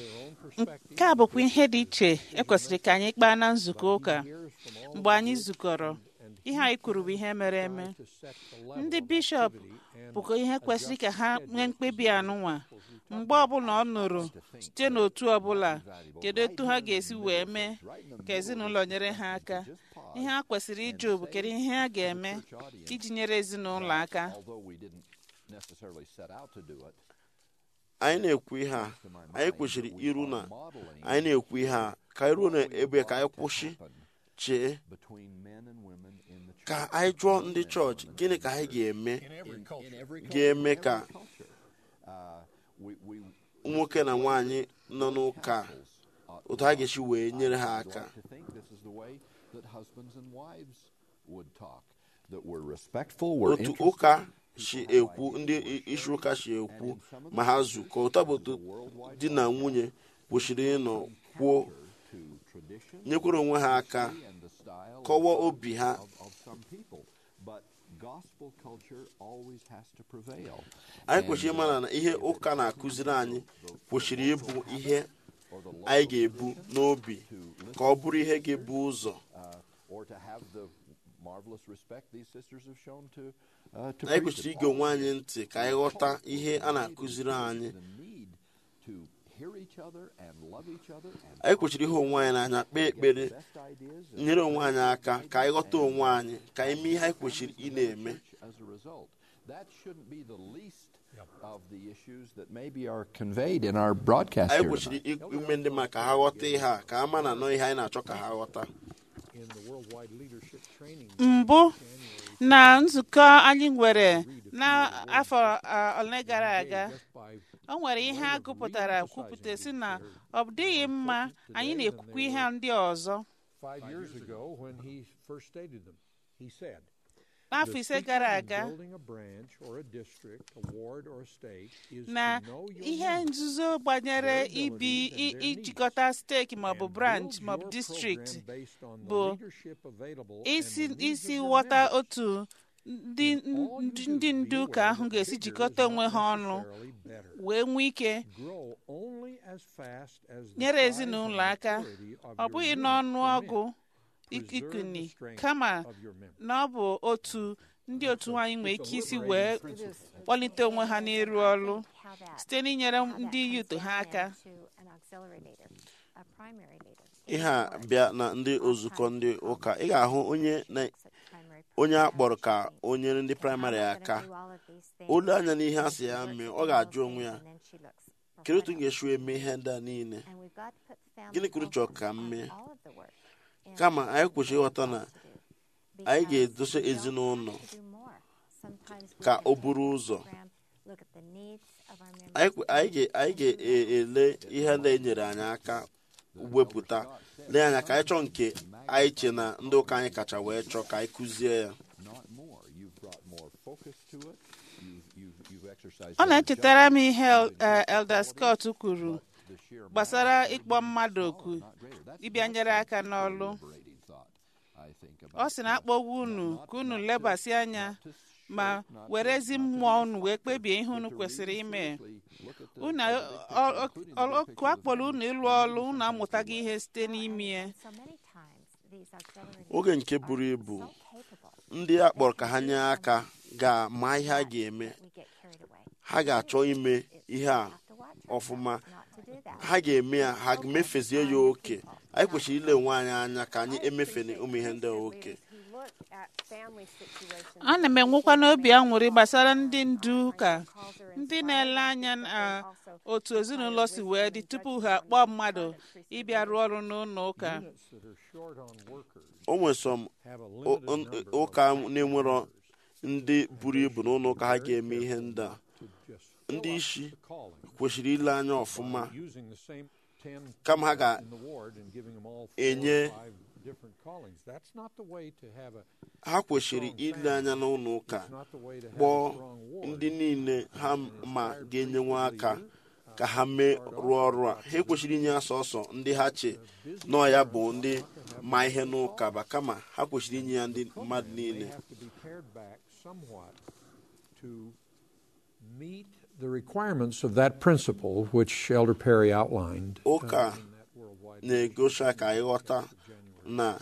nke a bụkwa ihe dị iche ekwesịrị ka anyị kpaa na nzukọ ụka mgbe anyị zukọrọ ihe anyị kwuru bụ ihe mere eme ndị bishọp bụkwa ihe kwesịrị ka ha nwee mkpebi anụnwa mgbe ọbụla ọ nụrụ site n'otu ọbụla kedu etu ha ga-esi wee mee ka ezinụlọ nyere ha aka ihe ha kwesịrị ịjụ bụ kedu ihe ha ga-eme iji nyere ezinụlọ aka although we didn't necessarily set out to do it. anyị na-ekwu ihe a anyị kwesịrị iru na anyị na-ekwu ihe a ka anyị ruo n'ebe ka anyị kwụsị chee between men and women in the church. ka anyị jụọ ndị chọọchị gịnị ka anyị ga-eme in every ga-eme ka culture. Uh, we, we nwoke na nwaanyị nọ n'ụka otu ha ga-esi wee nyere ha aka like to think this is the way that husbands and wives would talk. That we're respectful, we're otu interested, ụka si ekwu ndị isi ụka si ekwu ma ha zukọ ụta bụ otu di na nwunye kwesịrị ịnọ kwuo to tradition nyekwara onwe ha aka and the style kọwaa obi ha of, of some people. But gospel culture always has to prevail. anyị kwesịrị ịmara na ihe ụka na-akụziri anyị kwesịrị ịbụ ihe anyị ga-ebu n'obi ka ọ bụrụ ihe ga-ebu ụzọ Uh, or to have the marvelous respect these sisters have shown to, uh, to anyị preach kwesịrị it. ige onwe anyị ntị ka anyị ghọta ihe a na-akụziri anyị The need to hear each other and love each other and anyị kwesịrị ihe onwe anyị n'anya kpee ekpere best ideas and nyere onwe anyị aka ka anyị ghọta onwe anyị ka anyị mee ihe anyị kwesịrị ị na-eme as a result. That shouldn't be the least of the issues that maybe are conveyed in our broadcast anyị here kwesịrị tonight. ime ndị mmadụ ka ha ghọta ihe a ka ha ma na anọ ihe anyị na-achọ ka ha ghọta in the Worldwide Leadership Training mbụ na nzukọ anyị nwere n'afọ uh, ole gara aga just by o nwere ihe a gụpụtara kwupụta si na ọ dịghị mma anyị na-ekwukwa ihe ndị ọzọ five years ago when he first stated them. He said, n'afọ "The ise secret gara in aga building a branch or a district, a ward or a state is na to know your ihe members nzuzo gbanyere their ibi abilities and i- their ijikọta steeti maọbụ and branch build maọbụ your district program based on the bụ leadership available and isi the needs isi of your ghọta members." otu ndị ndị ndị ndu ụka ahụ ga-esi jikọta onwe ha ọnụ Necessarily better. wee nwee ike Grow only as fast as the nyere size ezinụlọ and aka maturity of ọ your bụghị unit n'ọnụ ọgụ permit. Preserve ikuni the strength kama of your members. na ọ bụ otu ndị otu nwaanyị nwere ike isi wee It is kpọlite onwe ha n'ịrụ ọrụ How that- site n'inyere how that ndị comes yut ha down aka into an auxiliary leader, a primary leader. ihe a bịa na ndị nzukọ ndị ụka ị ga-ahụ onye na onye a kpọrọ ka o nyere ndị praịmarị aka olu anya n'ihe a sị ya mee ọ ga-ajụ onwe ya kedu otu m ga-esi wee mee ihe ndị a niile Gịnị ka unu chọrọ ka m mee? kama anyị kwesịrị ịghọta na anyị ga-edosa ezinụlọ ka o buru ụzọ anyị kwe- anyị ga- anyị ga-ele ihe ndị e nyere anyị aka wepụta lee anya ka anyị chọọ nke anyị che na ndị ụka anyị kacha wee chọọ ka anyị kụzie ya not more. You've brought more focus to it. You've, you've, you've exercised ọ more na-echetara m judgment. ihe eh, Elder Scott kwuru The sheer gbasara mass ịkpọ mmadụ oku not greater. That's- ịbịa that's nyere a aka very n'ọlụ liberating thought, I think, ọ about sị na akpọgwa unu ka unu lebasị anya ma were ezi mmụọ unu wee kpebie ihe unu kwesịrị ime unu ọkụ akpọrọ unu ịlụ ọrụ unu amụtaghị ihe site n'ime ya oge nke buru ibu ndị a kpọrọ ka ha nye aka ga-ama ihe a ga-eme ha ga-achọ ime ihe a ọfụma ha ga-eme ya ha mefezie ya oke anyị kwesịrị ile onwe anyị anya ka anyị emefene ụmụ ihe ndị a oke ana m enwekwa n'obi aṅụrị gbasara ndị ndu ụka ndị na-ele anya na otu ezinụlọ si wee dị tupu ha kpọọ mmadụ ịbịa rụọ ọrụ n'ụlọ ụka Units that are short on workers o nwere sọm have a o- limited o- number ụka of na-enwero ndị buru ibu n'ụlọ ụka ha ga-eme ihe ndị a to just fill ndị up isi the calling kwesịrị ile anya ọfụma by using the same 10 kama ha in the ward and giving them all four ga-enye or five different callings. That's not the way to have a ha kwesịrị ile anya n'ụlọ ụka it's not the way to have kpọọ a strong ward. ndị niile ha ma ga-enyenwe aka ka ha mee rụọ ọrụ a ha ekwesịrị inye ya sọsọ ndị ha che nọ ya bụ ndị ma ihe n'ụka ba kama ha kwesịrị inye ya ndị mmadụ They niile have to be pared back somewhat to meet the requirements of that principle which Elder Perry outlined. uh, ụka in that worldwide na-egosi ka anyị ghọta na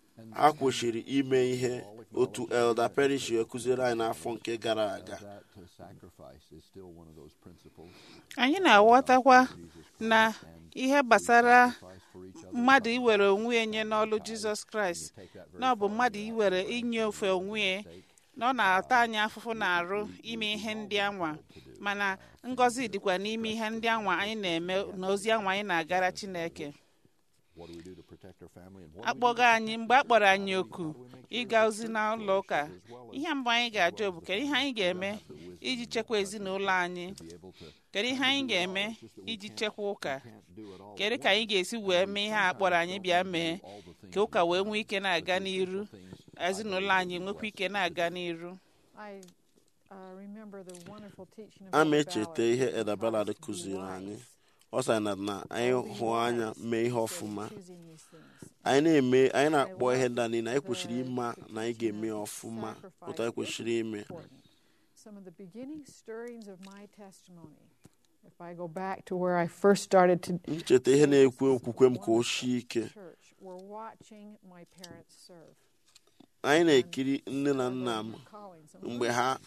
ha kwesịrị ime ihe otu Elder Perry si ekụziri anyị n'afọ nke gara aga That uh, sacrifice is still one of those principles. anyị na-aghọtakwa na ihe gbasara Sacrifice for each other. mmadụ iwere onwe ya nye n'ọlụ jizọs kraịst na ọ bụ mmadụ iwere inye ofe onwe ya na ọ na-ata anyị afụfụ na-arụ ime ihe ndị anwa mana ngọzi dịkwa n'ime ihe ndị anwa anyị na-eme na ozi anwa anyị na-agara chineke What do we do to protect our family? And what do we do akpọga anyị mgbe a kpọrọ anyị oku ịga ozi n'ụlọ ụka ihe mbụ anyị ga-ajụ bụ kedu ihe anyị ga-eme iji chekwa ezinụlọ anyị to be able to kedu ihe anyị ga-eme iji chekwa ụka can't do it all? kedu ka anyị ga-esi wee mee ihe a kpọrọ anyị bịa mee ka ụka wee nwee ike na-aga n'iru ezinụlọ anyị nwekwa ike na-aga n'iru I uh, remember the wonderful teaching of a ma Brother echeta Ballard. ihe Elder Ballard kụziri anyị ọ sị na na anyị hụ anya mee ihe ọfụma Choosing these things. anyị na-eme anyị na-akpọ ihe ndị a niile anyị kwesịrị ịma na anyị ga-eme ya ọfụma otu anyị kwesịrị ime important. Some of the beginning stirrings of my testimony. If I go back to where I first started to ncheta ihe na-ekwe okwukwe m ka o sie ike church, we're watching my parents serve. anyị na-ekiri nne na nna m Callings. And mgbe ha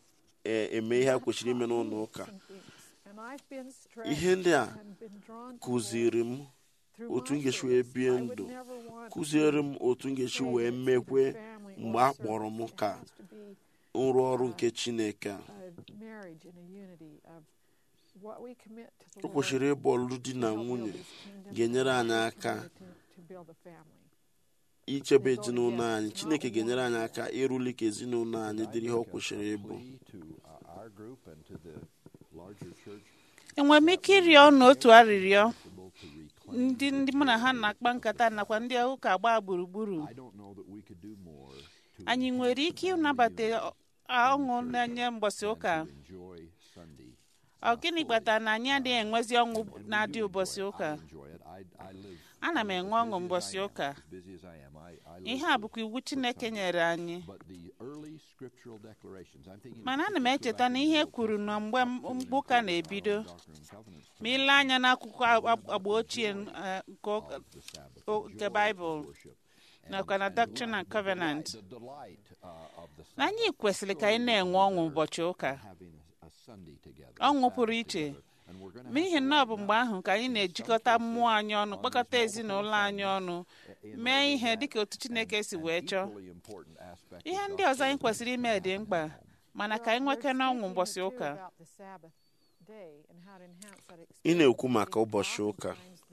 na-eme ihe ha kwesịrị ime n'ụlọ ụka some things. And I've been stretched ihe ndị a and been drawn kụziri m through otu m my ga-esi wee service. bie I would ndụ never want to kụziere m otu m ga-esi wee mekwe mgbe a kpọrọ m ka has to be nrụ ọrụ nke Chineke a a marriage and a unity of what we commit to the o Lord kwesịrị ịbụ ọlụlụ di na to help nwunye build His kingdom ga-enyere and anyị we aka commit to, to build a family. ichebe ezinụlọ anyị Chineke ga-enyere anyị aka ịrụli ka ezinụlọ anyị dịrị ihe ọ kwesịrị ịbụ plea to uh, our group and to the larger church enwere m ike ịrịọ unu otu arịrịọ able to reclaim. ndị ndị mụ na ha na-akpa nkata nakwa ndị ụka gbaa gburugburu I don't know that we could do more to anyị nwere ike ịnabata ọ- ọṅụ na-enye mgbọsị ụka enjoy Sunday. ọ gịnị kpatara na anyị adịghị enwezi ọṅụ na-adị ụbọchị ụka I enjoy it. I, I live ana m enwe ọṅụ mbọsị ụka as busy as I am, I, I ihe live a bụkwa iwu chineke nyere anyị But the early scriptural declarations, I'm thinking mana ana m echeta na ihe kwuru na mgbe mgbe ụka na-ebido ma ile anya n'akwụkwọ ag- agba ochie eh, nke ụka- o- nke baịbụl nakwa na Doctrine and Covenant the delight uh, of the na anyị kwesịrị ka anyị na-enwe ọṅụ ụbọchị ụka having a, a Sunday together. ọṅụ pụrụ iche And we're going to n'ihi na ọ bụ mgbe ahụ ka anyị na-ejikọta mmụọ anyị ọnụ kpọkọta ezinụlọ anyị ọnụ mee ihe dịka otu chineke si wee chọọ equally important aspect ihe ndị ọzọ anyị kwesịrị ime dị mkpa mana ka anyị nweke n'ọṅụ ụbọchị ụka About the Sabbath day and how to enhance that ị na-ekwu maka ụbọchị ụka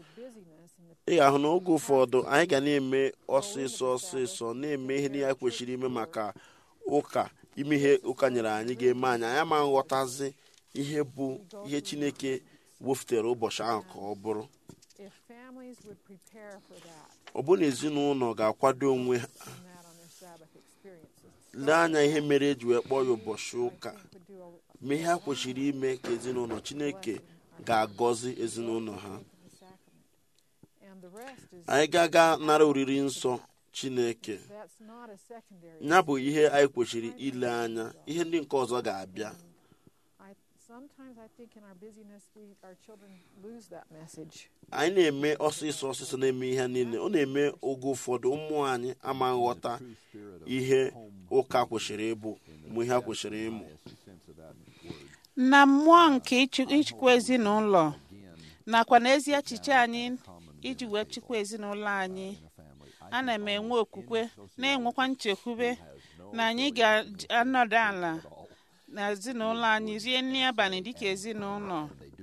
ị ga-ahụ na oge ụfọdụ anyị ga na-eme ọsịsọ ọsịsọ na-eme ihe niile anyị kwesịrị ime maka ụka ime ihe ụka nyere anyị ga-eme anyị anyị ama nghọtazi ihe bụ ihe chineke wefụtere ụbọchị ahụ ka ọ bụrụ If families would prepare for that ọ bụ na ezinụlọ ga-akwado onwe ha and that on their Sabbath experiences, lee anya ihe mere eji wee kpọọ ya ụbọchị ụka would do a mee ihe ha kwesịrị ime ka ezinụlọ chineke ga-agọzi ezinụlọ ha the sacrament. And the rest is anyị ga-aga nara oriri nsọ chineke that's not a secondary. ya bụ ihe anyị kwesịrị ile anya ihe ndị nke ọzọ ga-abịa I sometimes I think in our busyness we our children lose that message. anyị na-eme ọsịsọ ọsịsọ na-eme ihe niile ọ na-eme oge ụfọdụ ụmụ anyị ama nghọta ihe ụka kwesịrị ịbụ mgbe ihe ha kwesịrị ịmụ sense of that word. na mmụọ nke ịchị- ịchịkwa ezinụlọ nakwa na ezi echiche anyị iji wee chịkwa ezinụlọ anyị ana m enwe okwukwe na-enwekwa nchekwube na anyị ga-anọdụ ala na ezinụlọ anyị rie nri abalị dịka ezinụlọ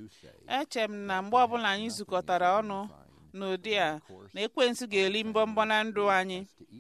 eche m na mgbe ọbụla anyị zukọtara ọnụ n'ụdị a na ekwensu ga-eri mbọmbọ na ndụ anyị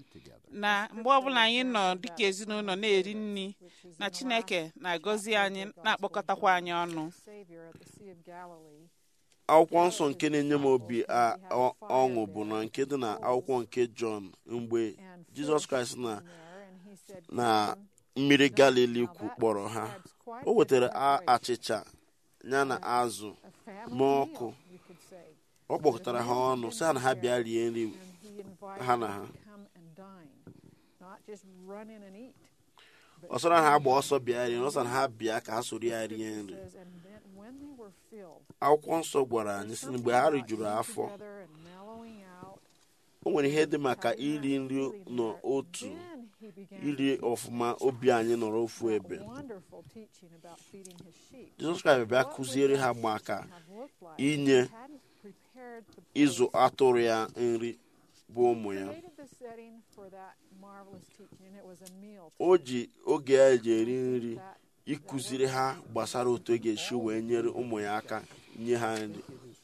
na mgbe ọbụla anyị nọ dịka ezinụlọ na-eri nri na chineke na-agọzi anyị na-akpọkọtakwa anyị ọnụ Savior at the Sea of Galilee. akwụkwọ nsọ nke na-enye m obi a- ọ- ọṅụ bụ na nke dị na akwụkwọ nke jọn mgbe And jizọs fish kraịst na there, and he said, na "Come." mmiri galili Now kwu that kpọrọ ha adds quite o a bit wetara of a- preparation. achịcha ya na azụ A family n'ọkụ. meal, you could say. ọ kpọkọtara ha ọnụ sị ha na ha bịa rie nri And he invited ha na them ha. to come and dine, not just run in and eat. but ọ sọrọ ha agba come ọsọ bịa rie ọ sọ na ha bịa ka ha soro ya rie Scripture nri says, and then when they were filled, akwụkwọ nsọ gwara anyị sị na mgbe ha rijuru eating afọ together and mellowing out, o nwere ihe dị maka having that iri nri feeling n'otu there, then he began iri to ọfụma obi anyị nọrọ ofu that ebe wonderful teaching about feeding his sheep. jizọs kraịst bịa What would kụziere ha that maka have looked like inye if he hadn't prepared the ịzụ place? atụrụ ya nri bụ ụmụ ya created the setting for that marvelous teaching, and it was a meal. o ji oge ya eji eri nri That ịkụziri ha gbasara otu e ga-esi wee nyere ụmụ ya aka nye ha nri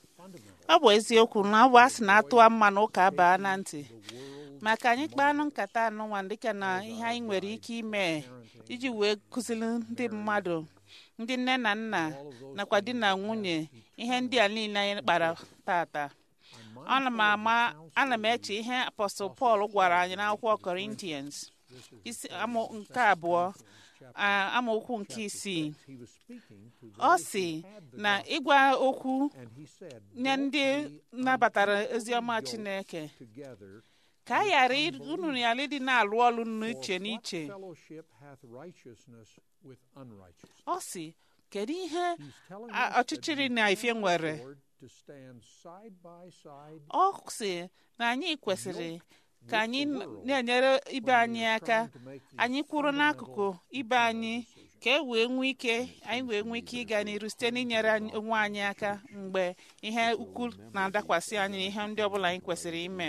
ọ bụ eziokwu na ọ bụ asị na atụwa mma na ụka baa na ntị maka anyị kpaanụ nkata anụnwa dịka na ihe anyị nwere ike ime iji wee kụziri ndị mmadụ ndị nne na nna nakwa di na nwunye ihe ndị a niile anyị kpara tata ana m ama ana m eche ihe apọstụl pọl gwara anyị n'akwụkwọ Corinthians isi amụ nke abụọ a- amaokwu nke isii He was speaking to ọ those sị who had the na gospel, ịgwa okwu and he said, nye "Don't ndị be nabatara unequally oziọma yoked Chineke together, ka a ghara ị- unu ghara ịdị na-alụ ọlụ for n'iche what n'iche fellowship hath righteousness with unrighteousness?" ọ sị kedu ihe He's telling a- us that ọchịchịrị we na ife can nwere afford to stand side by side ọ sị na anyị kwesịrị ka with anyị the n- world na-enyere ibe when we anyị are aka trying to make these anyị kwụrụ n'akụkụ fundamental ibe anyị eternal decisions. ka e wee nwee ike anyị wee nwee ike ịga n'iru site n'inyere anyị- onwe anyị aka mgbe ihe ukwu na-adakwasị anyị na ihe ndị ọbụla anyị kwesịrị ime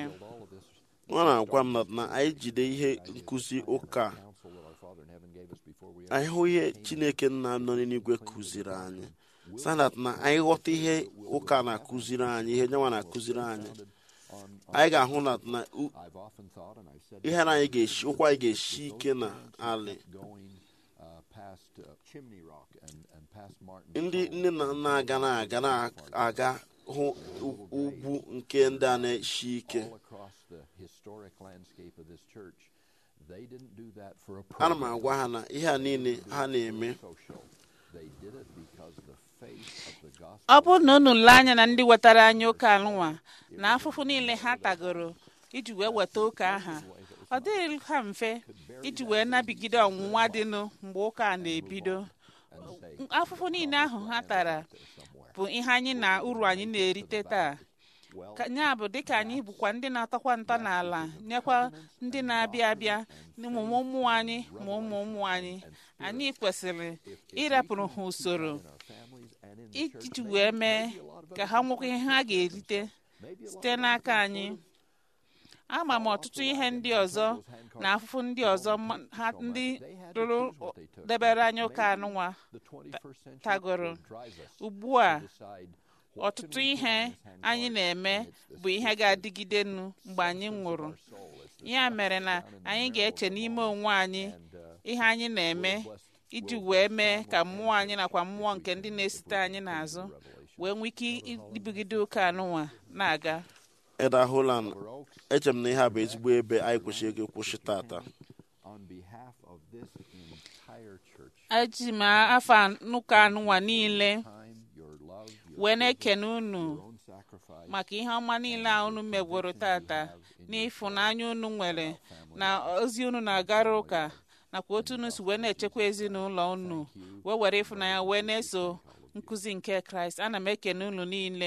ọ na-agwa m na- na anyị jide ihe nkụzi ụka a, Counsel that our Father in heaven gave us before we anyị hụ ihe chineke nna nọ n'eluigwe kụziri anyị sanat na anyị ghọta ihe ụka na-akụziri anyị ihe nyanwa na-akụziri anyị anyị ga-ahụ na na u- I've often thought, and I've said ihe na anyị ga-eshi ụkwụ anyị ga-eshi ike na alị going uh, past uh, Chimney Rock and, and past Martin. ndị nne na nna aga na-aga na-aga hụ u- ugwu nke ndị a na-eshi ike all across the historic landscape of this church. They didn't do that for a ana m program agwa ha na ihe a niile ha na-eme social. They did it because the faith of the gospel ọ bụrụ na unu lee anya na ndị wetara anyị ụka anụnwa na afụfụ niile ha tagoro iji wee weta ụka aha ọ dịghị ha mfe iji wee nabigide ọnwụnwa dịnụ mgbe ụka a na-ebido afụfụ niile ahụ ha tara bụ ihe anyị na uru anyị na-erite taa ya bụ dịka anyị bụkwa ndị na-atọkwa ntọ n'ala nyekwa ndị na-abịa abịa ụmụ ụmụ anyị ma ụmụ ụmụ anyị anyị kwesịrị ịrapụrụ ha usoro iji wee mee ka ha nwekwa ihe ha ga-erite site n'aka anyị ama m ọtụtụ ihe ndị ọzọ na afụfụ ndị ọzọ ha ndị rụrụ debere anya ụka anụnwa tagoro ugbu a ọtụtụ ihe anyị na-eme bụ ihe ga-adịgidenu mgbe anyị nwụrụ ya mere na anyị ga-eche n'ime onwe anyị ihe anyị na-eme iji wee mee ka mmụọ anyị nakwa mmụọ nke ndị na-esite anyị n'azụ wee nwee ike ibugide ụka anụnwa na-aga Eda Holland eche m na ihe a bụ ezigbo ebe anyị kwesịrị ịkwụsị tata eji m afa n'ụka anụnwa niile wee na-ekene unu maka ihe ọma niile a unu megworo tata n'ịfụnanya unu nwere na ozi unu na-agara ụka nakwa otu unu si wee na-echekwa ezinụlọ unu wee were ịfụnanya wee na-eso nkụzi nke kraịst ana m ekene unu niile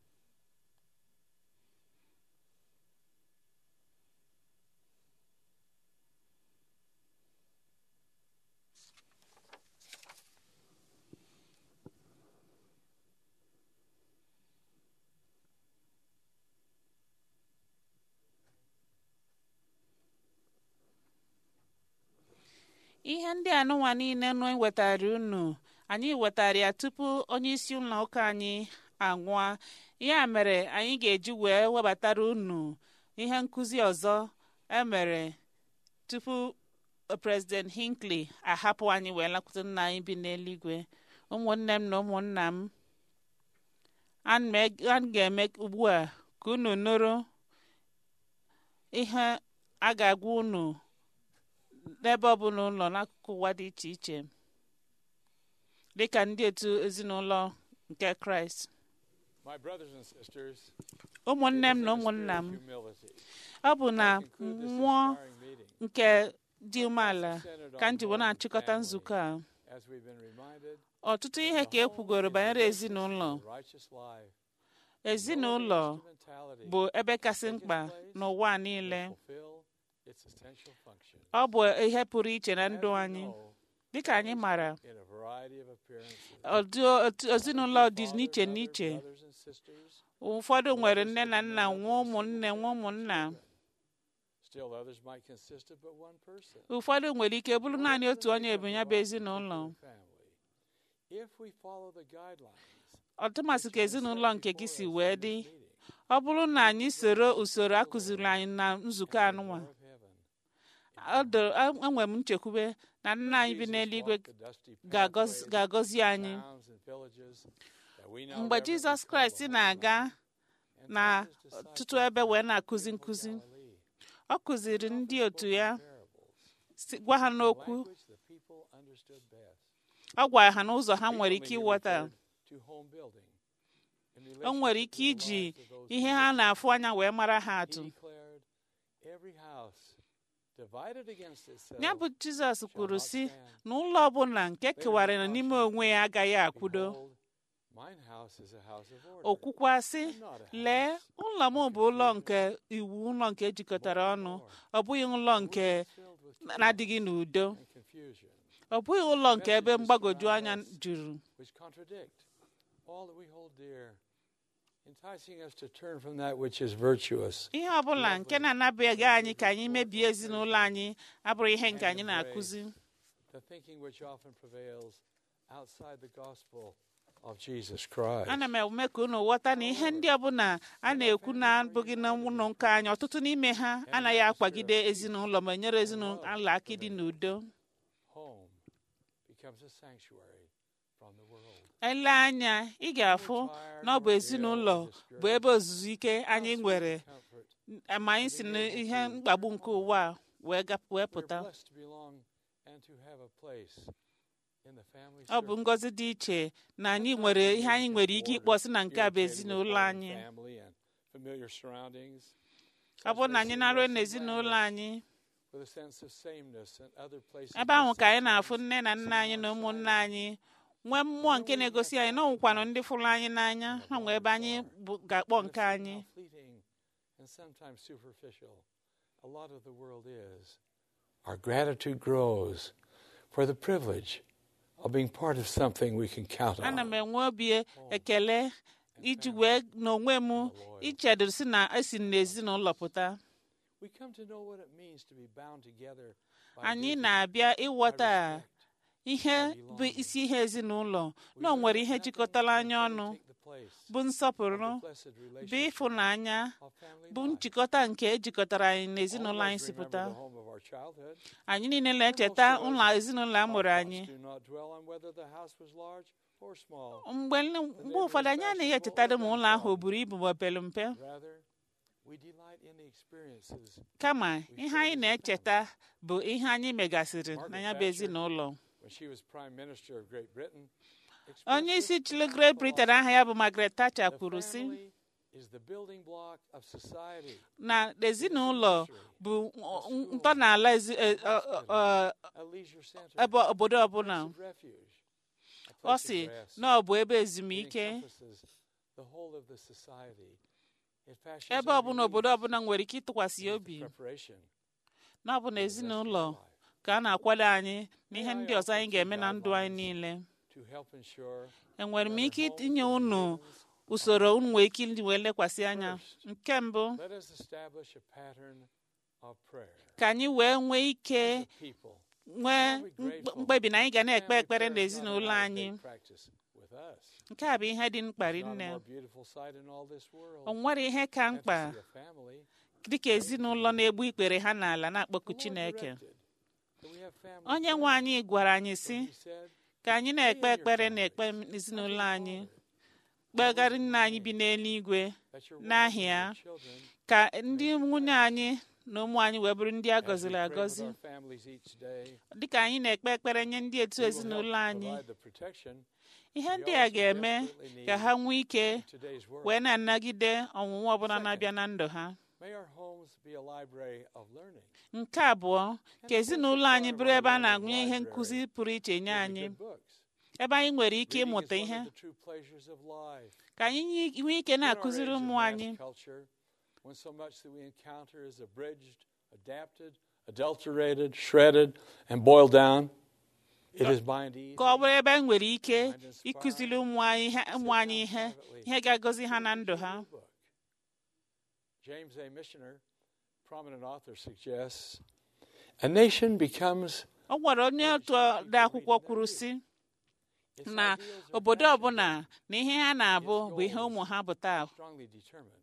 ihe ndị anụnwa niile nụ wetara unu anyị wetara ya tupu onye isi ụlọ ụka anyị anwụọ ya mere anyị ga-eji wee webatara unu ihe nkụzi ọzọ emere tupu prezident Hinckley ahapụ anyị wee lakwute nna anyị bi n'eluigwe ụmụnne m na ụmụnna m a ga-eme ugbu a ka unu nụrụ ihe a ga-agwa unu n'ebe ọ bụla ụlọ n'akụkụ ụwa dị iche iche dịka ndị otu ezinụlọ nke kraịst ụmụnne m na ụmụnna m ọ bụ na mmụọ nke dị umeala ka m ji wee na-achịkọta nzukọ a ọtụtụ ihe ka e kwugoro banyere ezinụlọ ezinụlọ bụ ebe kasị mkpa n'ụwa niile ọ bụ ihe pụrụ iche na ndụ anyị dịka anyị mara ezinụlọ dị n'iche n'iche ụfọdụ nwere nne na nna nwa ụmụnne nwa ụmụnna ụfọdụ nwere ike bụrụ naanị otu onye bụ ya bụ ezinụlọ ọtụmasị ka ezinụlọ nke gị si wee dị ọ bụrụ na anyị soro usoro akụziri anyị na nzukọ anụnwa enwere m nchekwube na nna anyị bi n'eluigwe ga-agọzi anyị mgbe jizọs kraịst na-aga na ọtụtụ ebe wee na-akụzi nkụzi ọ kụziri ndị otu ya gwa ha n'okwu ọ gwara ha n'ụzọ ha nwere ike ịghọta o nwere ike iji ihe ha na-afụ anya wee mara ha atụ ya bụ jizọs kwuru sị na ụlọ ọbụla nke kewara n'ime onwe ya agaghị akwudo okwukwa sị lee ụlọ m bụ ụlọ nke iwu ụlọ nke ejikọtara ọnụ ọ bụghị ụlọ nke na-adịghị n'udo ọ bụghị ụlọ nke ebe mgbagwoju anya juru ihe ọ bụla nke na-anabaghị anyị ka anyị mebie ezinụlọ anyị abụrụ ihe nke anyị na-akụzi ana m eme ka unu ghọta na ihe ndị ọbụla a na-ekwu na-abụghị na ụlọ nke anyị ọtụtụ n'ime ha anaghị akwagide ezinụlọ ma nyere ezinụlọ aka ịdị n'udo ele anya ị ga-afụ na ọ bụ ezinụlọ bụ ebe ozuzu ike anyị nwere ma anyị si n'ihe mkpagbu nke ụwa wee pụta ọ bụ ngọzi dị iche na anyị nwere ihe anyị nwere ike ịkpọsị na nke a bụ ezinụlọ anyị familiar surroundings, ọ bụrụ na anyị naruo n'ezinụlọ anyị with a sense of sameness and other places. ebe ahụ ka anyị na-afụ nne na nna anyị na ụmụnne anyị nwee mmụọ nke na-egosi anyị na ọnwụkwanụ ndị fụrụ anyị n'anya ha nwee ebe anyị bụ- ga-akpọ nke anyị How fleeting and sometimes superficial a lot of the world is. Our gratitude grows for the privilege of being part of something we can count ana m on. enwe obi ekele iji wee n'onwe m ichedo si na esi m n'ezinụlọ pụta We come to know what it means to be bound together by anyị duty, na-abịa by ịghọta respect, ihe bụ isi ihe ezinụlọ na o nwere ihe jikọtara anyị ọnụ take the place bụ of nsọpụrụ the blessed bụ relationship ịfụnanya of family bụ life. njikọta nke ejikọtara anyị n'ezinụlọ anyị Always si remember pụta the home of our childhood. anyị niile na-echeta ụlọ ezinụlọ a mụrụ anyị Do not dwell on whether the house was large or small. mgbe mgbe ụfọdụ anyị anaghị echetara ma ụlọ ahụ o buru ibu ma o pere mpe Rather, we delight in the experiences. kama ihe anyị na-echeta bụ ihe anyị megasịrị na ya bụ ezinụlọ When she was Prime Minister of Great Britain, onye expressed isi this chịrị Great Britain aha ya bụ Margaret Thatcher The kwuru sị family is the building block of society, na ezinụlọ bụ ntọala ezi- e- ọ- ọ- ọ- a leisure center, ebe obodo ọbụla place of refuge, a ọ place of sị rest. na ọ bụ ebe It ezumike encompasses the whole of the society. It fashions ebe our ọbụla obodo beliefs ọbụla nwere ike ịtụkwasị into obi preparation na ọ bụ na for the rest of ezinụlọ our life. ka a na-akwado anyị na ihe ndị ọzọ anyị ga-eme na ndụ anyị niile to help ensure enwere m that ike our homes itinye and unu buildings usoro unu nwee ike iji wee lekwasị anya nke mbụ Let us establish a pattern of prayer. ka anyị wee nwee ike As a people, nwee mkpe- mkpebi na anyị ga na-ekpe ekpere n'ezinụlọ anyị practice with us. nke a bụ ihe dị mkpa There's not a nne more beautiful sight in all this world o nwere ihe ka than to mkpa see a family dịka ezinụlọ na-egbu ikpere ha n'ala na-akpọku the Lord Chineke directed that we have family onye nwe prayer. anyị gwara anyị si He said, ka anyị na-ekpe ekpere na ekpe ezinụlọ anyị kpegara nna anyị bi n'eluigwe that your wives n'ahịa and your children, ka ndị nwunye anyị na ụmụ anyị wee bụrụ ndị a as we gọziri pray with agọzi our families each day, dịka anyị na-ekpe ekpere nye ndị etu we will help ezinụlọ anyị provide the protection ihe ndị a ga-eme ka ha nwee ike in today's world. wee na-anagide ọnwụnwa ọbụla na-abịa na ndụ ha May our homes be a library of learning. nke abụọ ka ezinụlọ anyị bụrụ ebe a na-agụnye ihe nkụzi pụrụ iche nye With anyị good books. ebe anyị nwere ike Reading ịmụta is one ihe of the true pleasures of life. ka anyị nye- nwee ike In our na-akụziri age of ụmụ mass anyị culture, when so much that we encounter is abridged, adapted, adulterated, shredded, and boiled down, it is bind easy. ka ọ bụrụ ebe anyị nwere ike ịkụziri ụmụ anyị ihe ụmụ anyị ihe ihe ga-agọzi ha na ndụ ha book. James A. Missioner, prominent author, suggests a nation becomes ọ gwara onye otu ode akwụkwọ kwuru sị its na ideals are obodo fashioned ọbụla na ihe ha na-abụ bụ ihe ụmụ ha bụ taa strongly determined.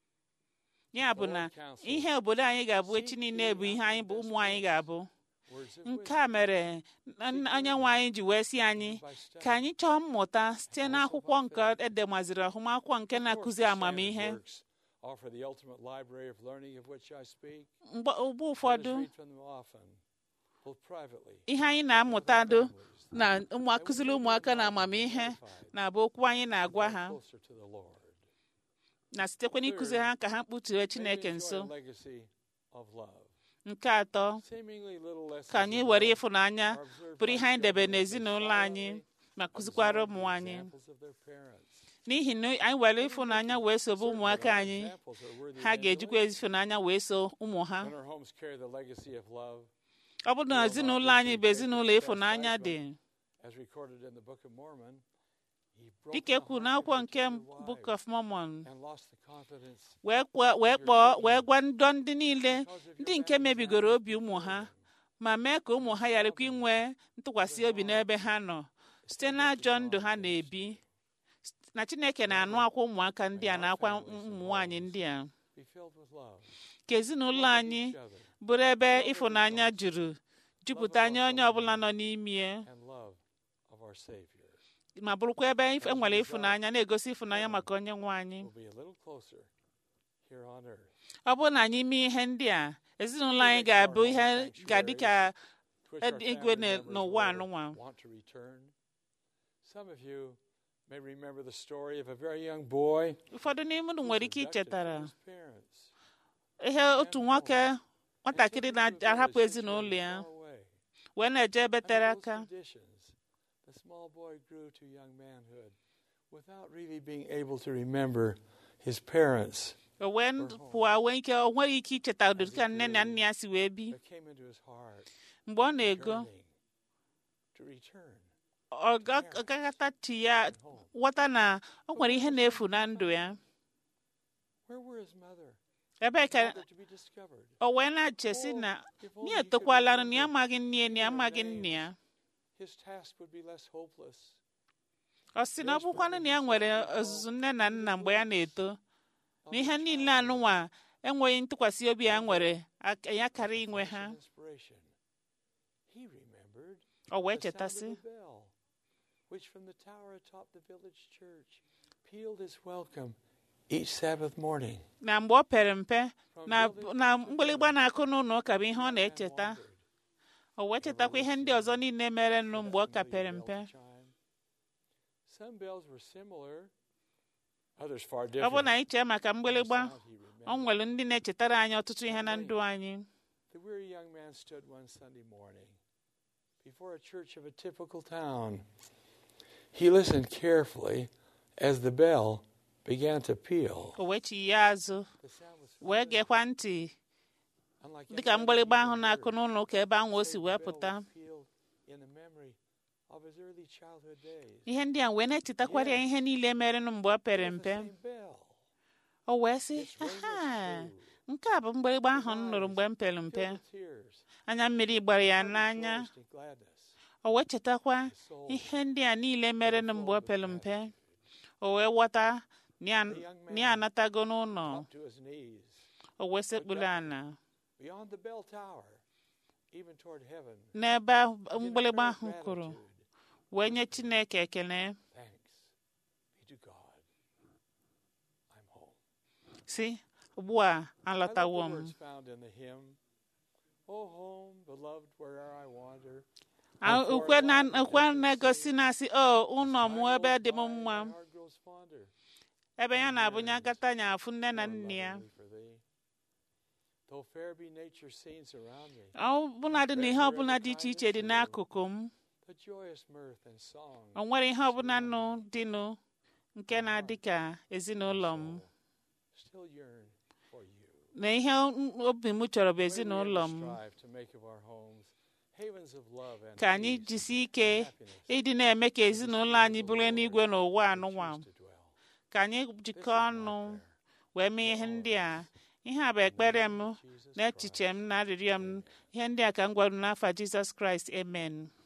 ya bụ na ihe obodo anyị ga-abụ echi niile bụ ihe anyị bụ ụmụ anyị ga-abụ Words of nke a mere na- onye nwe anyị ji wee sị anyị ka anyị chọọ mmụta site n'akwụkwọ nke edemaziri ọhụmakwụkwọ nke na-akụzi amamihe works offer the ultimate library of learning of which I speak. mgbe mgbe Let us ụfọdụ read from them often, both privately ihe anyị na-amụta do na ụmụ akụziri ụmụaka na amamihe na-abụ okwu anyị na-agwa ha closer to the Lord. na sitekwa n'ịkụzi ha ka ha kpụtue Chineke May we nso enjoy a legacy of love. nke atọ Seemingly little lessons ka anyị of were love ịfụnanya are observed bụrụ by ihe anyị debe children as they n'ezinụlọ anyị silently ma kụzikwara observe ụmụ the anyị examples of their parents. n'ihi na anyị were ịfụnanya wee sobe ụmụaka anyị Examples are worthy ha of ga-ejikwa emulation. ịfụnanya wee so ụmụ ha When our homes carry the legacy of love, ọ bụrụ na ezinụlọ anyị bụ ezinụlọ ịfụnanya dị as recorded in the Book of Mormon, he broke dịka the ekwu heart n'akwụkwọ of his nke tender Book wives of Mormon and lost the confidence wee kpọọ wee kpọọ wee gwa ndọ ndị niile ndị nke mebigoro obi ụmụ ha ma mee ka ụmụ ha gharakwa inwe ntụkwasị obi n'ebe ha nọ site n'ajọ ndụ ha na-ebi na Chineke na-anụ akwa ụmụaka ndị a na akwa ụmụ nwaanyị ndị a be filled with love. ka ezinụlọ anyị bụrụ ebe ịfụnanya juru jupụta anya onye ọbụla nọ n'ime ya and love of our Savior ma bụrụkwa ebe e nwere ịfụnanya na-egosi ịfụnanya maka onye nwe anyị will be a little closer here on earth. ọ bụrụ na anyị mee ihe ndị a ezinụlọ anyị ga-abụ ihe ga-adị ka to which our Ed- igwe family na- members n'ụwa will anụnwa. want to return. Some of you may remember the story of a very young boy ụfọdụ n'ime unu nwere ike abducted ichetara from his parents ihe otu nwoke nwatakịrị na-ahapụ ezinụlọ ya far away. wee na-eje ebe tere Under those aka conditions, the small boy grew to young manhood without really being able to remember his parents. o wee pụọ wee ike o nweghị ike icheta ụdịrị ka nne na nna ya si wee bi There came into his heart mgbe ọ na-ego yearning to return ọ ga- ọ gaghatachi ya ghọta na o nwere ihe na-efu na ndụ ya Where were his mother? ebe ka Father to be discovered. o wee na-echesi na ya etokwala na ya amaghị nne ya na ya amaghị nne ya His task would be less hopeless. ọ sị na ọ bụkwanụ na ya nwere ọzụzụ nne na nna mgbe ya na-eto na ihe niile anụnwa enweghị ntụkwasị obi ya nwere aka- ya karịa inwe ha Inspiration. He remembered o wee the sound of chetasị the bell, which from the tower atop the village church pealed his welcome each Sabbath morning. na mgbe o pere mpe na na mgbịlịgba na-akụ n'ụlọ ụka bụ ihe ọ na-echeta o wee chetakwa ihe ndị ọzọ niile mere nụ mgbe ọ ka pere mpe Chime. Some bells were similar, others far ọ different. bụ na anyị chee maka mgbịlịgba Sound he remembered. ọ nwere ndị na-echetara anyị ọtụtụ ihe na ndụ anyị The weary young man stood one Sunday morning before a church of a typical town. He listened carefully as the bell began to peal. o wee chi ya azụ The sound was wee gekwa ntị unlike dịka any other mgbịlịgba he ahụ had na-akụ heard. n'ụlọ ụka ebe ahụ o si Save wee bell pụta was pealed in the memory of his early childhood days. ihe ndị a wee na-echetakwara ya ihe niile merenụ mgbe o pere It was mpe the same bell, o wee sị Its ring was aha true. nke a bụ mgbịrịgba ahụ m nụrụ mgbe m pere mpe filled with tears, anya mmiri gbara ya but n'anya rejoiced in gladness. o wee chetakwa His soul ihe ndị a niile merenụ mgbe o pere mpe o wee ghọta na ya- na ya anatago n'ụlọ up to his knees, o wee sekpuru ala beyond the bell tower, even toward heaven. n'ebe ahụ mgbịrịgba ahụ Gratitude. kụrụ wee nye chineke ekele Thanks be to God. I'm home. si ugbu a I love alọtawo the m words found in the hymn. Oh, home, beloved, wherever I wander. A- I'm ukwe far na away from ukwe distant na-egosi sea. na-asị o ụlọ m Time ebe goes dị m by, mma my heart grows fonder. ebe ya na-abụ nye agata nya afụ nne na more nne ya lovingly for thee. Though fair be nature's scenes around me, ọ bụla dị na ihe ọbụla dị iche iche dị n'akụkụ m the joyous mirth and song o nwere ihe ọbụla nụ dịnụ nke na-adị ka ezinụlọ m still yearn for you. na ihe m- obi m chọrọ bụ May we ezinụlọ ever m strive to make of our homes havens of love and ka anyị peace jisie ike and happiness ịdị na-eme ka ezinụlọ anyị bụrụ n'igwe n'ụwa anụnwa choose to dwell. ka anyị jikọọ ọnụ wee mee ihe ndị a ihe a bụ ekpere m na echiche m na arịrịọ m ihe ndị a ka m gwara n'afọ Jizọs Kraịst amen